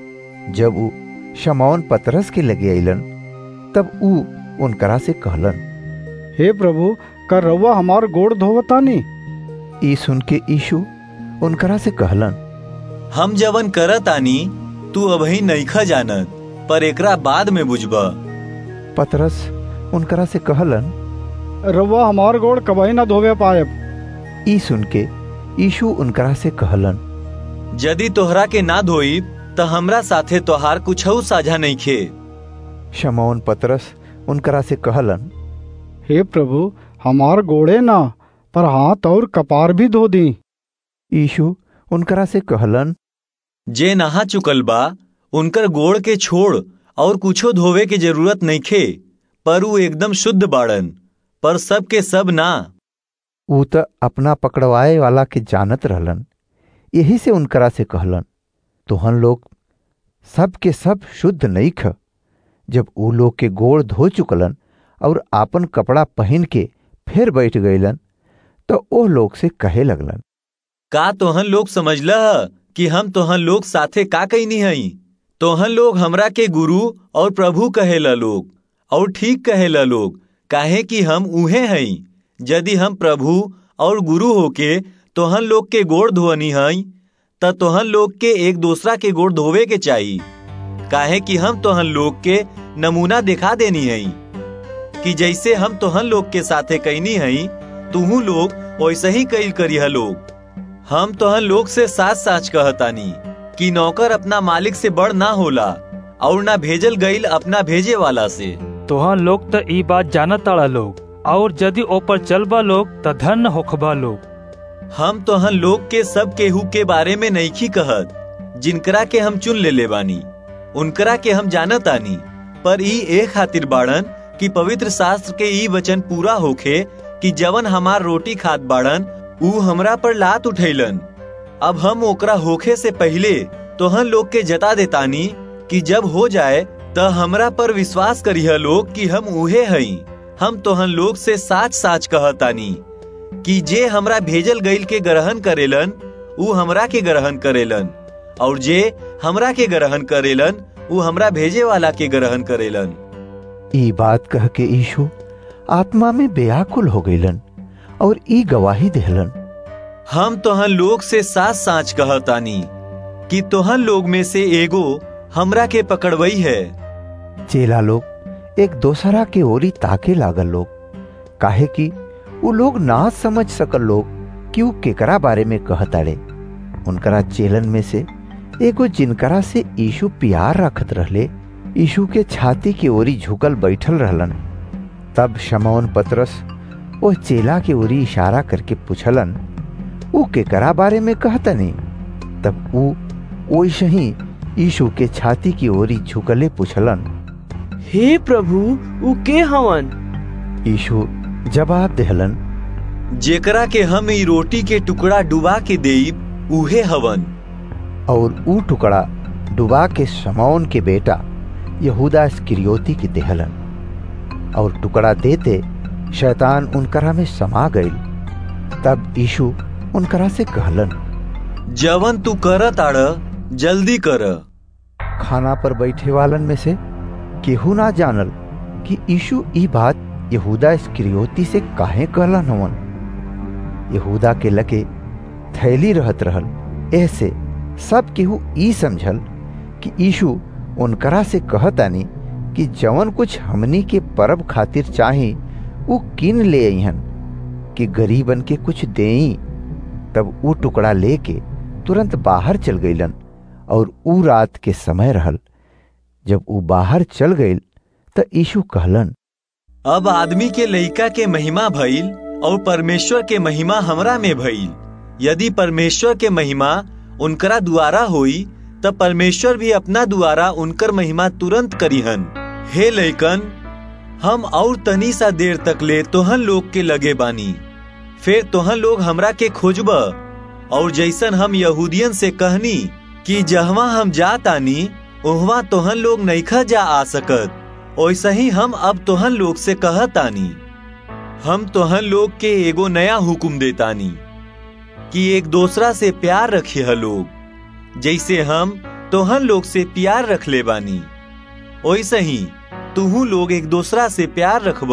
जब ऊ शमौन पतरस के लगे अलन तब ऊ उनकरा से कहलन हे प्रभु का रउआ हमार गोड़ धोवतानी ई सुन के यीशु उनकरा से कहलन हम जवन करत आनी तू अबही नईखा जानत पर एकरा बाद में बुझबा पतरस उनकरा से कहलन रउआ हमार गोड़ कबही ना धोवे पाएब ई सुन के यीशु उनकरा से कहलन यदि तोहरा के ना धोई त हमरा साथे तोहार कुछ साझा नहीं खे शमौन पतरस उनकरा से कहलन हे प्रभु हमार गोड़े ना पर हाथ और कपार भी धो दी यीशु उनकरा से कहलन जे नहा चुकल बा उनकर गोड़ के छोड़ और कुछो धोवे के जरूरत नहीं खे पर ऊ एकदम शुद्ध बाड़न पर सब के सब ना ऊ त अपना पकड़वाए वाला के जानत रहलन यही से उनकरा से कहलन तोहन लोग सब के सब शुद्ध नहीं ख जब ऊ लोग के गोड़ धो चुकलन और आपन कपड़ा पहन के फिर बैठ गईलन तो ओह लोग से कहे लगलन का तोहन लोग समझला कि हम तोहन लोग साथे का कहनी हई तोहन लोग हमरा के गुरु और प्रभु कहेला लोग और ठीक कहेला लोग काहे कि हम उहे हई यदि हम प्रभु और गुरु होके तोहन लोग के गोड़ धोनी हई त तोहन लोग के एक दूसरा के गोड़ धोवे के चाहिए काहे कि हम तोहन लोग के नमूना दिखा देनी हई कि जैसे हम तोहन लोग के साथे कैनी हई तुहू लोग वैसे ही कैल करिह लोग हम तोहन लोग से साच साच कहतानी कि नौकर अपना मालिक से बड़ ना होला और ना भेजल गईल अपना भेजे वाला से तोहन लोग त ई बात जानत ताड़ा लोग और यदि ऊपर चलबा लोग त धन्य होखबा लोग हम तोहन लोग के सब केहू के बारे में नईखी कहत जिनकरा के हम चुन ले ले बानी उनकरा के हम जानत आनी पर ई ए खातिर बाड़न कि पवित्र शास्त्र के ई वचन पूरा होखे कि जवन हमार रोटी खात बाड़न ऊ हमरा पर लात उठैलन अब हम ओकरा होखे से पहले तोहन लोग के जता देतानी कि जब हो जाए त हमरा पर विश्वास करिह लोग कि हम उहे हई हम तोहन लोग से साच साच कहतानी कि जे हमरा भेजल गईल के ग्रहण करेलन ऊ हमरा के ग्रहण करेलन और जे हमरा के ग्रहण करेलन ऊ हमरा भेजे वाला के ग्रहण करेलन ई बात कह के यीशु आत्मा में बेआकुल हो गईलन और ई गवाही देहलन हम तोहन लोग से साच साच कहतानी कि तोहन लोग में से एगो हमरा के पकड़वई है चेला लोग एक दोसरा के ओरी ताके लागल लोग काहे कि उ लोग ना समझ सकल लोग कि उ केकरा बारे में कहताड़े उनकरा चेलन में से एगो जिनकरा से यीशु प्यार रखत रहले यीशु के छाती के ओरी झुकल बैठल रहलन तब शमौन पतरस वो चेला के ओरी इशारा करके पूछलन उ केकरा बारे में कहतनी तब उ वैसे ही यीशु के छाती की ओरी झुकले पूछलन हे प्रभु उ के हवन यीशु जवाब देहलन जेकरा के हम ई रोटी के टुकड़ा डुबा के देब उहे हवन और ऊ टुकड़ा डुबा के समौन के बेटा यहूदा स्क्रियोती के देहलन और टुकड़ा देते शैतान उनकरा में समा गईल तब यीशु उनकरा से कहलन जवन तू कर ताड़ जल्दी कर खाना पर बैठे वालन में से केहू ना जानल कि यीशु ई बात यहूदा स्क्रियोती से काहे कहलन हवन यहूदा के लके थैली रहत रहल ऐसे सब केहू ई समझल कि यीशु उनकरा से कहतानी कि जवन कुछ हमनी के परब खातिर चाही उ किन ले अहन कि गरीबन के कुछ देई तब ऊ टुकड़ा लेके तुरंत बाहर चल गईलन और ऊ रात के समय रहल जब ऊ बाहर चल गईल त यीशु कहलन अब आदमी के लइका के महिमा भइल और परमेश्वर के महिमा हमरा में भइल यदि परमेश्वर के महिमा उनकरा द्वारा होई तब परमेश्वर भी अपना द्वारा उनकर महिमा तुरंत करीहन हे लइकन हम और तनी सा देर तक ले तोहन लोग के लगे बानी फिर तोहन लोग हमरा के खोजब और जैसन हम यहूदियन से कहनी कि जहवा हम जातानी उहवा तोहन लोग नईखा जा आ सकत वैसे ही हम अब तोहन लोग से कहतानी हम तोहन लोग के एगो नया हुक्म देतानी कि एक दूसरा से प्यार रखिए लोग जैसे हम तोहन लोग से प्यार रख ले बानी वैसे ही तुहू लोग एक दूसरा से प्यार रखब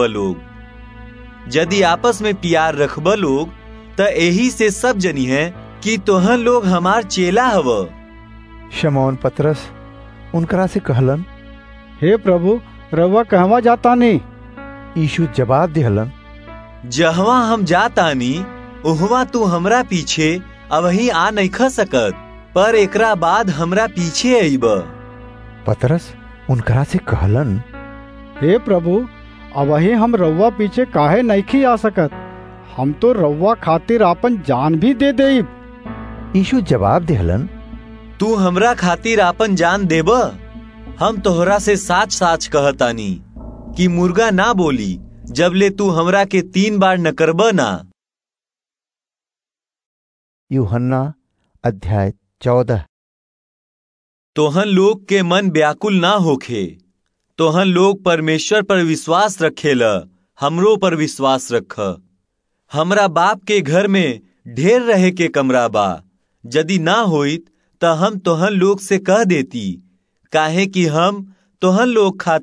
लोग यदि आपस में प्यार रखब लोग त यही से सब जनी है कि तोहन लोग हमार चेला हव शमौन पतरस उनकरा से कहलन हे प्रभु रवा कहवा जाता नहीं यीशु जवाब दिहलन जहवा हम जातानी उहवा तू हमरा पीछे अवही आ नहीं ख सकत पर एकरा बाद हमरा पीछे अइब पतरस उनकरा से कहलन हे प्रभु अवही हम रउआ पीछे काहे नहीं आ सकत हम तो रउआ खातिर आपन जान भी दे देब यीशु जवाब दिहलन तू हमरा खातिर आपन जान देब हम तोहरा से साच साच कहतानी कि मुर्गा ना बोली जब ले तू हमरा के तीन बार न करब ना यूहन्ना अध्याय चौदह तोहन लोग के मन व्याकुल ना होखे तोहन लोग परमेश्वर पर विश्वास रखेल हमरो पर विश्वास रख हमरा बाप के घर में ढेर रहे के कमरा बा यदि ना होइत त हम तोहन लोग से कह देती काहे कि हम तोहन लोग खातिर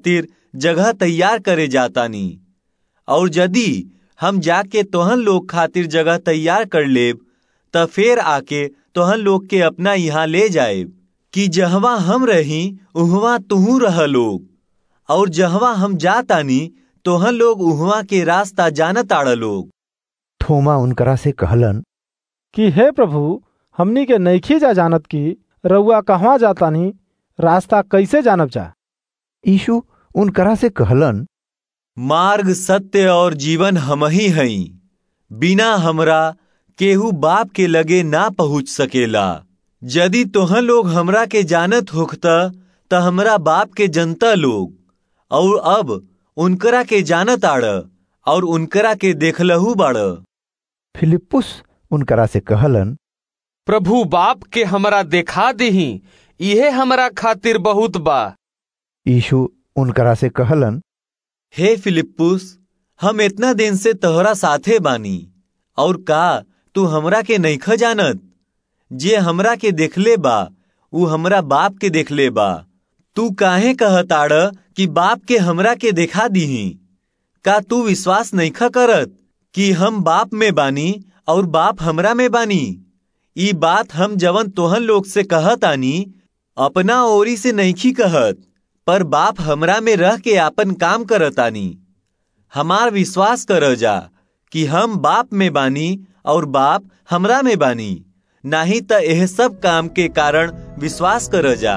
जगह तैयार करे जातानी और यदि हम जाके तोहन लोग खातिर जगह तैयार कर लेब त फिर आके तोहन लोग के अपना यहाँ ले जाएब कि जहवा हम रही उहवा तुहू रह लोग और जहवा हम जातानी तोहन लोग उहवा के रास्ता जानत आड़ लोग थोमा उनकरा से कहलन कि हे प्रभु हमनी के नईखी जा जानत की रउआ कहवा जातानी रास्ता कैसे जानब जा यीशु उनकरा से कहलन मार्ग सत्य और जीवन हम ही हई बिना हमरा केहू बाप के लगे ना पहुँच सकेला यदि तोहन लोग हमरा के जानत होखता त हमरा बाप के जनता लोग और अब उनकरा के जानत आड़ और उनकरा के देखलहू बाड़ फिलिपुस उनकरा से कहलन प्रभु बाप के हमरा देखा दही इहे हमरा खातिर बहुत बा यीशु उनकरा से कहलन हे फिलिपुस हम इतना दिन से तोहरा साथे बानी और का तू हमरा के नईख जानत जे हमरा के देखले बा ऊ हमरा बाप के देखले बा तू काहे कहताड़ कि बाप के हमरा के देखा दीही का तू विश्वास नईख करत कि हम बाप में बानी और बाप हमरा में बानी ई बात हम जवन तोहन लोग से कहत आनी अपना ओरी से नईखी कहत पर बाप हमरा में रह के आपन काम करत आनी हमार विश्वास कर जा कि हम बाप में बानी और बाप हमरा में बानी नाही त यह सब काम के कारण विश्वास कर जा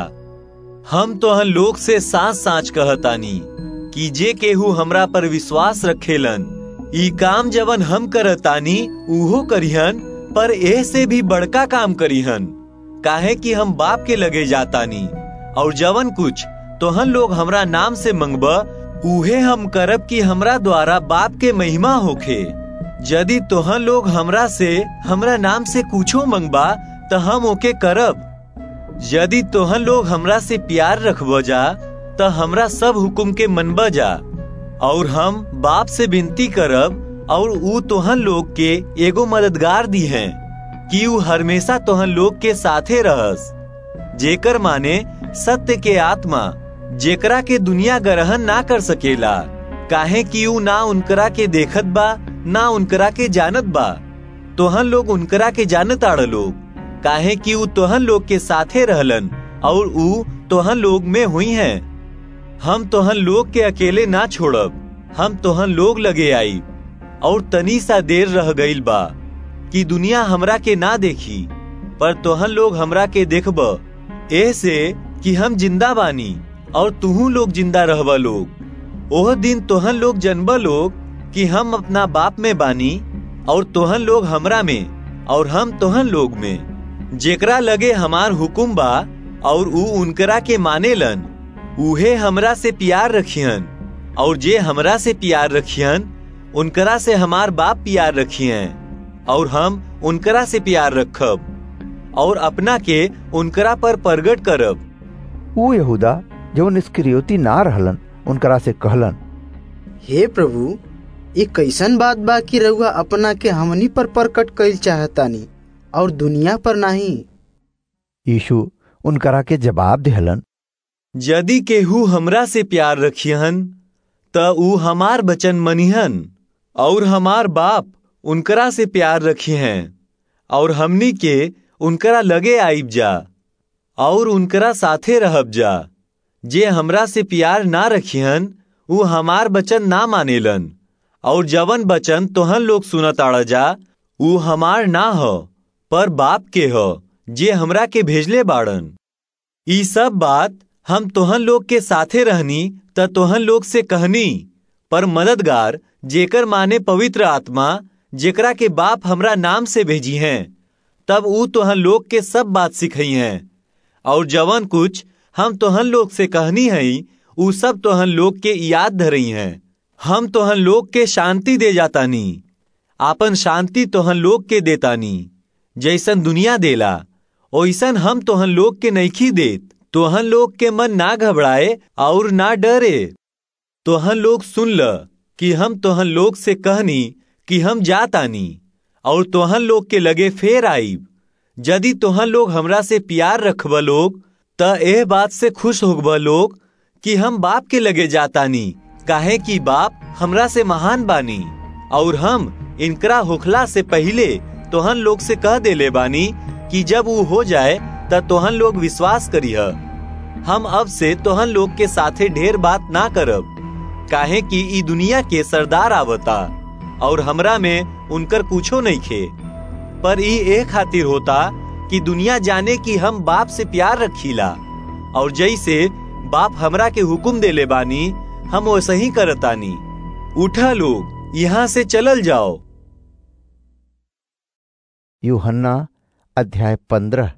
हम तोहन लोग से सांच सांच कहतानी कि जे केहू हमरा पर विश्वास रखेलन ई काम जवन हम करतानी उहो करिहन पर एह से भी बड़का काम करिहन काहे कि हम बाप के लगे जातानी और जवन कुछ तोहन लोग हमरा नाम से मंगब उहे हम करब कि हमरा द्वारा बाप के महिमा होखे यदि तोहन लोग हमरा से हमरा नाम से कुछो मंगबा त हम ओके करब यदि तोहन लोग हमरा से प्यार रखब जा त हमरा सब हुकुम के मनब जा और हम बाप से विनती करब और ऊ तोहन लोग के एगो मददगार दी है कि ऊ हमेशा तोहन लोग के साथे रहस जेकर माने सत्य के आत्मा जेकरा के दुनिया ग्रहण ना कर सकेला काहे कि ऊ ना उनकरा के देखत बा ना उनकरा के जानत बा तोहन लोग उनकरा के जानत आड़ लोग काहे कि ऊ तोहन लोग के साथे रहलन और ऊ तोहन लोग में हुई हैं हम तोहन लोग के अकेले ना छोड़ब हम तोहन लोग लगे आई और तनी सा देर रह गईल बा कि दुनिया हमरा के ना देखी पर तोहन लोग हमरा के देखब एह से कि हम जिंदा बानी और तुहू लोग जिंदा रहब लोग ओह दिन तोहन लोग जनब लोग कि हम अपना बाप में बानी और तोहन लोग हमरा में और हम तोहन लोग में जेकरा लगे हमार हुकुम बा और ऊ उनकरा के मानेलन उहे हमरा से प्यार रखियन और जे हमरा से प्यार रखियन उनकरा से हमार बाप प्यार रखियन और हम उनकरा से प्यार रखब और अपना के उनकरा पर प्रगट करब ऊ यहूदा जो निष्क्रियोती ना रहलन उनकरा से कहलन हे प्रभु ये कैसन बात बा कि रउआ अपना के हमनी पर प्रकट कइल चाहतानी और दुनिया पर नहीं यीशु उनकरा के जवाब दिहलन यदि केहू हमरा से प्यार रखियन त ऊ हमार बचन मनिहन और हमार बाप उनकरा से प्यार रखी हैं और हमनी के उनकरा लगे आइब जा और उनकरा साथे रहब जा जे हमरा से प्यार ना रखियन ऊ हमार बचन ना मानेलन और जवन बचन तोहन लोग सुनत आड़ जा ऊ हमार ना हो पर बाप के हो जे हमरा के भेजले बाड़न ई सब बात हम तोहन लोग के साथे रहनी त तोहन लोग से कहनी पर मददगार जेकर माने पवित्र आत्मा जेकरा के बाप हमरा नाम से भेजी हैं तब ऊ तोहन लोग के सब बात सिखई हैं और जवन कुछ हम तोहन लोग से कहनी हई ऊ सब तोहन लोग के याद धरई हैं हम तोहन लोग के शांति दे जातानी आपन शांति तोहन लोग के देतानी जैसन दुनिया देला ओइसन हम तोहन लोग के नईखी देत तोहन लोग के मन ना घबराए और ना डरे तोहन लोग सुन ल कि हम तोहन लोग से कहनी कि हम जातानी और तोहन लोग के लगे फेर आईब यदि तोहन लोग हमरा से प्यार रखब लोग त एह बात से खुश होगब लोग कि हम बाप के लगे जातानी काहे कि बाप हमरा से महान बानी और हम इनकरा होखला से पहले तोहन लोग से कह देले बानी कि जब वो हो जाए त तोहन लोग विश्वास करीह हम अब से तोहन लोग के साथे ढेर बात ना करब काहे कि ई दुनिया के सरदार आवता और हमरा में उनकर कुछो नहीं खे पर ई ए खातिर होता कि दुनिया जाने कि हम बाप से प्यार रखीला और जैसे बाप हमरा के हुक्म देले बानी हम वैसे ही करतानी उठा लोग यहाँ से चलल जाओ यूहन्ना अध्याय पंद्रह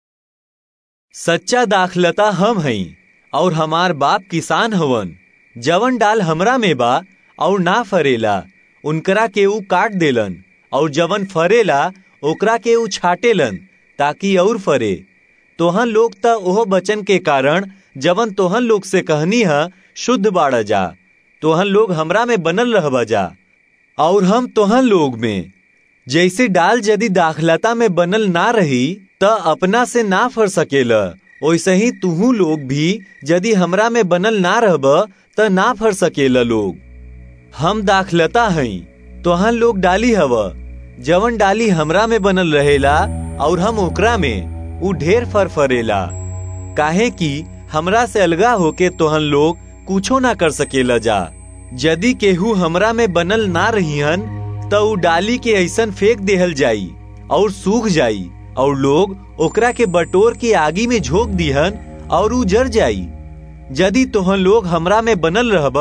सच्चा दाखलता हम हई और हमार बाप किसान हवन जवन डाल हमरा में बा और ना फरेला उनकरा के ऊ काट देलन और जवन फरेला ओकरा के ऊ छाटेलन ताकि और फरे तोहन लोग त ओह बचन के कारण जवन तोहन लोग से कहनी है शुद्ध बाड़ जा तोहन लोग हमरा में बनल रहबा जा और हम तोहन लोग में जैसे डाल यदि दाखलता में बनल ना रही त अपना से ना फर सकेला वैसे ही तुहू लोग भी यदि हमरा में बनल ना रहब त ना फर सकेला लोग हम दाखलता हई तोहन लोग डाली हव जवन डाली हमरा में बनल रहेला और हम ओकरा में उ ढेर फर फरेला काहे कि हमरा से अलगा होके तोहन लोग कुछो ना कर सकेला जा यदि केहू हमरा में बनल ना रहीहन त उ डाली के ऐसन फेंक देहल जाई और सूख जाई और लोग ओकरा के बटोर के आगी में झोंक दिहन और उ जर जाई यदि तोहन लोग हमरा में बनल रहब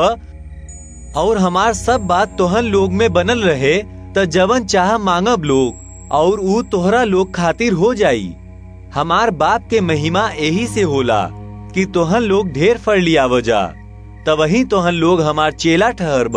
और हमार सब बात तोहन लोग में बनल रहे त जवन चाह मांगब लोग और उ तोहरा लोग खातिर हो जाई हमार बाप के महिमा यही से होला कि तोहन लोग ढेर फर लियाव जा तवही तोहन लोग हमार चेला ठहरब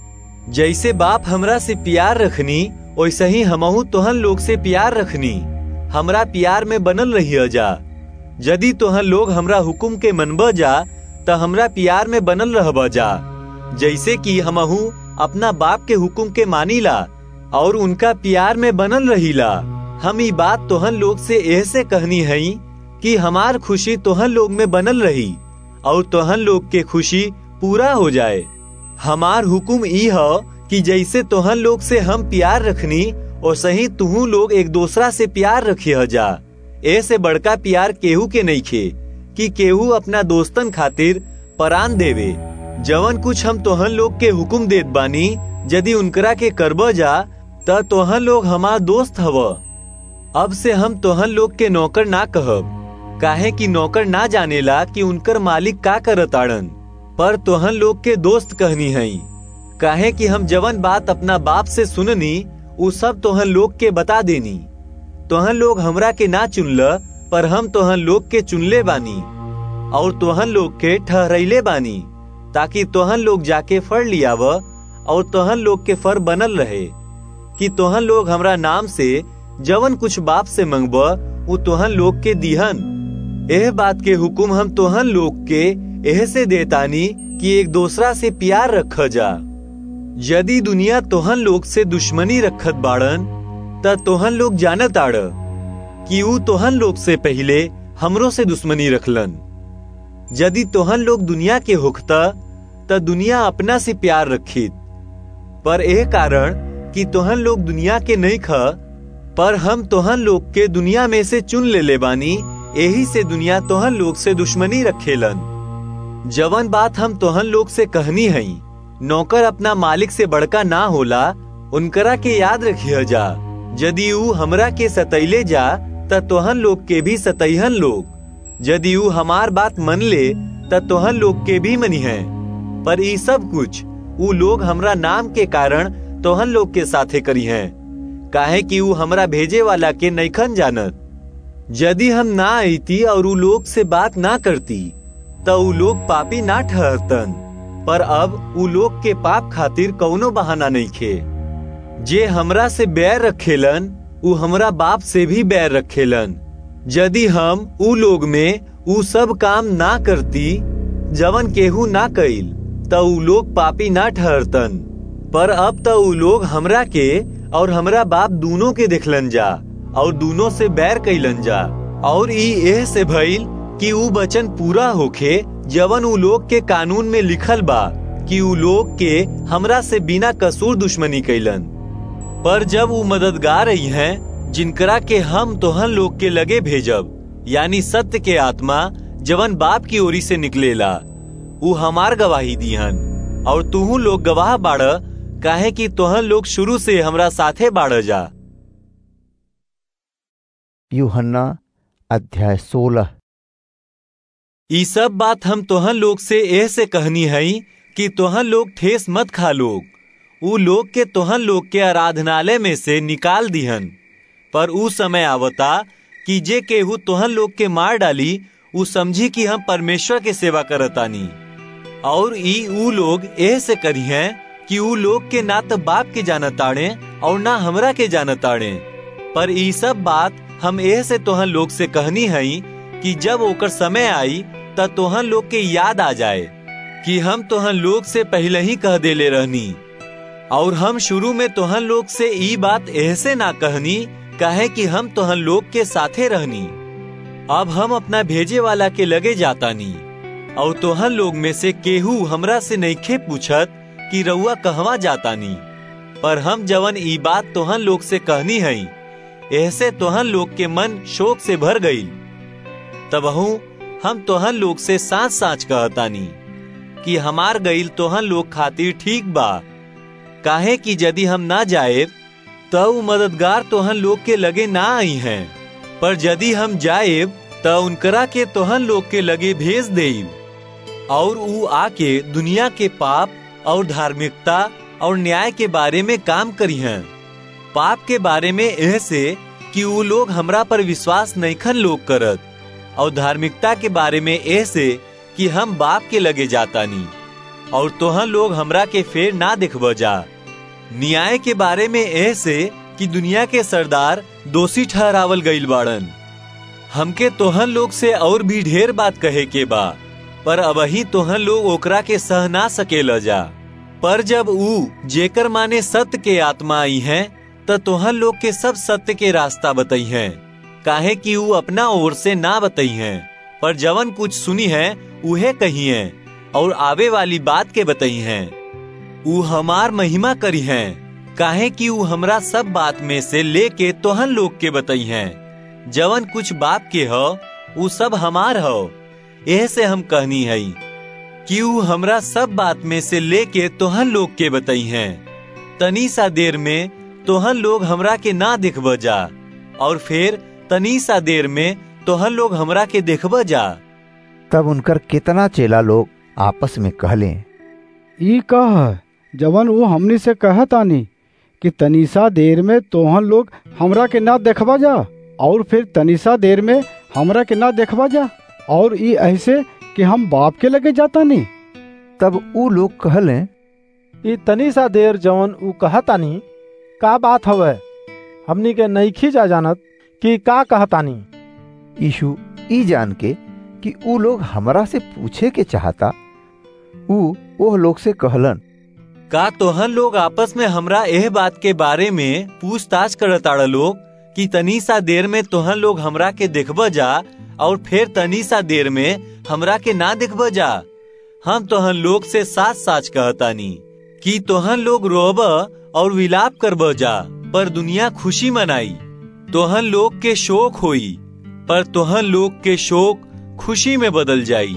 जैसे बाप हमरा से प्यार रखनी वैसे ही हमहू तोहन लोग से प्यार रखनी हमरा प्यार में बनल रही जा यदि तोहन लोग हमरा हुकुम के मनब जा त हमरा प्यार में बनल रहब जा जैसे कि हमहू अपना बाप के हुकुम के मानीला और उनका प्यार में बनल रहीला हम ई बात तोहन लोग से ऐसे कहनी हई कि हमार खुशी तोहन लोग में बनल रही और तोहन लोग के खुशी पूरा हो जाए हमार हुकुम ई ह कि जैसे तोहन लोग से हम प्यार रखनी और सही तुहू लोग एक दूसरा से प्यार रखिय जा ऐसे बड़का प्यार केहू के नहीं खे कि केहू अपना दोस्तन खातिर परान देवे जवन कुछ हम तोहन लोग के हुकुम देत बानी यदि उनकरा के करब जा त तोहन लोग हमार दोस्त हव अब से हम तोहन लोग के नौकर ना कहब काहे कि नौकर ना जानेला कि उनकर मालिक का करताड़न पर तोहन लोग के दोस्त कहनी हई काहे कि हम जवन बात अपना बाप से सुननी उ सब तोहन लोग के बता देनी तोहन लोग हमरा के ना चुनल पर हम तोहन लोग के चुनले बानी और तोहन लोग के ठहरैले बानी ताकि तोहन लोग जाके फर लियाव और तोहन लोग के फर बनल रहे कि तोहन लोग हमरा नाम से जवन कुछ बाप से मंगब उ तोहन लोग के दिहन एह बात के हुकुम हम तोहन लोग के एह से देतानी कि एक दूसरा से प्यार रख जा यदि दुनिया तोहन लोग से दुश्मनी रखत बाड़न त तोहन लोग जानत आड़ कि ऊ तोहन लोग से पहले हमरो से दुश्मनी रखलन यदि तोहन लोग दुनिया के होखता त दुनिया अपना से प्यार रखित पर एह कारण कि तोहन लोग दुनिया के नहीं ख पर हम तोहन लोग के दुनिया में से चुन ले ले बानी यही से दुनिया तोहन लोग से दुश्मनी रखेलन जवन बात हम तोहन लोग से कहनी हई नौकर अपना मालिक से बड़का ना होला उनकरा के याद रखिय जा यदि ऊ हमरा के सतैले जा त तोहन लोग के भी सतैहन लोग यदि ऊ हमार बात मन ले त तोहन लोग के भी मनी है पर ई सब कुछ ऊ लोग हमरा नाम के कारण तोहन लोग के साथे करी हैं काहे कि ऊ हमरा भेजे वाला के नैखन जानत यदि हम ना आईती और ऊ लोग से बात ना करती त ऊ लोग पापी ना ठहरतन पर अब ऊ लोग के पाप खातिर कौनो बहाना नहीं खे जे हमरा से बैर रखेलन ऊ हमरा बाप से भी बैर रखेलन यदि हम ऊ लोग में ऊ सब काम ना करती जवन केहू ना कइल त ऊ लोग पापी ना ठहरतन पर अब त ऊ लोग हमरा के और हमरा बाप दोनों के देखलन जा और दोनों से बैर कैलन जा और ई एह से भइल कि ऊ वचन पूरा होखे जवन उ लोग के कानून में लिखल बा कि उ लोग के हमरा से बिना कसूर दुश्मनी कैलन पर जब उ मददगार आई हैं जिनकरा के हम तोहन लोग के लगे भेजब यानी सत्य के आत्मा जवन बाप की ओरी से निकलेला उ हमार गवाही दीहन और तुहू लोग गवाह बाड़ काहे कि तोहन लोग शुरू से हमरा साथे बाड़ जा यूहन्ना अध्याय सोलह ई सब बात हम तोहन लोग से एह से कहनी हई कि तोहन लोग ठेस मत खा लोग उ लोग के तोहन लोग के आराधनालय में से निकाल दिहन पर उ समय आवता कि जे केहू तोहन लोग के मार डाली उ समझी कि हम परमेश्वर के सेवा करतानी और ई उ लोग एह से करी हैं कि उ लोग के ना तो बाप के जानताड़े और ना हमरा के जानताड़े पर ई सब बात हम एह से तोहन लोग से कहनी हई कि जब ओकर समय आई त तोहन लोग के याद आ जाए कि हम तोहन लोग से पहले ही कह देले रहनी और हम शुरू में तोहन लोग से ई बात ऐसे ना कहनी कहे कि हम तोहन लोग के साथे रहनी अब हम अपना भेजे वाला के लगे जातानी और तोहन लोग में से केहू हमरा से नईखे पूछत कि रउआ कहवा जातानी पर हम जवन ई बात तोहन लोग से कहनी हई ऐसे तोहन लोग के मन शोक से भर गई तबहू हम तोहन लोग से साच साच कहतानी कि हमार गईल तोहन लोग खातिर ठीक बा काहे कि यदि हम ना जाए तो उ मददगार तोहन लोग के लगे ना आई हैं पर यदि हम जाए तो उनकरा के तोहन लोग के लगे भेज देब और उ आके दुनिया के पाप और धार्मिकता और न्याय के बारे में काम करी हैं पाप के बारे में ऐसे कि उ लोग हमरा पर विश्वास नईखन लोग करत और धार्मिकता के बारे में ऐसे कि हम बाप के लगे जातानी और तोहन लोग हमरा के फेर ना देखब जा न्याय के बारे में ऐसे कि दुनिया के सरदार दोषी ठहरावल गईल बाड़न हमके तोहन लोग से और भी ढेर बात कहे के बा पर अबही तोहन लोग ओकरा के सह ना सकेल जा पर जब ऊ जेकर माने सत्य के आत्मा आई हैं त तोहन लोग के सब सत्य के रास्ता बताई हैं काहे कि ऊ अपना ओर से ना बताई हैं पर जवन कुछ सुनी है उहे कही है और आवे वाली बात के बताई हैं ऊ हमार महिमा करी हैं काहे कि ऊ हमरा सब बात में से लेके तोहन लोग के बताई हैं जवन कुछ बाप के हो ऊ सब हमार हो एह से हम कहनी है कि ऊ हमरा सब बात में से लेके तोहन लोग के बताई हैं तनी सा देर में तोहन लोग हमरा के ना देखब जा और फिर तनी सा देर में तोहन लोग हमरा के देखब जा तब उनकर कितना चेला लोग आपस में कहले ई कह जवन वो हमनी से कहतानी कि तनीसा देर में तोहन लोग हमरा के ना देखबा जा और फिर तनीसा देर में हमरा के ना देखबा जा और ई ऐसे कि हम बाप के लगे जातानी तब ऊ लोग कहले ई तनी सा देर जवन ऊ कहतानी का बात हवे हमनी के नईखी जा जानत कि का कहतानी यीशु ई जान के कि ऊ लोग हमरा से पूछे के चाहता ऊ ओह लोग से कहलन का तोहन लोग आपस में हमरा एह बात के बारे में पूछताछ करताड़ लोग कि तनी सा देर में तोहन लोग हमरा के देखब जा और फिर तनी सा देर में हमरा के ना देखब जा हम तोहन लोग से साच साच कहतानी कि तोहन लोग रोब और विलाप करब जा पर दुनिया खुशी मनाई तोहन लोग के शोक होई पर तोहन लोग के शोक खुशी में बदल जाई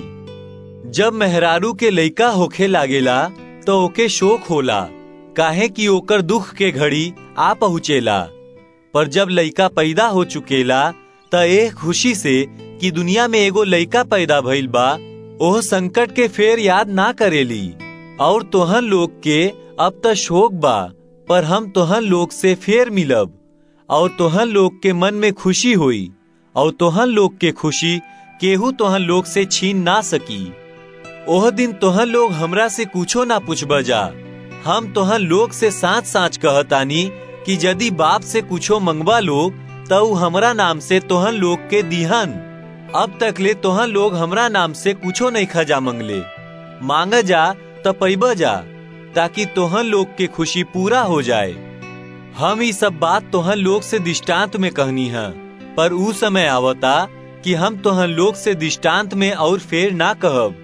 जब मेहरारू के लइका होखे लागेला तो ओके शोक होला काहे कि ओकर दुख के घड़ी आ पहुँचेला पर जब लइका पैदा हो चुकेला त एह खुशी से कि दुनिया में एगो लइका पैदा भइल बा ओह संकट के फेर याद ना करेली और तोहन लोग के अब त शोक बा पर हम तोहन लोग से फेर मिलब और तोहन लोग के मन में खुशी हुई और तोहन लोग के खुशी केहू तोहन लोग से छीन ना सकी ओह दिन तोहन लोग हमरा से कुछो ना पूछब जा हम तोहन लोग से साच साच कहतानी कि यदि बाप से कुछो मंगवा लोग तो ऊ हमरा नाम से तोहन लोग के दिहन अब तक ले तोहन लोग हमरा नाम से कुछो नहीं खजा मंगले मांग जा तो पैब जा ताकि तोहन लोग के खुशी पूरा हो जाए हम ये सब बात तोहन लोग से दृष्टांत में कहनी है पर ऊ समय आवता कि हम तोहन लोग से दृष्टांत में और फेर ना कहब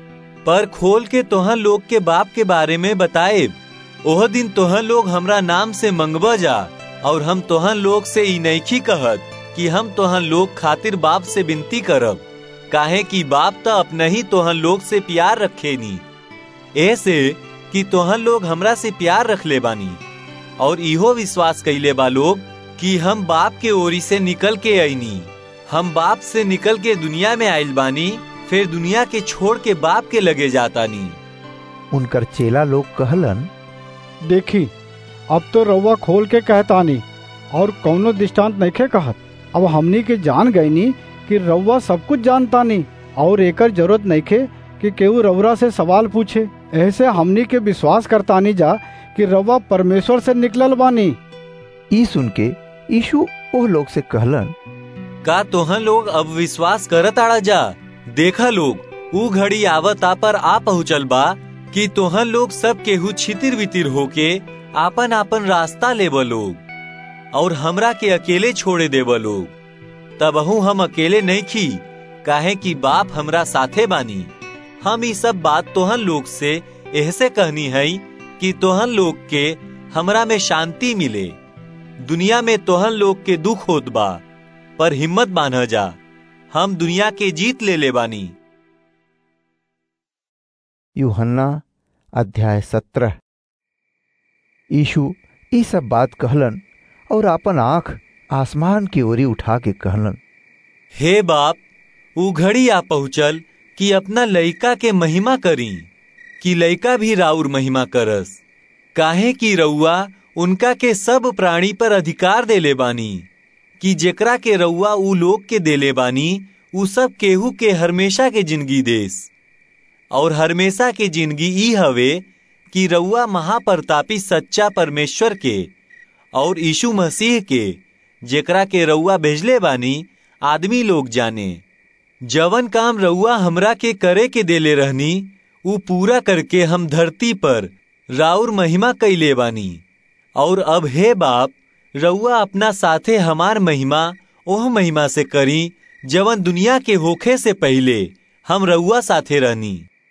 पर खोल के तोहन लोग के बाप के बारे में बताए ओह दिन तोहन लोग हमरा नाम से मंगब जा और हम तोहन लोग से ई नैखी कहत कि हम तोहन लोग खातिर बाप से विनती करब काहे कि बाप तो अपने ही तोहन लोग से प्यार रखे नी ऐसे कि तोहन लोग हमरा से प्यार रख ले बानी और इहो विश्वास कैले बा लोग कि हम बाप के ओरी से निकल के आईनी हम बाप से निकल के दुनिया में आयल बानी फिर दुनिया के छोड़ के बाप के लगे जाता नी उनकर चेला लोग कहलन देखी अब तो रउआ खोल के कहतानी और कौनो दृष्टांत नइखे कहत अब हमनी के जान गईनी कि रउआ सब कुछ जानतानी और एकर जरूरत नइखे कि केहू रउरा से सवाल पूछे ऐसे हमनी के विश्वास करतानी जा कि रउआ परमेश्वर से निकलल बानी ई सुन के यीशु ओह लोग से कहलन का तोहन लोग अब विश्वास करत आड़ा जा देखा लोग ऊ घड़ी आवता पर आ पहुँचल बा कि तोहन लोग सब केहू छितिर वितिर होके आपन आपन रास्ता लेब लोग और हमरा के अकेले छोड़े देब लोग तबहू हम अकेले नहीं खी काहे कि बाप हमरा साथे बानी हम ई सब बात तोहन लोग से ऐसे कहनी है कि तोहन लोग के हमरा में शांति मिले दुनिया में तोहन लोग के दुख होत बा पर हिम्मत बांध जा हम दुनिया के जीत ले ले बानी यूहन्ना अध्याय सत्रह यीशु ई सब बात कहलन और अपन आंख आसमान की ओरी उठा के कहलन हे बाप ऊ घड़ी आ पहुँचल कि अपना लइका के महिमा करी कि लइका भी राउर महिमा करस काहे कि रउआ उनका के सब प्राणी पर अधिकार देले बानी कि जेकरा के रउआ ऊ लोग के देले बानी ऊ सब केहू के हमेशा के जिंदगी देस और हमेशा के जिंदगी ई हवे कि रउआ महाप्रतापी सच्चा परमेश्वर के और यीशु मसीह के जेकरा के रउआ भेजले बानी आदमी लोग जाने जवन काम रउआ हमरा के करे के देले रहनी ऊ पूरा करके हम धरती पर राउर महिमा कैले बानी और अब हे बाप रउआ अपना साथे हमार महिमा ओह महिमा से करी जवन दुनिया के होखे से पहले हम रउआ साथे रहनी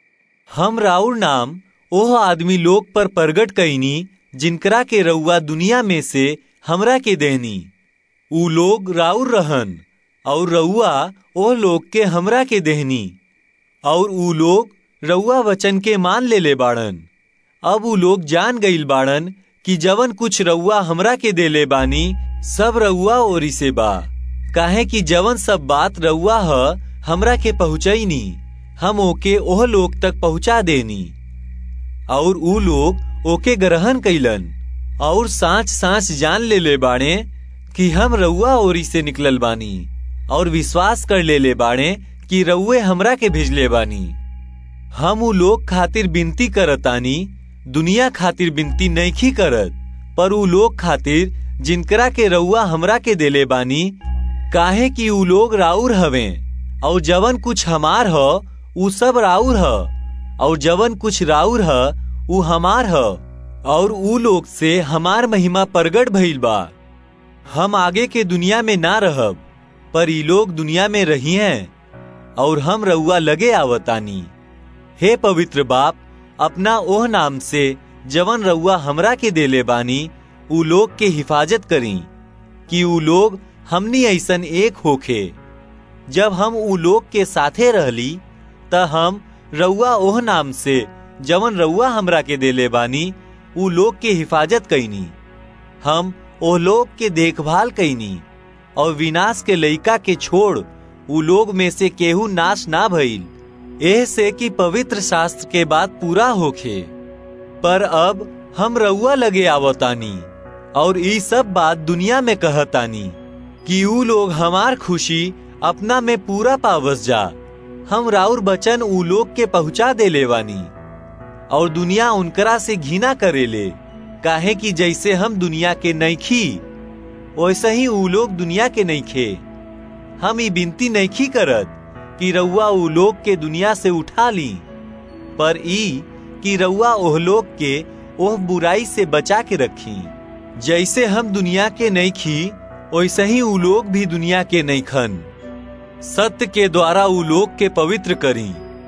हम राउर नाम ओह आदमी लोग पर प्रगट कैनी जिनकरा के रउआ दुनिया में से हमरा के देनी ऊ लोग राउर रहन और रउआ ओ लोग के हमरा के देहनी और ऊ लोग रउआ वचन के मान ले ले बाड़न अब ऊ लोग जान गईल बाड़न कि जवन कुछ रउआ हमरा के देले बानी सब रउआ ओरी से बा काहे कि जवन सब बात रउआ ह हमरा के पहुँचैनी हम ओके ओह लोग तक पहुँचा देनी और ऊ लोग ओके ग्रहण कैलन और सांच सांच जान ले ले बाड़े कि हम रउआ ओरी से निकलल बानी और विश्वास कर ले ले बाड़े कि रउए हमरा के भेजले बानी हम ऊ लोग खातिर विनती करतानी दुनिया खातिर विनती नैखी करत पर ऊ लोग खातिर जिनकरा के रउआ हमरा के देले बानी काहे कि ऊ लोग राउर हवे और जवन कुछ हमार ह ऊ सब राउर ह और जवन कुछ राउर ह ऊ हमार ह और ऊ लोग से हमार महिमा प्रगट भइल बा हम आगे के दुनिया में ना रहब पर ई लोग दुनिया में रही हैं और हम रउआ लगे आवतानी हे पवित्र बाप अपना ओह नाम से जवन रउआ हमरा के देले बानी ऊ लोग के हिफाजत करी कि ऊ लोग हमनी ऐसन एक होखे जब हम ऊ लोग के साथे रहली त हम रउआ ओह नाम से जवन रउआ हमरा के देले बानी ऊ लोग के हिफाजत कैनी हम ओह लोग के देखभाल कैनी और विनाश के लइका के छोड़ ऊ लोग में से केहू नाश ना भइल एह से कि पवित्र शास्त्र के बात पूरा होखे पर अब हम रउआ लगे आवतानी और ई सब बात दुनिया में कहतानी कि ऊ लोग हमार खुशी अपना में पूरा पावस जा हम राउर बचन ऊ लोग के पहुंचा देले बानी और दुनिया उनकरा से घिना करेले काहे कि जैसे हम दुनिया के नैखी वैसे ही ऊ लोग दुनिया के नैखे हम ई बिनती नैखी करत कि रउआ ऊ लोग के दुनिया से उठा ली पर ई कि रउआ ओह लोग के ओह बुराई से बचा के रखी जैसे हम दुनिया के नैखी वैसे ही ऊ लोग भी दुनिया के नैखन सत्य के द्वारा ऊ लोग के पवित्र करी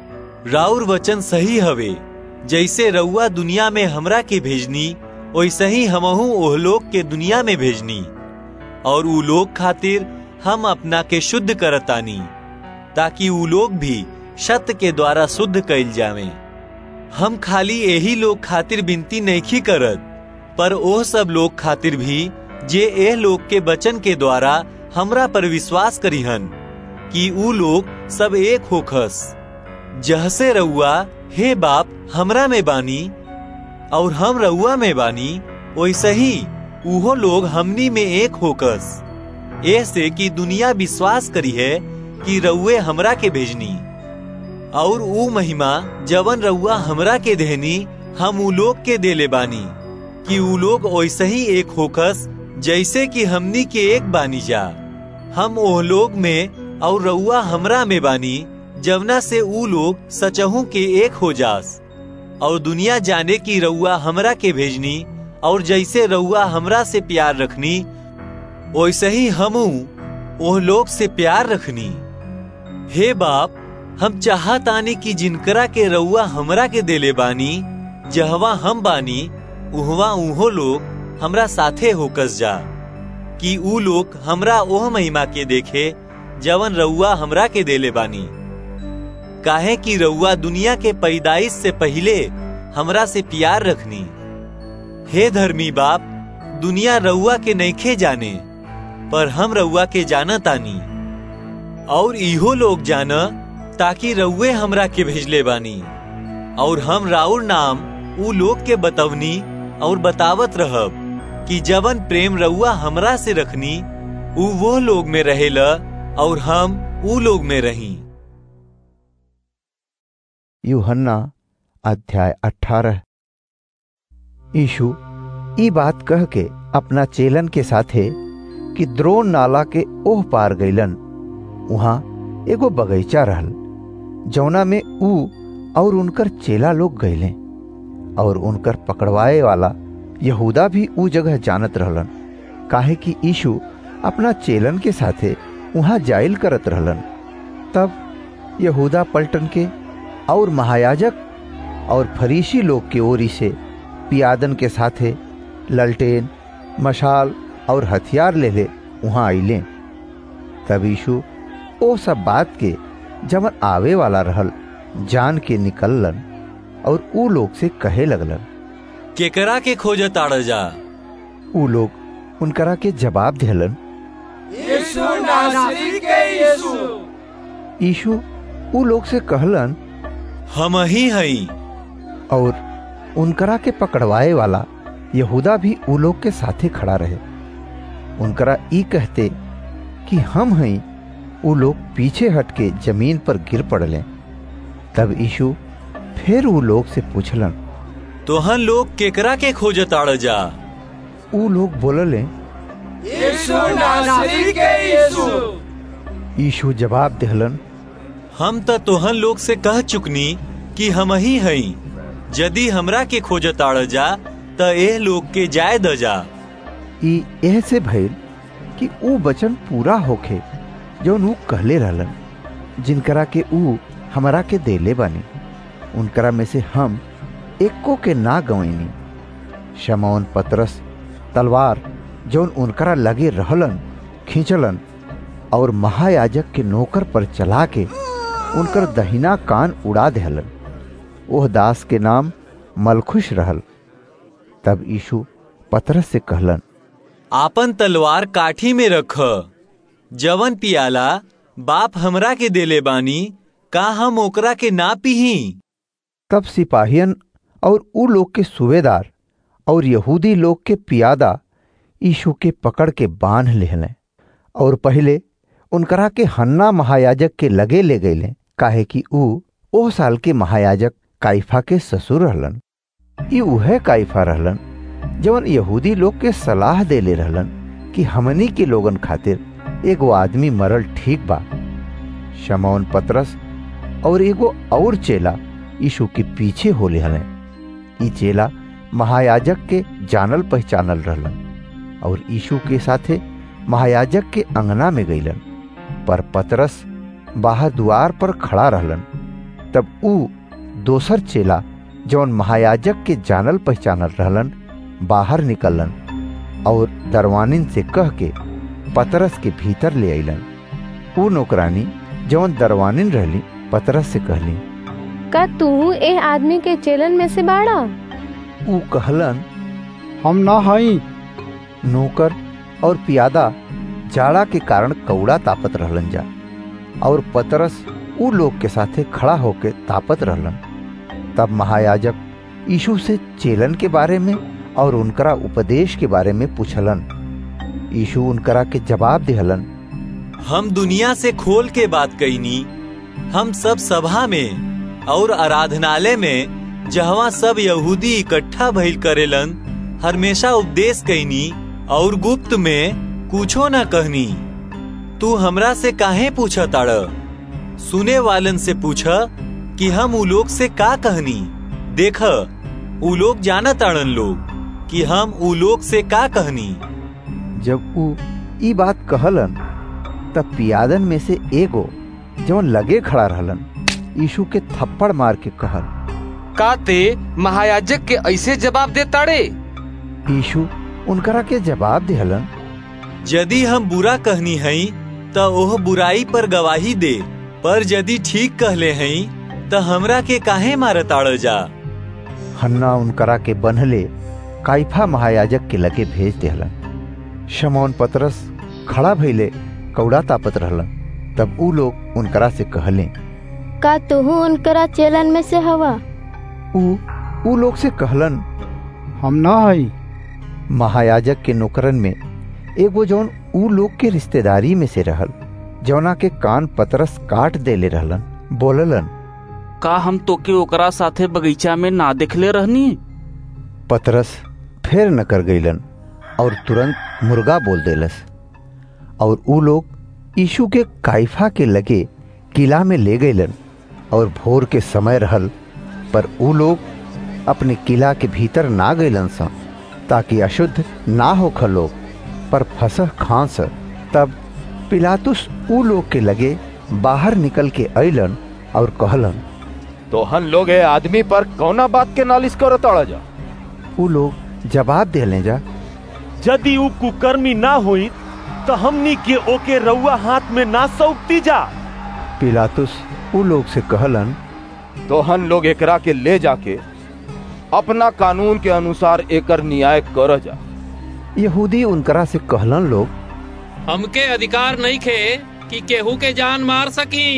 राउर वचन सही हवे जैसे रउआ दुनिया में हमरा के भेजनी वैसे ही हमहू ओह लोग के दुनिया में भेजनी और ऊ लोग खातिर हम अपना के शुद्ध करतानी ताकि ऊ लोग भी सत्य के द्वारा शुद्ध कैल जावे हम खाली यही लोग खातिर विनती नहीं करत पर ओह सब लोग खातिर भी जे एह लोग के वचन के द्वारा हमरा पर विश्वास करीहन कि ऊ लोग सब एक होखस जहसे रउआ हे बाप हमरा में बानी और हम रउआ में बानी वैसे ही उहो लोग हमनी में एक होकस ऐसे कि दुनिया विश्वास करी है कि रउए हमरा के भेजनी और ऊ महिमा जवन रउआ हमरा के देहनी हम ऊ लोग के देले बानी कि ऊ लोग वैसे ही एक होकस जैसे कि हमनी के एक बानी जा हम ओह लोग में और रउआ हमरा में बानी जवना से ऊ लोग सचहू के एक हो जास और दुनिया जाने की रउआ हमरा के भेजनी और जैसे रउआ हमरा से प्यार रखनी वैसे ही हमू ओह लोग से प्यार रखनी हे बाप हम चाहतानी कि जिनकरा के रउआ हमरा के देले बानी जहवा हम बानी उहवा उहो लोग हमरा साथे होकस जा कि ऊ लोग हमरा ओह महिमा के देखे जवन रउआ हमरा के देले बानी काहे कि रउआ दुनिया के पैदाइश से पहले हमरा से प्यार रखनी हे धर्मी बाप दुनिया रउआ के नईखे जाने पर हम रउआ के जानतानी और इहो लोग जाना ताकि रउए हमरा के भेजले बानी और हम राउर नाम ऊ लोग के बतवनी और बतावत रहब कि जवन प्रेम रउआ हमरा से रखनी ऊ वो लोग में रहेला और हम ऊ लोग में रही यूहन्ना अध्याय अठारह यीशु ई बात कह के अपना चेलन के साथे कि द्रोण नाला के ओह पार गईलन वहां एगो बगीचा रहल जौना में ऊ और उनकर चेला लोग गईले और उनकर पकड़वाए वाला यहूदा भी ऊ जगह जानत रहलन काहे कि यीशु अपना चेलन के साथे वहां जाइल करत रहलन तब यहूदा पलटन के और महायाजक और फरीसी लोग के ओरी से पियादन के साथे ललटेन मशाल और हथियार ले ले वहां आइले तब यीशु ओ सब बात के जवन आवे वाला रहल जान के निकललन और ऊ लोग से कहे लगलन केकरा के खोजत आड़ जा ऊ लोग उनकरा के जवाब दिलन यीशु नासरी के यीशु यीशु ऊ लोग से कहलन हम ही हई और उनकरा के पकड़वाए वाला यहूदा भी ऊ लोग के साथे खड़ा रहे उनकरा ई कहते कि हम हई ऊ लोग पीछे हट के जमीन पर गिर पड़ले तब यीशु फिर ऊ लोग से पूछलन तोहन लोग केकरा के खोजत आड़ जा ऊ लोग बोलले यीशु नासरी के यीशु यीशु जवाब दिहलन हम त तोहन लोग से कह चुकनी कि हम ही हई यदि हमरा के खोजत आड़ जा त एह लोग के जाय द जा ई एह से भइल कि ऊ वचन पूरा होखे जौन ऊ कहले रहलन जिनकरा के ऊ हमरा के देले बानी उनकरा में से हम एको के ना गवैनी शमौन पतरस तलवार जौन उनकरा लगे रहलन खींचलन और महायाजक के नौकर पर चला के उनकर दहिना कान उड़ा देहलन ओह दास के नाम मलखुश रहल तब यीशु पतरस से कहलन आपन तलवार काठी में रख जवन पियाला बाप हमरा के देले बानी का हम ओकरा के ना पीही तब सिपाहियन और ऊ लोग के सूबेदार और यहूदी लोग के पियादा यीशु के पकड़ के बांध लेहलें और पहले उनकरा के हन्ना महायाजक के लगे ले गईले काहे कि ऊ ओह साल के महायाजक काइफा के ससुर रहलन ई उहे काइफा रहलन जवन यहूदी लोग के सलाह देले रहलन कि हमनी के लोगन खातिर एगो आदमी मरल ठीक बा शमौन पतरस और एगो और चेला यीशु के पीछे होले हले ई चेला महायाजक के जानल पहचानल रहलन और यीशु के साथे महायाजक के अंगना में गईलन पर पतरस बाहर द्वार पर खड़ा रहलन तब ऊ दोसर चेला जौन महायाजक के जानल पहचानल रहलन बाहर निकलन और दरवानिन से कह के पतरस के भीतर ले अलन ऊ नौकरानी जौन दरवानिन रहली पतरस से कहली का तू ए आदमी के चेलन में से बाड़ा ऊ कहलन हम ना हई नौकर और पियादा जाड़ा के कारण कौड़ा तापत रहलन जा और पतरस ऊ लोग के साथे खड़ा होके तापत रहलन तब महायाजक यीशु से चेलन के बारे में और उनकरा उपदेश के बारे में पूछलन यीशु उनकरा के जवाब दिहलन हम दुनिया से खोल के बात कईनी हम सब सभा में और आराधनालय में जहवा सब यहूदी इकट्ठा भइल करेलन हमेशा उपदेश कईनी और गुप्त में कुछो न कहनी तू हमरा से काहे पूछा ताड़ सुने वालन से पूछा कि हम उ लोग से का कहनी देख उ लोग जाना ताड़न लोग कि हम उ लोग से का कहनी जब ऊ ई बात कहलन तब पियादन में से एगो जौन लगे खड़ा रहलन यीशु के थप्पड़ मार के कहल का ते महायाजक के ऐसे जवाब दे ताड़े यीशु उनकरा के जवाब दिहलन यदि हम बुरा कहनी हई त ओह बुराई पर गवाही दे पर यदि ठीक कहले हई त हमरा के काहे मारताड़ जा हन्ना उनकरा के बनहले काइफा महायाजक के लगे भेज दिहलन शमौन पतरस खड़ा भइले कौड़ा तापत रहलन तब ऊ लोग उनकरा से कहले का तुहू उनकरा चेलन में से हवा ऊ ऊ लोग से कहलन हम ना हई महायाजक के नौकरन में एगो जौन ऊ लोग के रिश्तेदारी में से रहल जौना के कान पतरस काट देले रहलन बोललन का हम तोके ओकरा साथे बगीचा में ना देखले रहनी पतरस फिर न कर गईलन और तुरंत मुर्गा बोल देलस और ऊ लोग यीशु के काइफा के लगे किला में ले गईलन और भोर के समय रहल पर ऊ लोग अपने किला के भीतर ना गईलन सा ताकि अशुद्ध ना हो लोग पर फसह खांस तब पिलातुस ऊ लोग के लगे बाहर निकल के अइलन और कहलन तो हम लोग ए आदमी पर कौना बात के नालिश करो तड़ा जा ऊ लोग जवाब देले जा यदि ऊ कुकर्मी ना हुई तो हमनी के ओके रउआ हाथ में ना सौंपती जा पिलातुस ऊ लोग से कहलन तो हम लोग एकरा के ले जाके अपना कानून के अनुसार एकर न्याय कर जा यहूदी उनकरा से कहलन लोग हमके अधिकार नहीं खे कि केहू के जान मार सकी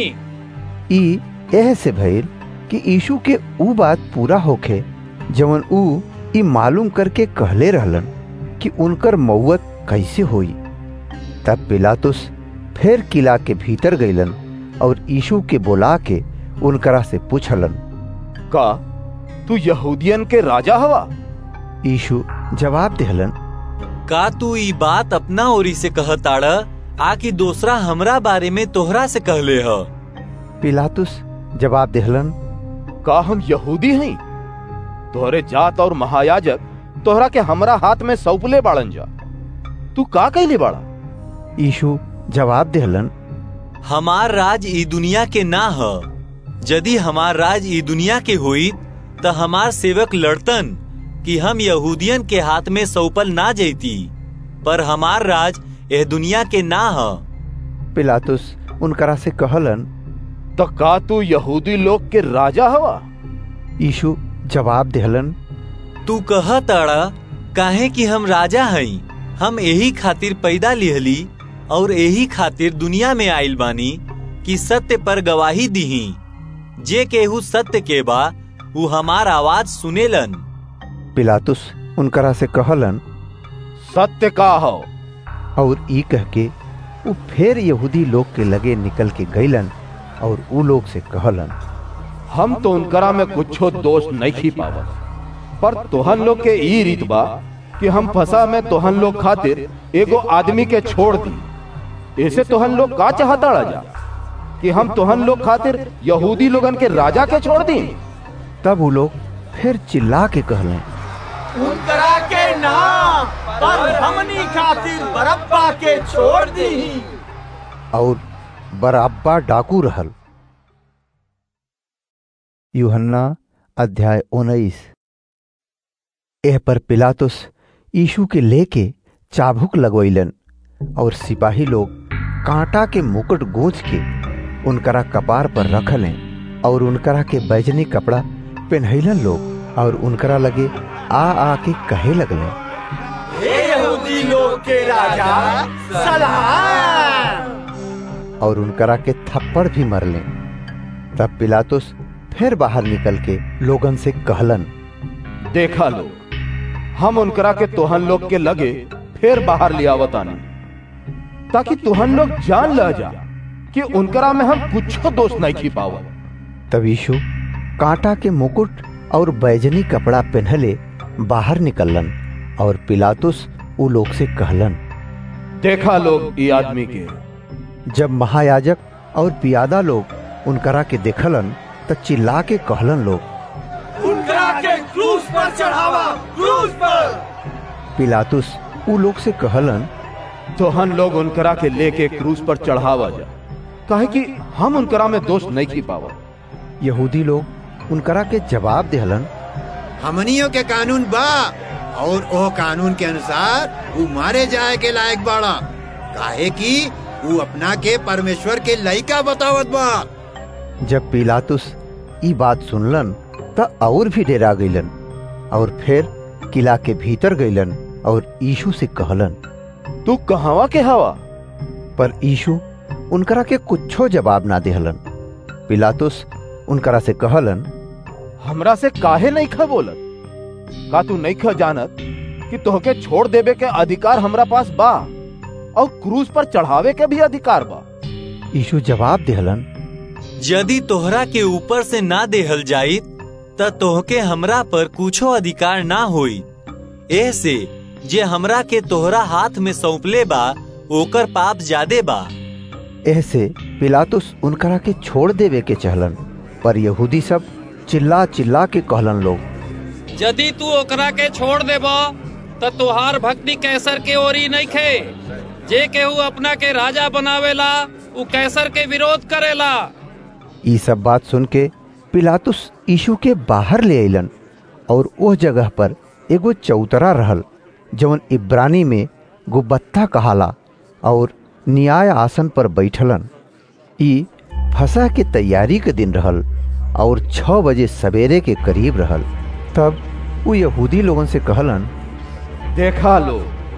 ई एह से भइल कि यीशु के ऊ बात पूरा होखे जवन ऊ ई मालूम करके कहले रहलन कि उनकर मौत कैसे होई तब पिलातुस फिर किला के भीतर गईलन और यीशु के बुला के उनकरा से पूछलन का तू यहूदियन के राजा हवा यीशु जवाब देहलन का तू ई बात अपना ओरी से कहताड़ आकि दूसरा हमरा बारे में तोहरा से कहले ह पिलातुस जवाब देहलन का हम यहूदी हई तोहरे जात और महायाजक तोहरा के हमरा हाथ में सौंपले बाड़न जा तू का कहले बाड़ा यीशु जवाब देहलन हमार राज ई दुनिया के ना ह यदि हमार राज ई दुनिया के हुई त हमार सेवक लड़तन कि हम यहूदियन के हाथ में सौपल ना जैती पर हमार राज यह दुनिया के ना ह पिलातुस उनकरा से कहलन तो का तू यहूदी लोग के राजा हवा यीशु जवाब देहलन तू कह ताड़ा काहे कि हम राजा हई हम यही खातिर पैदा लिहली और यही खातिर दुनिया में आइल बानी कि सत्य पर गवाही दीही जे केहू सत्य के बा वो हमार आवाज सुनेलन पिलातुस उनकरा से कहलन सत्य का हो और ई कह के वो फिर यहूदी लोग के लगे निकल के गईलन और ऊ लोग से कहलन हम तो उनकरा में कुछो दोष नहीं खी पावत पर तोहन लोग के ई रीत बा कि हम फसा में तोहन लोग खातिर एगो आदमी के छोड़ दी ऐसे तोहन लोग का चाहता जा कि हम तोहन लोग खातिर यहूदी लोगन के राजा के छोड़ दी तब वो लोग फिर चिल्ला के कहले उनकरा के नाम पर हमनी खातिर बरब्बा के छोड़ दी और बराब्बा डाकू रहल यूहन्ना अध्याय उन्नीस एह पर पिलातुस यीशु के लेके चाबुक लगवैलन और सिपाही लोग कांटा के मुकुट गूंज के उनकरा कपार पर रखलें और उनकरा के बैजनी कपड़ा पहनैलन लोग और उनकरा लगे आ आ के कहे लगले हे यहूदी लोग के राजा सलाम और उनकरा के थप्पड़ भी मरले तब पिलातुस फिर बाहर निकल के लोगन से कहलन देखा लोग हम उनकरा के तोहन लोग के लगे फिर बाहर ले आवतानी ताकि तुहन लोग जान ल जा कि उनकरा में हम कुछ दोष नहीं छिपावल तब यीशु कांटा के मुकुट और बैजनी कपड़ा पहनले बाहर निकलन और पिलातुस उ लोग से कहलन देखा लोग ये आदमी के जब महायाजक और पियादा लोग उनकरा के देखलन त चिल्ला के कहलन लोग उनकरा के क्रूस पर चढ़ावा क्रूस पर पिलातुस उ लोग से कहलन तोहन लोग उनकरा के लेके क्रूस पर चढ़ावा जा काहे कि हम उनकरा में दोष नहीं छिपावा यहूदी लोग उनकरा के जवाब देहलन हमनियों के कानून बा और ओ कानून के अनुसार वो मारे जाए के लायक बाड़ा काहे कि वो अपना के परमेश्वर के लइका बतावत बा जब पिलातुस ई बात सुनलन त और भी डेरा गईलन और फिर किला के भीतर गईलन और यीशु से कहलन तू कहवा के हवा पर यीशु उनकरा के कुछो जवाब ना देहलन पिलातुस उनकरा से कहलन हमरा से काहे नहीं खा बोलत का तू नहीं खा जानत कि तोहके छोड़ देवे के अधिकार हमरा पास बा और क्रूज पर चढ़ावे के भी अधिकार बा यीशु जवाब देहलन यदि तोहरा के ऊपर से ना देहल जाई त तोहके हमरा पर कुछो अधिकार ना होई ऐसे जे हमरा के तोहरा हाथ में सौंपले बा ओकर पाप ज्यादे बा ऐसे पिलातुस उनकरा के छोड़ देवे के चहलन पर यहूदी सब चिल्ला चिल्ला के कहलन लोग यदि तू ओकरा के छोड़ देबा त तुहार भक्ति कैसर के ओरी नहीं खे जे केहू अपना के राजा बनावेला उ कैसर के विरोध करेला ई सब बात सुन के पिलातुस यीशु के बाहर ले अलन और उस जगह पर एगो चौतरा रहल जवन इब्रानी में गुब्बत्ता कहाला और न्याय आसन पर बैठलन ई फसा के तैयारी के दिन रहल और छह बजे सवेरे के करीब रहल तब वो यहूदी लोगन से कहलन देखा लो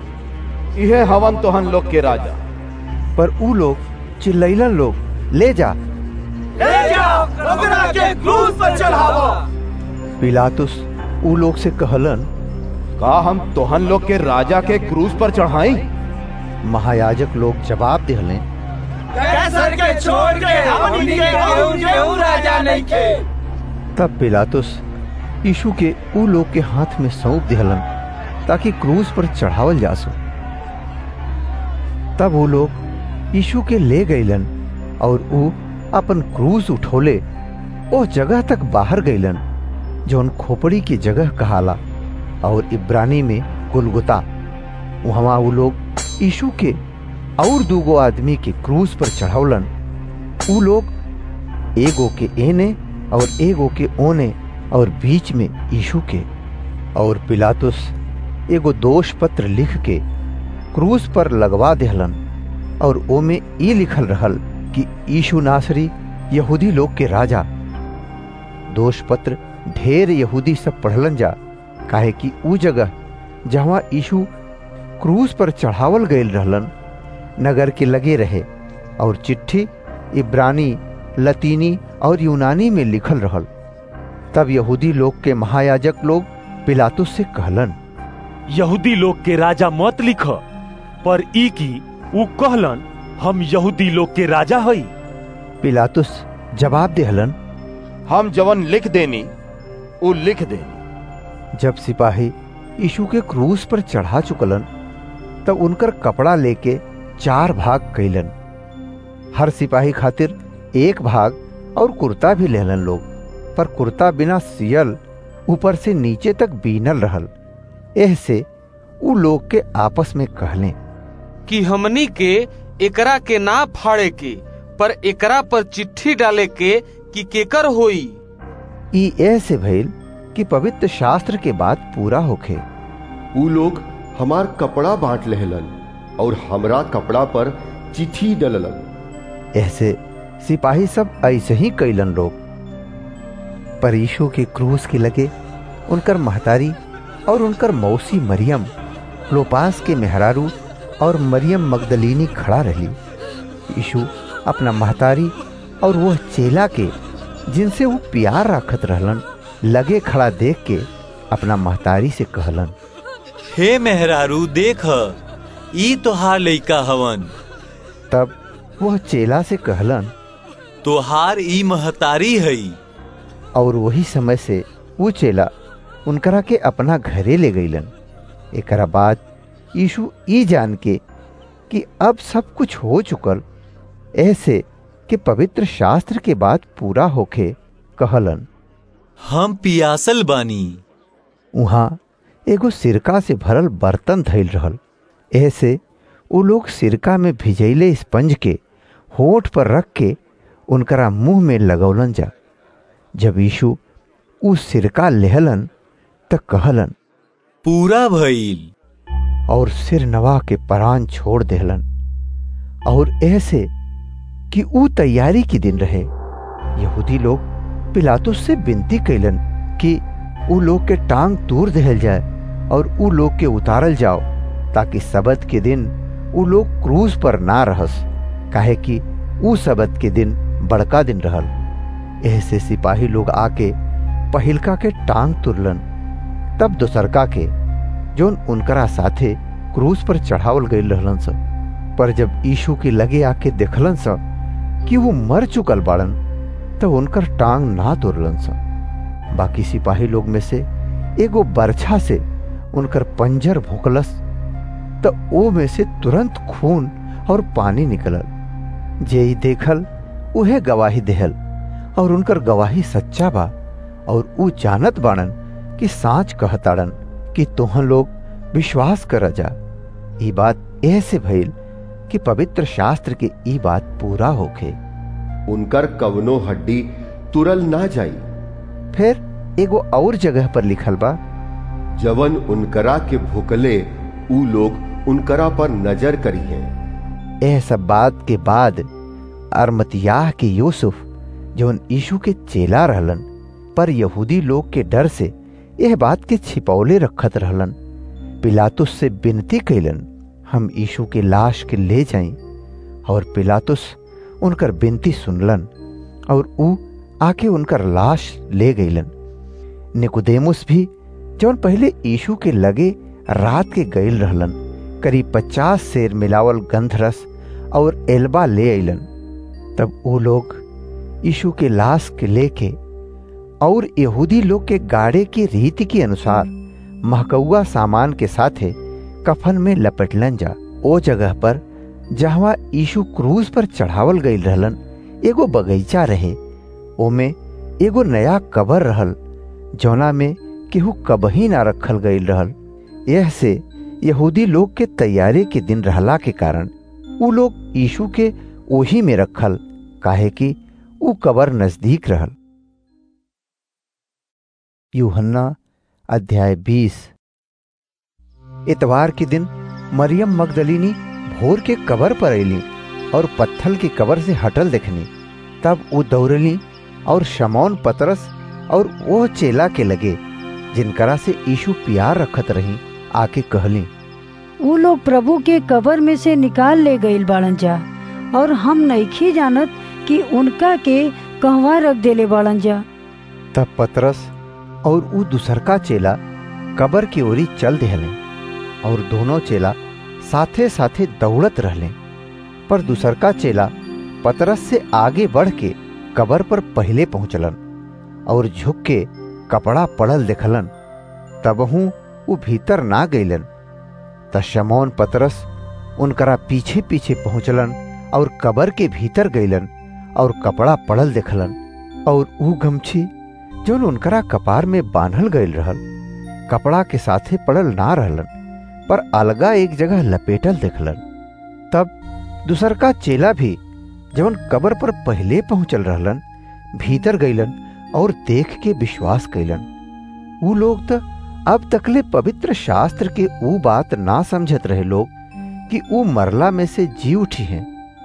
यह हवन तोहन लोग के राजा पर ऊ लोग चिल्लैलन लोग ले जा ले जाओ ओकरा के क्रूस पर चढ़ावा पिलातुस ऊ लोग से कहलन का हम तोहन लोग के राजा के क्रूज पर चढ़ाई महायाजक लोग जवाब दिहले कैसर के छोड़ के हमनी के केहू केहू राजा नहीं के तब पिलातुस यीशु के ऊ लोग के हाथ में सौंप दिहलन ताकि क्रूज पर चढ़ावल जा सो तब वो लोग यीशु के ले गईलन और ऊ अपन क्रूज उठोले ओ जगह तक बाहर गईलन जौन खोपड़ी की जगह कहाला और इब्रानी में गुलगुता वहां वो लोग यीशु के और दूगो आदमी के क्रूज पर चढ़ावलन ऊ लोग एगो के एने और एगो के ओने और बीच में यीशु के और पिलातुस एगो दोष पत्र लिख के क्रूज पर लगवा देहलन और ओमे ई लिखल रहल कि यीशु नासरी यहूदी लोग के राजा दोष पत्र ढेर यहूदी सब पढ़लन जा काहे कि ऊ जगह जहाँ यीशु क्रूज पर चढ़ावल गयल रहलन नगर के लगे रहे और चिट्ठी इब्रानी लतीनी और यूनानी में लिखल रहल तब यहूदी लोग के महायाजक लोग पिलातुस से कहलन यहूदी लोग के राजा मत लिख पर ई की ऊ कहलन हम यहूदी लोग के राजा हई पिलातुस जवाब देहलन हम जवन लिख देनी ऊ लिख देनी जब सिपाही यीशु के क्रूस पर चढ़ा चुकलन तब उनकर कपड़ा लेके चार भाग कैलन हर सिपाही खातिर एक भाग और कुर्ता भी लेलन लोग पर कुर्ता बिना सियल ऊपर से नीचे तक बीनल रहल एह से उ लोग के आपस में कहले कि हमनी के एकरा के ना फाड़े के पर एकरा पर चिट्ठी डाले के कि केकर होई ई ऐसे भइल कि पवित्र शास्त्र के बात पूरा होखे ऊ लोग हमार कपड़ा बांट लेहलन और हमरा कपड़ा पर चिट्ठी डललन ऐसे सिपाही सब ऐसे ही कैलन लोग पर यीशु के क्रूस के लगे उनकर महतारी और उनकर मौसी मरियम लोपास के मेहरारू और मरियम मगदलीनी खड़ा रही यीशु अपना महतारी और वह चेला के जिनसे वो प्यार रखत रहलन लगे खड़ा देख के अपना महतारी से कहलन हे मेहरारू देख ई तोहार लइका हवन तब वह चेला से कहलन तोहार ई महतारी हई और वही समय से वो चेला उनकरा के अपना घरे ले गईलन एकरा बाद यीशु ई जान के कि अब सब कुछ हो चुकल ऐसे कि पवित्र शास्त्र के बाद पूरा होके कहलन हम पियासल बानी वहाँ एगो सिरका से भरल बर्तन धैल रहल ऐसे वो लोग सिरका में भिजैले स्पंज के होठ पर रख के उनकरा मुंह में लगौलन जा जब यीशु उ सिरका लेहलन त कहलन पूरा भइल और सिर नवा के परान छोड़ देहलन और ऐसे कि ऊ तैयारी के दिन रहे यहूदी लोग पिलातुस से विनती कैलन कि ऊ लोग के टांग तूर दहल जाए और ऊ लोग के उतारल जाओ ताकि सबत के दिन ऊ लोग क्रूज पर ना रहस काहे कि ऊ सबत के दिन बड़का दिन रहल ऐसे सिपाही लोग आके पहिलका के टांग तुरलन तब दोसरका के जोन उनकरा साथे क्रूज पर चढ़ावल गई रहलन सब पर जब यीशु के लगे आके देखलन सब कि वो मर चुकल बाड़न तब उनकर टांग ना तोड़लन सब बाकी सिपाही लोग में से एगो बरछा से उनकर पंजर भोकलस तो ओ में से तुरंत खून और पानी निकलल जे ही देखल उहे गवाही देहल और उनकर गवाही सच्चा बा और ऊ जानत बाड़न कि साच कहताड़न कि तोहन लोग विश्वास कर जा ई बात ऐसे भइल कि पवित्र शास्त्र के ई बात पूरा होखे उनकर कवनो हड्डी तुरल ना जाई फिर एगो और जगह पर लिखल बा जवन उनकरा के भूकले ऊ लोग उनकरा पर नजर करिए यह सब बात के बाद अरमतियाह के यूसुफ जवन यीशु के चेला रहलन पर यहूदी लोग के डर से यह बात के छिपौले रखत रहलन पिलातुस से विनती कैलन हम यीशु के लाश के ले जाई और पिलातुस उनकर विनती सुनलन और ऊ आके उनकर लाश ले गईलन निकुदेमुस भी जौन पहले यीशु के लगे रात के गईल रहलन करीब पचास शेर मिलावल गंधरस और एल्बा ले अलन तब वो लोग यीशु के लाश के लेके और यहूदी लोग के गाड़े की रीति के अनुसार महकौआ सामान के साथे कफन में लपेटलन जा ओ जगह पर जहवा यीशु क्रूज पर चढ़ावल गई रहलन एगो बगीचा रहे ओमे एगो नया कबर रहल जौना में केहू कबही ना रखल गई रहल यह से यहूदी लोग के तैयारी के दिन रहला के कारण उ लोग यीशु के ओही में रखल काहे कि उ कबर नजदीक रहल यूहन्ना अध्याय बीस इतवार के दिन मरियम मगदलिनी भोर के कबर पर अली और पत्थल की कबर से हटल देखनी तब वो दौड़ली और शमौन पतरस और वो चेला के लगे जिनकरा से यीशु प्यार रखत रही आके कहली वो लोग प्रभु के कबर में से निकाल ले गईल बाड़न जा और हम नईखी जानत कि उनका के कहवा रख देले बाड़न जा तब पतरस और ऊ दूसरका चेला कबर की ओरी चल देहले और दोनों चेला साथे साथे दौड़त रहले पर दूसरका चेला पतरस से आगे बढ़ के कबर पर पहले पहुंचलन और झुक के कपड़ा पड़ल देखलन तबहू वो भीतर ना गईलन त शमौन पतरस उनकरा पीछे पीछे पहुंचलन और कबर के भीतर गईलन और कपड़ा पड़ल देखलन और ऊ गमछी जोन उनकरा कपार में बांधल गईल रहल कपड़ा के साथे पड़ल ना रहलन पर अलगा एक जगह लपेटल देखलन तब दूसरका चेला भी जवन कबर पर पहले पहुंचल रहलन भीतर गईलन और देख के विश्वास कैलन ऊ लोग तो अब तकले पवित्र शास्त्र के ऊ बात ना समझत रहे लोग कि ऊ मरला में से जी उठी हैं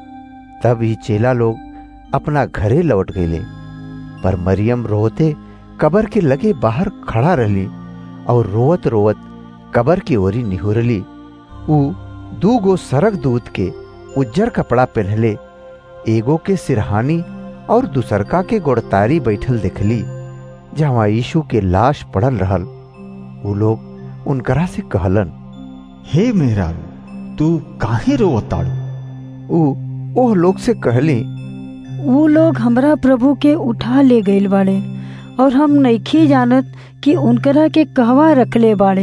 तब ही चेला लोग अपना घरे लौट गए पर मरियम रोते कबर के लगे बाहर खड़ा रहली और रोवत रोवत कबर की ओरी निहुरली ऊ दू गो सरक दूत के उज्जर कपड़ा पहनले एगो के सिरहानी और दूसरका के गोड़तारी बैठल देखली जहाँ यीशु के लाश पड़ल रहल ऊ लोग उनकरा से कहलन हे मेहरारू तू काहे रोवताड़ू ऊ ओह लोग से कहली वो लोग हमरा प्रभु के उठा ले गईल बाड़े और हम नइखी जानत कि उनकरा के कहवा रखले बाड़े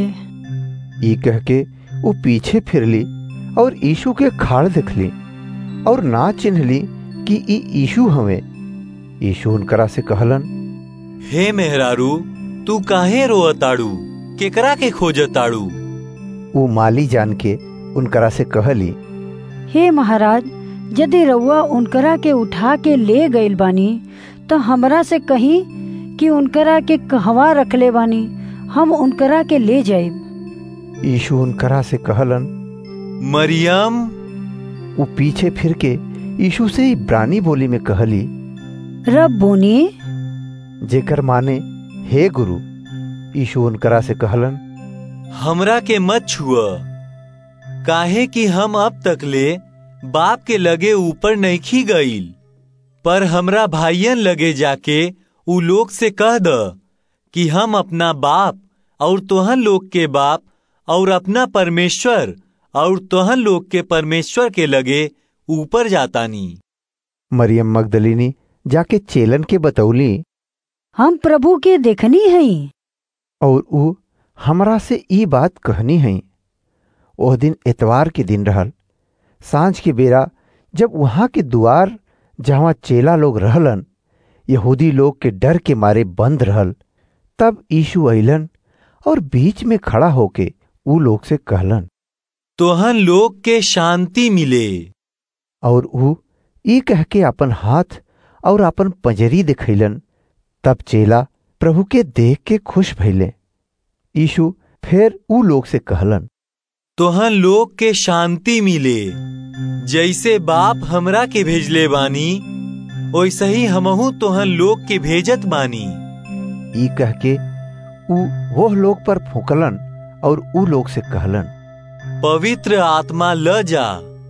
ई कह के वो पीछे फिरली और यीशु के खाड़ देखली और ना चिन्हली कि ई यीशु हवे यीशु उनकरा से कहलन हे मेहरारू तू काहे रोअताड़ू केकरा के खोजताड़ू वो माली जान के उनकरा से कहली हे महाराज यदि रउआ उनकरा के उठा के ले गईल बानी तो हमरा से कही कि उनकरा के कहवा रखले बानी हम उनकरा के ले जाइब यीशु उनकरा से कहलन मरियम वो पीछे फिर के यीशु से इब्रानी बोली में कहली रब बोनी जेकर माने हे गुरु यीशु उनकरा से कहलन हमरा के मत छुआ काहे कि हम अब तक ले बाप के लगे ऊपर नहीं गईल पर हमरा भाइयन लगे जाके उ लोग से कह द कि हम अपना बाप और तोहन लोग के बाप और अपना परमेश्वर और तोहन लोग के परमेश्वर के लगे ऊपर जातानी मरियम मगदलिनी जाके चेलन के बतौली हम प्रभु के देखनी हई और ऊ हमरा से ई बात कहनी हई ओह दिन एतवार के दिन रहल सांझ के बेरा जब वहां के दुआर जहाँ चेला लोग रहलन यहूदी लोग के डर के मारे बंद रहल तब यीशु अइलन और बीच में खड़ा होके ऊ लोग से कहलन तोहन लोग के शांति मिले और ऊ ई कह के अपन हाथ और अपन पंजरी दिखैलन तब चेला प्रभु के देख के खुश भइले यीशु फिर ऊ लोग से कहलन तोहन लोग के शांति मिले जैसे बाप हमरा के भेजले बानी वैसे ही हमहू तोहन लोग के भेजत बानी ई कह के ऊ वो लोग पर फूकलन और ऊ लोग से कहलन पवित्र आत्मा ल जा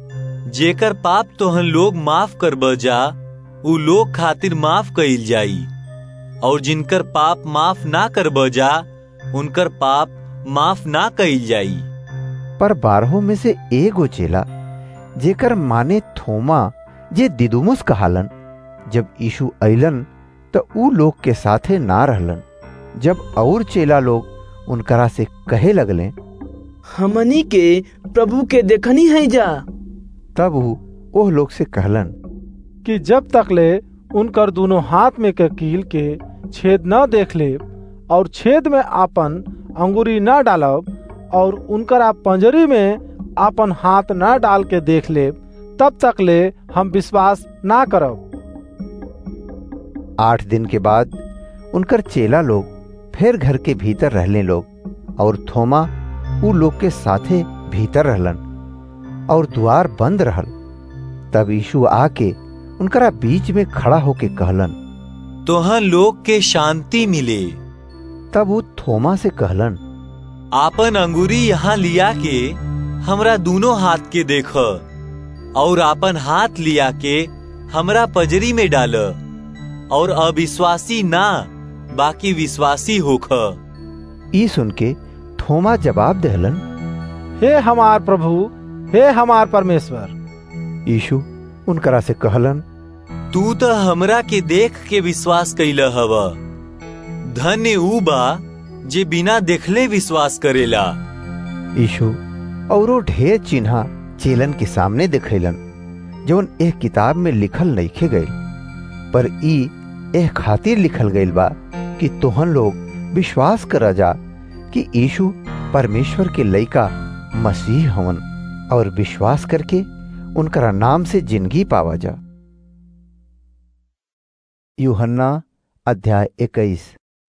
जेकर पाप तोहन लोग माफ कर जा उ लोग खातिर माफ कइल जाई और जिनकर पाप माफ ना कर जा उनकर पाप माफ ना कइल जाई पर बारहों में से एगो चेला जेकर माने थोमा जे दिदुमुस कहालन जब यीशु अइलन तो ऊ लोग के साथे ना रहलन जब और चेला लोग उनकरा से कहे लगले हमनी के प्रभु के देखनी है जा तब ऊ ओह लोग से कहलन कि जब तक ले उनकर दोनों हाथ में के कील के छेद न देख ले और छेद में आपन अंगुरी न डालब और उनकर पंजरी में आपन हाथ न डाल के देख ले तब तक ले हम विश्वास ना करब आठ दिन के बाद उनकर चेला लोग फिर घर के भीतर रहले लोग और थोमा ऊ लोग के साथे भीतर रहलन और द्वार बंद रहल तब यीशु आके उनकरा बीच में खड़ा होके कहलन तोहन लोग के शांति मिले तब वो थोमा से कहलन आपन अंगूरी यहाँ लिया के हमरा दोनों हाथ के देख और आपन हाथ लिया के हमरा पजरी में डाल और अविश्वासी ना बाकी विश्वासी होख ई सुन के थोमा जवाब दहलन हे हमार प्रभु हे हमार परमेश्वर यीशु उनकरा से कहलन तू तो हमरा के देख के विश्वास कैल हव धन्य ऊ बा जे बिना देखले विश्वास करेला यीशु औरो ढेर चिन्हा चेलन के सामने दिखैलन जौन एह किताब में लिखल नइखे गईल पर ई एह खातिर लिखल गईल बा कि तोहन लोग विश्वास करा जा कि यीशु परमेश्वर के लइका मसीह हवन और विश्वास करके उनकरा नाम से जिंदगी पावा जा यूहन्ना अध्याय इक्कीस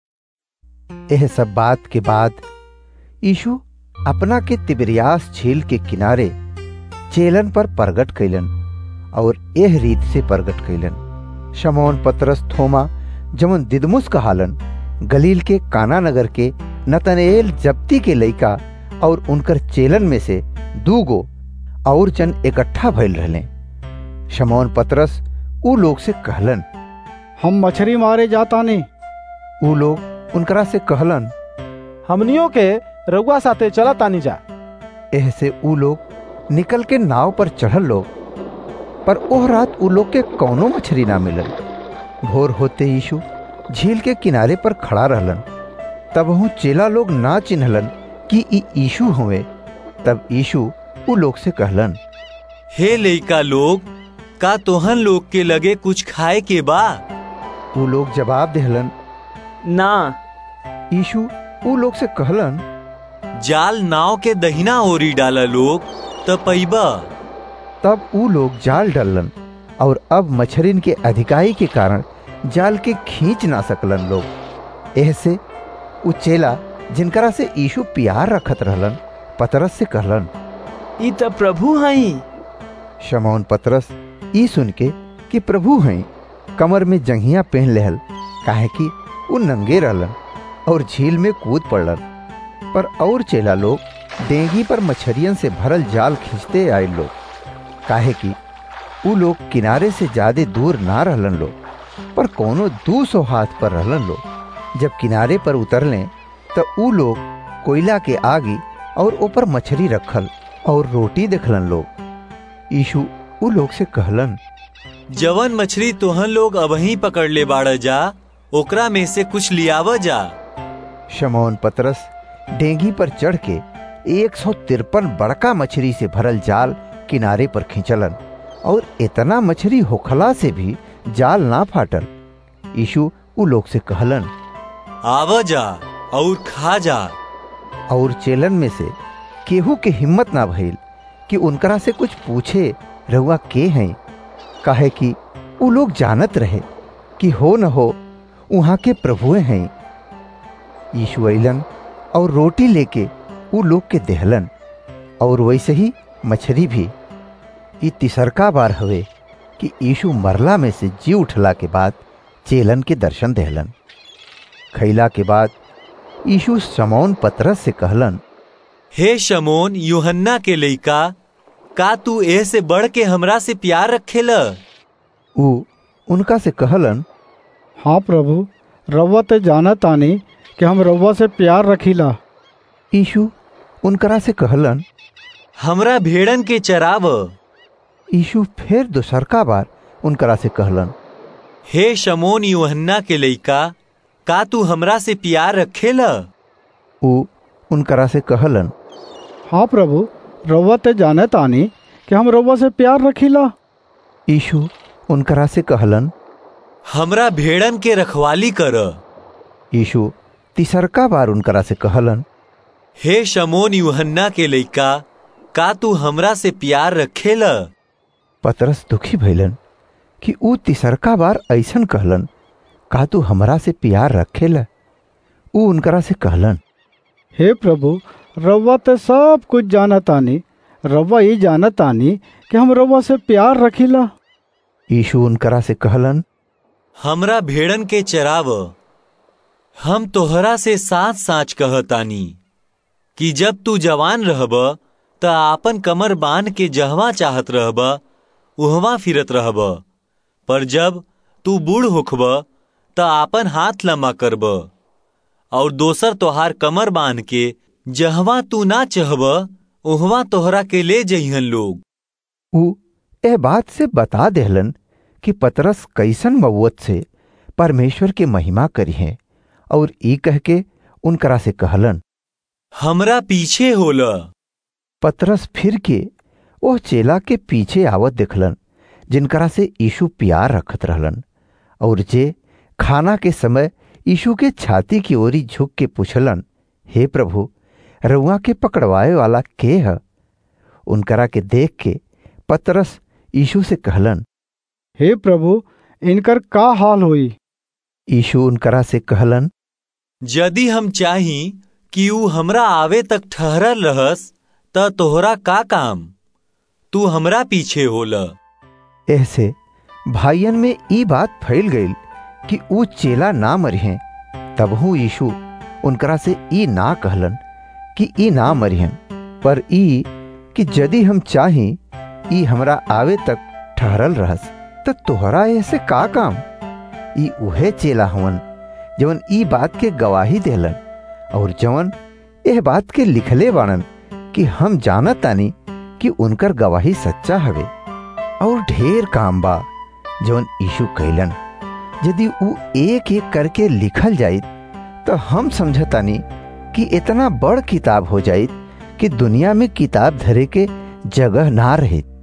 यह सब बात के बाद यीशु अपना के तिबरियास झील के किनारे चेलन पर प्रगट कैलन और एह रीत से प्रगट कैलन शमौन पतरस थोमा जमन दिदमुस कहालन गलील के काना नगर के नतनेल जब्ती के लइका और उनकर चेलन में से दूगो और जन इकट्ठा भइल रहले शमौन पतरस ऊ लोग से कहलन हम मछली मारे जाता नहीं ऊ लोग उनकरा से कहलन हमनियों के रउआ साथे चला तानी जा एह से ऊ लोग निकल के नाव पर चढ़ल लोग पर ओह रात ऊ लोग के कौनो मछली ना मिलल भोर होते यीशु झील के किनारे पर खड़ा रहलन तब हूँ चेला लोग ना चिन्हलन कि ई यीशु हुए तब यीशु ऊ लोग से कहलन हे लइका लोग का तोहन लोग के लगे कुछ खाए के बा ऊ लोग जवाब देहलन ना यीशु ऊ लोग से कहलन जाल नाव के दहिना ओरी डाला लोग त पैबा तब ऊ लोग जाल डालन और अब मछरिन के अधिकाई के कारण जाल के खींच ना सकलन लोग ऐसे ऊ चेला जिनकरा से यीशु प्यार रखत रहलन पतरस से कहलन ई त प्रभु हई शमौन पतरस ई सुन के कि प्रभु हैं कमर में जंघिया पहन लेहल काहे कि ऊ नंगे रहलन और झील में कूद पड़लन पर और चेला लोग डेंगी पर मछरियन से भरल जाल खींचते आए लोग काहे कि ऊ लोग किनारे से ज्यादा दूर ना रहलन लोग पर कोनो दू सौ हाथ पर रहलन लोग जब किनारे पर उतरले तो ऊ लोग कोयला के आगे और ऊपर मछली रखल और रोटी देखलन लोग यीशु ऊ लोग से कहलन जवन मछली तोहन लोग अबही पकड़ ले बाड़ जा ओकरा में से कुछ लियाव जा शमौन पतरस डेंगी पर चढ़ के एक सौ तिरपन बड़का मछली से भरल जाल किनारे पर खींचलन और इतना मछली होखला से भी जाल ना फाटल यीशु ऊ लोग से कहलन आव जा और खा जा और चेलन में से केहू के हिम्मत ना भइल कि उनकरा से कुछ पूछे रहुआ के हैं काहे कि ऊ लोग जानत रहे कि हो न हो वहां के प्रभुए हैं यीशु अलन और रोटी लेके ऊ लोग के देहलन और वैसे ही मछली भी ये तिसरका बार हवे कि यीशु मरला में से जी उठला के बाद चेलन के दर्शन देहलन खैला के बाद यीशु समौन पतरस से कहलन हे शमोन यूहन्ना के लइका का तू ए से बढ़ के हमरा से प्यार रखेल ऊ उनका से कहलन हाँ प्रभु रव्वा ते जाना तानी कि हम रव्वा से प्यार रखीला यीशु उनकरा से कहलन हमरा भेड़न के चराव यीशु फिर दूसरका बार उनकरा से कहलन हे शमोन यूहन्ना के लइका का तू हमरा से प्यार रखेल ऊ उनकरा से कहलन हाँ प्रभु रव्वा ते जाने तानी कि हम रव्वा से प्यार रखीला यीशु उनकरा से कहलन हमरा भेड़न के रखवाली कर यीशु तीसरका बार उनकरा से कहलन हे शमोन यूहन्ना के लइका का तू हमरा से प्यार रखेल पतरस दुखी भइलन कि ऊ तीसरका बार ऐसन कहलन का तू हमरा से प्यार रखेला ऊ उनकरा से कहलन हे प्रभु रव्वा ते सब कुछ जाना तानी रव्वा ये जाना तानी कि हम रव्वा से प्यार रखीला यीशु उनकरा से कहलन हमरा भेड़न के चराव हम तोहरा से साच साच कहतानी कि जब तू जवान रहब त आपन कमर बांध के जहवा चाहत रहब उहवा फिरत रहब पर जब तू बूढ़ होखब त आपन हाथ लम्बा करब और दोसर तोहार कमर बांध के जहवा तू ना चहब उहवा तोहरा के ले जइहन लोग ऊ ए बात से बता देहलन कि पतरस कैसन मवत से परमेश्वर के महिमा करी है और ई कह के उनकरा से कहलन हमरा पीछे होल पतरस फिर के वो चेला के पीछे आवत देखलन जिनकरा से यीशु प्यार रखत रहलन और जे खाना के समय यीशु के छाती की ओरी झुक के पूछलन हे प्रभु रुआ के पकड़वाए वाला के है उनकरा के देख के पतरस यीशु से कहलन हे प्रभु इनकर का हाल होई यीशु उनकरा से कहलन यदि हम चाही कि ऊ हमरा आवे तक ठहरल रहस त तोहरा का काम तू हमरा पीछे होला ऐसे भाइयन में ई बात फैल गई कि ऊ चेला ना मरिहें तबहू यीशु उनकरा से ई ना कहलन कि ई ना मरिहन पर ई कि यदि हम चाही ई हमरा आवे तक ठहरल रहस त तोहरा ऐसे का काम ई उहे चेला हवन जवन ई बात के गवाही देलन और जवन एह बात के लिखले बाणन कि हम जानत तानी कि उनकर गवाही सच्चा हवे और ढेर काम बा जवन यीशु कैलन यदि ऊ एक एक करके लिखल जाइत तो हम समझतानी कि इतना बड़ किताब हो जाइत कि दुनिया में किताब धरे के जगह ना रहित